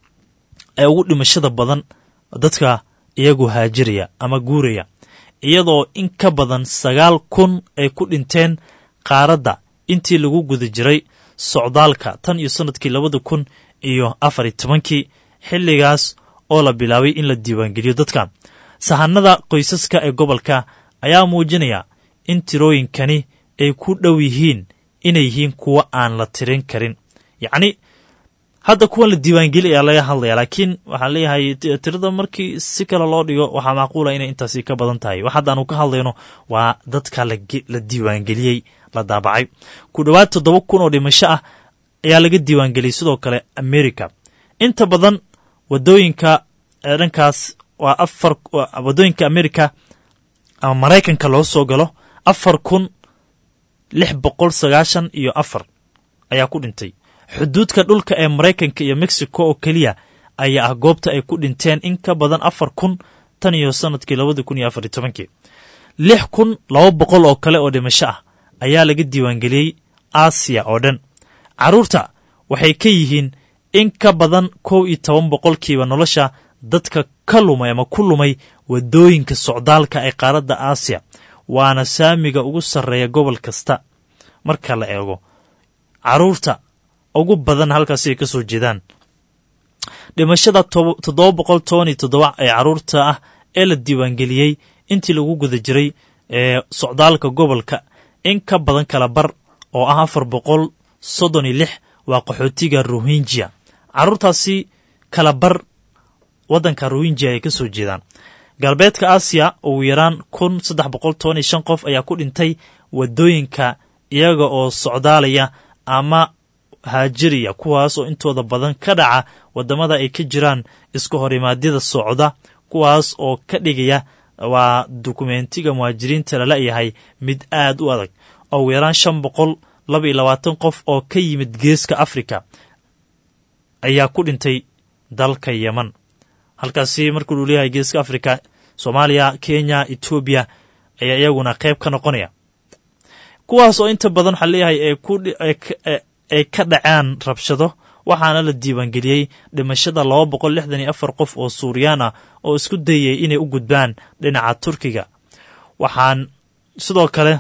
ee ugu dhimashada badan dadka iyagu haajiraya ama guuraya iyadoo in ka badan sagaal kun ay ku dhinteen qaaradda intii lagu guda jiray socdaalka tan iyo sannadkii labada kun iyo afar iyo tobankii xilligaas oo la bilaabay in la diiwaangeliyo dadka sahanada qoysaska ee gobolka ayaa muujinaya in tirooyinkani ay ku dhow yihiin inay yihiin kuwo aan la tirin karin yacni hadda kuwan la diiwaangeli ayaa laga hadlaya laakiin waxaan leeyahay tirada markii si kale loo dhigo waxaa macquula inay intaasi ka badan tahay wax haddaanu ka hadlayno waa dadka la diiwaangeliyey la daabacay ku dhowaad toddoba kun oo dhimasho ah ayaa laga diiwaangeliyey sidoo kale america inta badan wadooyinka dhankaas waa afar wadooyinka america ama maraykanka loo soo galo afar kun lix boqol sagaashan iyo afar ayaa ku dhintay xuduudka dhulka ee maraykanka iyo mexico oo keliya ayaa ah goobta ay ku dhinteen in ka badan afar kun tan iyo sannadkii labada kun iyo afar iyo tobankii lix kun laba boqol oo kale oo dhimasho ah ayaa laga diiwaangeliyey aasiya oo dhan carruurta waxay ka yihiin in ka badan kow iyo toban boqolkiiba nolosha dadka ka lumay ama ku lumay waddooyinka socdaalka ee qaaradda aasiya waana saamiga ugu sarreeya gobol kasta marka la eego carruurta ugu badan halkaasi ay ka soo jeedaan dhimashada toddoba boqol toban iyo toddoba ee carruurta ah ee la diiwaangeliyey intii lagu guda jiray ee socdaalka gobolka in ka badan kala bar oo ah afar boqol soddon iyo lix waa qaxootiga rohinjia carruurtaasi kala bar waddanka rohinjia ay ka soo jeedaan galbeedka aasiya ugu yaraan kun saddex boqol toban iyo shan qof ayaa ku dhintay waddooyinka iyaga oo socdaalaya ama haajiriya kuwaas oo intooda badan ka dhaca waddamada ay ka jiraan iska horimaadyada socda kuwaas oo ka dhigaya waa dukumentiga muhaajiriinta lala yahay mid aad u adag ugu yaraan shan boqol laba iyo labaatan qof oo ka yimid geeska afrika ayaa ku dhintay dalka yeman halkaasi markuu uu leeyahay geeska afrika soomaaliya kenya etoobiya ayaa iyaguna qayb ka noqonaya kuwaas oo inta badan waxaa leeyahay ay ka dhacaan rabshado waxaana la diiwaangeliyey dhimashada laba boqol lixdan iyo afar qof oo suuriyaan ah oo isku dayay inay u gudbaan dhinaca turkiga waxaan sidoo kale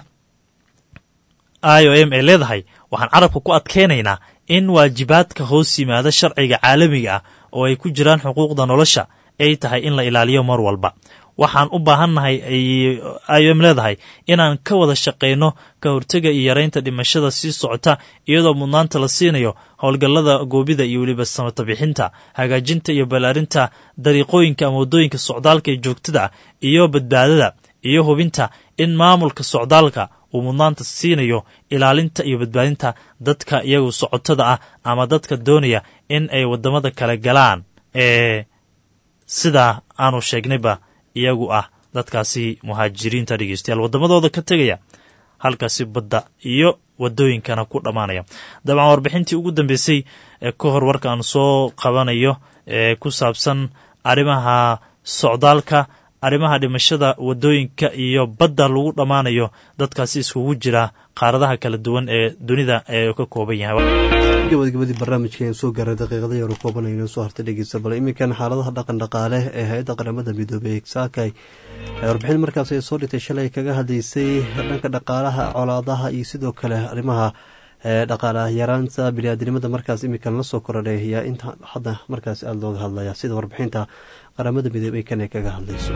i o m ay leedahay waxaan carabka ku adkeynaynaa in waajibaadka hoos yimaada sharciga caalamiga ah oo ay ku jiraan xuquuqda nolosha ay tahay in la ilaaliyo mar walba waxaan u baahannahay i o m leedahay inaan ka wada shaqayno ka hortega iyo yaraynta dhimashada sii socota iyadoo mudnaanta la siinayo howlgallada goobida iyo weliba samata bixinta hagaajinta iyo ballaarinta dariiqooyinka ama waddooyinka socdaalka ee joogtada iyo badbaadada iyo hubinta in maamulka socdaalka uu mudnaanta siinayo ilaalinta iyo badbaadinta dadka iyagu socotada ah ama dadka doonaya in ay waddamada kale galaan ee sidaa aanu sheegnayba iyagu ah dadkaasi muhaajiriinta dhegeystayaal waddamadooda ka tegaya halkaasi badda iyo waddooyinkana ku dhammaanaya dabcan warbixintii ugu dambeysay ee ka hor warka aan soo qabanayo ee ku saabsan arrimaha socdaalka arrimaha dhimashada waddooyinka iyo badda lagu dhammaanayo dadkaasi iskugu jira qaaradaha kala duwan ee dunida ee ka kooban yahay gabagabadii barnaamijkaen soo gaaray daqiiqada yaru koobanayno soo hartay dhegeysta bal iminkan xaaladaha dhaqan dhaqaale ee hay-adda qaramada midoobey saakay warbixin markaas ay soo dhigtay shalay kaga hadlaysay dhanka dhaqaalaha colaadaha iyo sidoo kale arrimaha dhaqaala yaraanta biniaadinimada markaas iminkan la soo korodhay ayaa inta hadda markaas aada looga hadlaya sida warbixinta qaramada midoobey kan ay kaga hadlayso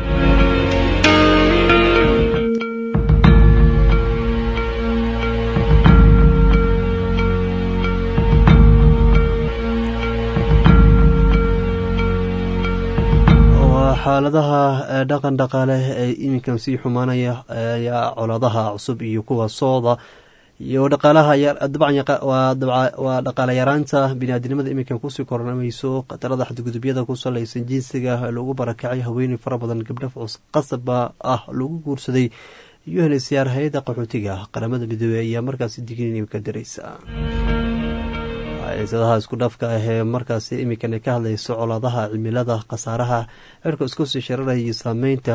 xaaladaha dhaqan dhaqaale ee iminkan sii xumaanaya ayaa colaadaha cusub iyo kuwa sooda iyo dhaqaalaha waa dhaqaale yaraanta biniaadinimada iminkan kusii kornamayso khatarada xadgudubyada ku salaysan jinsiga lagu barakacay haweeney fara badan gabdha qasaba ah lagu guursaday unhcr hay-adda qaxootiga qaramada midoobey ayaa markaasi digniin ka diraysa ciisadaha isku dhafka ah ee markaasi iminkan ay ka hadlayso colaadaha cimilada khasaaraha cirka isku sii shararaya iyo saameynta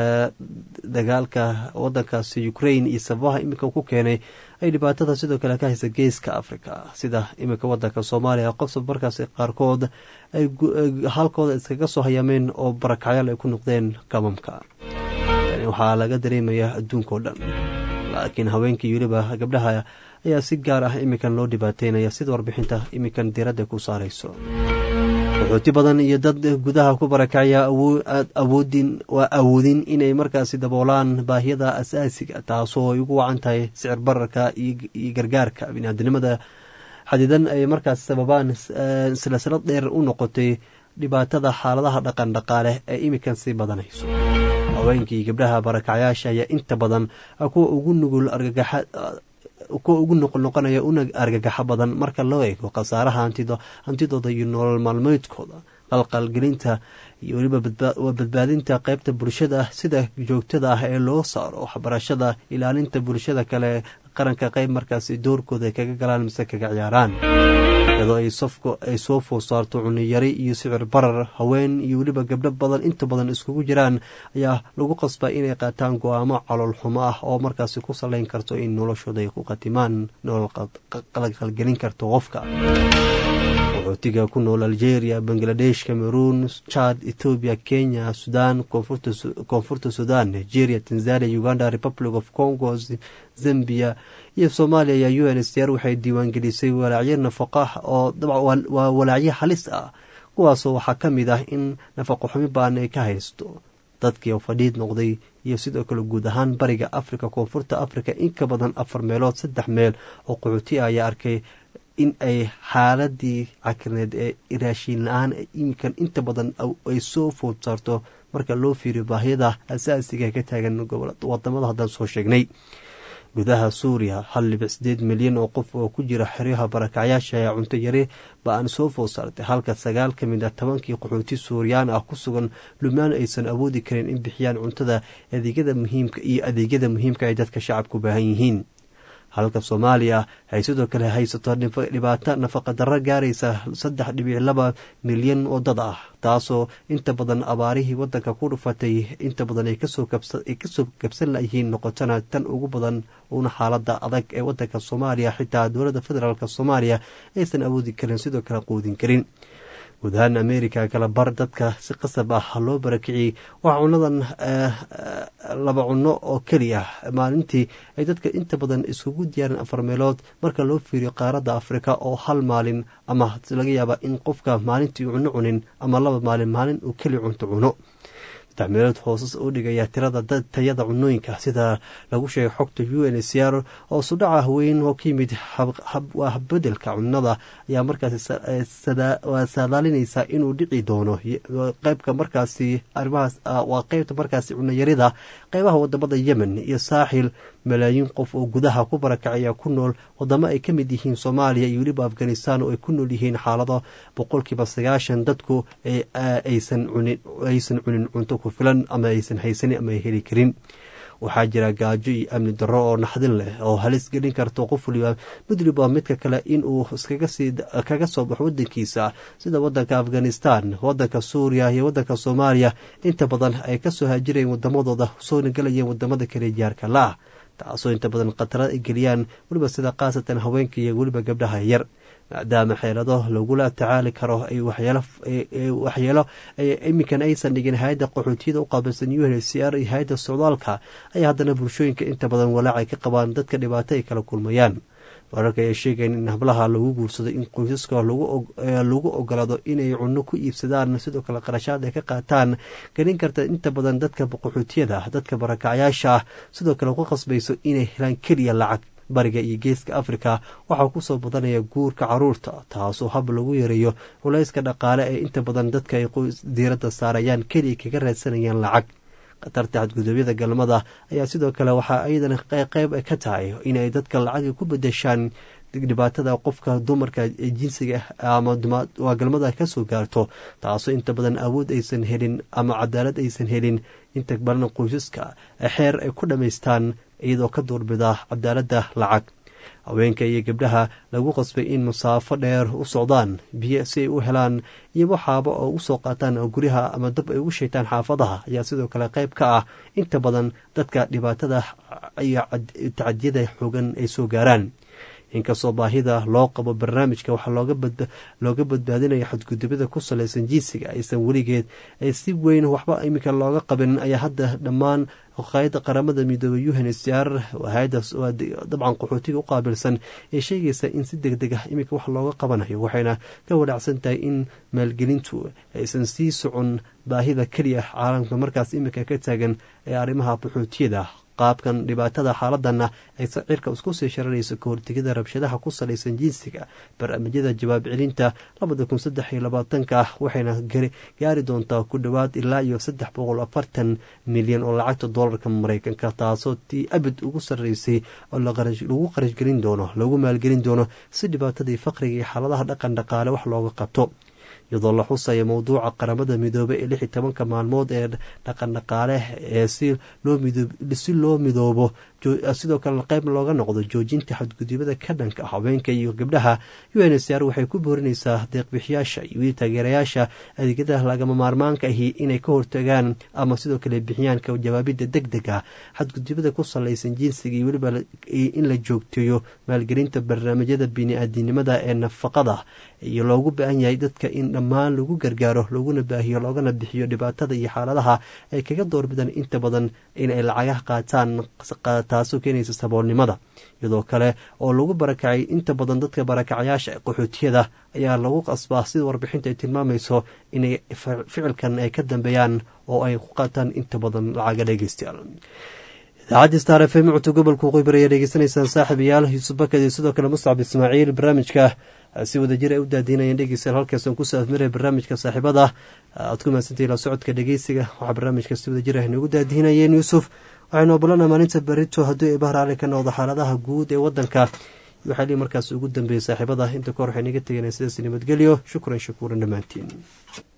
dagaalka wadankaasi ukraine iyo sababaha iminka ku keenay ay dhibaatada sidoo kale ka haysa geeska africa sida iminka wadanka soomaaliya qofsab markaasi qaarkood ay halkooda iskaga soo hayaameen oo barakacyaal ay ku noqdeen gamamka tani waxaa laga dareemayaa adduunka o dhan laakiin haweenkii weliba gabdhaha ayaa si gaar ah iminkan loo dhibaateynaya sida warbixinta iminkan diradda ku saarayso qaxooti badan iyo dad gudaha ku barakacaya awoodin waa awoodin inay markaasi daboolaan baahiyada asaasiga taasoo ay ugu wacan tahay sicir bararka iyo gargaarka biniaadinimada xadidan ay markaas sababaan silsilad dheer u noqotay dhibaatada xaaladaha dhaqan dhaqaale ee iminkan sii badanayso haweenkii gabdhaha barakacyaasha ayaa inta badan kuwa ugu nugul argagaxa kuwa ugu noqnoqonaya una argagaxo badan marka loo eego khasaaraha hantidooda iyo nolol maalmeedkooda qalqalgelinta iyo weliba waa badbaadinta qeybta bulshada sida joogtada ah ee loo saaro waxbarashada ilaalinta bulshada kale qaranka qeyb markaasi doorkooda ay kaga galaan mise kaga ciyaaraan iyadoo ay soo food saarto cuniyari iyo sicir barar haween iyo weliba gabdho badan inta badan iskugu jiraan ayaa lagu qasbaa inay qaataan go-aamo calool xumo ah oo markaasi ku salayn karto in noloshooda ay ku khatimaan nolol qalqalgelin karto qofka qaxootiga ku nool algeria bangladesh cameroon chad ethoobiya kenya sudan koonfurta sudan nigeria tanzania uganda republic of congo zambia iyo soomaaliya ayaa u n s r waxay diiwaangelisay walaacyo nafaqo ah oo waa walaacyo halis ah kuwaasoo waxaa ka mid ah in nafaqo xumi baan ay ka haysto dadkii oo fadhiid noqday iyo sidoo kale guud ahaan bariga africa koonfurta africa in ka badan afar meelood saddex meel oo qaxooti ah ayaa arkay in ay xaaladii cakrineed ee raashiin la-aan iminkan inta badan ay soo food saarto marka loo fiiriyo baahiyada asaasiga ka taagan wadamada haddaan soo sheegnay gudaha suuriya hal dhibic sideed milyan oo qof oo ku jira xeryaha barakacyaasha ee cunto yari ba aan soo food saartay halka sagaal ka mid ah tobankii qaxooti suuriyaan ah ku sugan lubnaan aysan awoodi karin in bixiyaan cuntada adeegyada muhiimka iyo adeegyada muhiimka ay dadka shacabku baahan yihiin halka soomaaliya ay sidoo kale haysato dhibaato nafaqa darro gaaraysa saddex dhibic laba milyan oo dad ah taasoo inta badan abaarihii wadanka ku dhufatay inta badan ay kasoo kabsan layihiin noqotona tan ugu badan una xaalada adag ee wadanka soomaaliya xitaa dowladda federaalk soomaaliya aysan awoodi karin sidoo kale quudin karin guud ahaan america kala bar dadka si qasab ah loo barakiciyey waxaa cunadan laba cuno oo keliya maalintii ay dadka inta badan iskugu diyaareen afar meelood marka loo fiiriyo qaaradda afrika oo hal maalin ama laga yaaba in qofka maalintii cuno cunin ama laba maalin maalin uu keli cunto cuno saddex meelood hoosas u dhigaya tirada tayada cunooyinka sida lagu sheegay xogta u n c r oo sudhaca weyn oo ka yimid habbedelka cunada ayaa markaas saadaalinaysa inuu dhici doono qeybka markaasi arimahaas waa qeybta markaasi cunayarida qeybaha wadamada yemen iyo saaxil malaayiin qof oo gudaha ku barakacaya ku nool wadamo ay ka mid yihiin soomaaliya iyo weliba afghanistan oo ay ku nool yihiin xaalado boqolkiiba sagaashan dadku aysan cunin cunto ku filan ama aysan haysanin ama ay heli karin waxaa jira gaajo iyo amni darro oo naxdin leh oo halis gelin karto qof waliba midliba midka kale inuu kaga soo baxo wadankiisa sida wadanka afghanistan wadanka suuriya iyo wadanka soomaaliya inta badan ay kasoo haajirayeen wadamadooda soona galayeen wadamada kale jaarka la-ah taasoo inta badan khatara ay geliyaan weliba sida khaasatan haweenka iyo weliba gabdhaha yar maadaama xeelado lagula tacaali karo waxyeelo iminkan aysan dhigin hay-adda qaxootiyada u qaabilsan u n c r iyo hay-adda socdaalka ayaa haddana bulshooyinka inta badan walaacay ka qabaan dadka dhibaato ay kala kulmayaan wararka ayaa sheegayan in hablaha lagu guursado in qoysaska lagu ogolaado inay cunno ku iibsadaan sidoo kale qarashaad ay ka qaataan gelin karta inta badan dadka qaxootiyada dadka barakacyaasha ah sidoo kale ku qasbayso inay helaan keliya lacag bariga iyo geeska afrika waxaa kusoo badanaya guurka caruurta taasoo hab lagu yareeyo culayska dhaqaale ee inta badan dadka ay diiradda saarayaan keliya kaga raadsanayaan lacag khatarta xadgudubyada galmada ayaa sidoo kale waxaa iyadana qeyb ka tahay inay dadka lacaga ku bedeshaan dhibaatada qofka dumarka jinsiga ama waa galmada kasoo gaarto taasoo inta badan awood aysan helin ama cadaalad aysan helin inta badan qoysaska xeer ay ku dhammaystaan iyadoo ka doorbida cadaaladda lacag haweenka iyo gabdhaha lagu qasbay in masaafo dheer u socdaan biyo si ay u helaan iyo waxaaba oo usoo qaataan guryaha ama dab ay ugu sheegtaan xaafadaha ayaa sidoo kale qayb ka ah inta badan dadka dhibaatada iyo tacadiyada xoogan ay soo gaaraan inkastoo baahida loo qabo barnaamijka waxaa looga badbaadinaya xadgudubyada ku salaysan jinsiga aysan weligeed si weyn waxba iminka looga qabin ayaa hadda dhammaan hayada qaramada midoobey unhcr dabcan qaxootiga u qaabilsan ee sheegaysa in si deg deg ah iminka wax looga qabanayo waxayna ka wanaacsan tahay in maalgelintu aysan sii socon baahida keliya caalamka markaas iminka ka taagan ee arrimaha qaxootiyada qaabkan dhibaatada xaaladana ay cirka isku sii sharanayso ka hortegida rabshadaha ku salaysan jinsiga barnaamijyada jawaab celinta labada kun saddex iyo labaatanka ah waxayna gaari doontaa ku dhowaad ilaa iyo saddex boqol afartan milyan oo lacagta doolarka mareykanka taasoo tii abid ugu sarreysay oo lagu qarashgelin doono lagu maalgelin doono si dhibaatadii faqriga iyo xaaladaha dhaqan dhaqaale wax looga qabto iyadoo la xusaya mowduuca qaramada midoobey ee lix iyo tobanka maalmood ee dhaqan dhaqaale ee si loo midoobo sidoo kale qayb looga noqdo joojinta xadgudubyada ka dhanka haweenka iyo gabdhaha unhcr waxay ku boorinaysaa deeqbixiyaasha iyo taageerayaasha adeegyada lagama maarmaanka ahi inay ka hortagaan ama sidoo kale bixiyaan ka jawaabida deg deg ah xadgudubyada ku salaysan jinsiga iyo weliba in la joogteeyo maalgelinta barnaamijyada bini-aadinimada ee nafaqada iyo loogu baahan yahay dadka in dhammaan lagu gargaaro laguna baahiyo loogana bixiyo dhibaatada iyo xaaladaha ay kaga doorbidaan inta badan inay lacagaha qaataan taasoo keenaysa saboolnimada iyadoo kale oo lagu barakacay inta badan dadka barakacyaasha qaxootiyada ayaa lagu qasbaa sida warbixinta ay tilmaamayso inay ficilkan ay ka dambeeyaan oo ay ku qaataan inta badan lacaga dhegeystayaal idaacaddi star f m codka gobolka waqooyi ayaa dhegeysanaysaan saaxiibayaal yuusuf bakad iyo sidoo kale muscab ismaaciil barnaamijka si wadajir ay u daadiinayeen dhegeystayaal halkaasaan kusoo afmiraya barnaamijka saaxiibada aad ku mahadsantahi la socodka dhegeysiga waxaa barnaamijka si wadajir ah noogu daadiinayeen yuusuf waxaynu obolana maalinta berito haddii ay bahar ali ka noqdo xaaladaha guud ee wadanka waxaa lii markaas ugu dambeeyey saaxiibada inta kahor waxay naga teganeen sidaas nabadgelyo shukran shakuuran dhammaantiin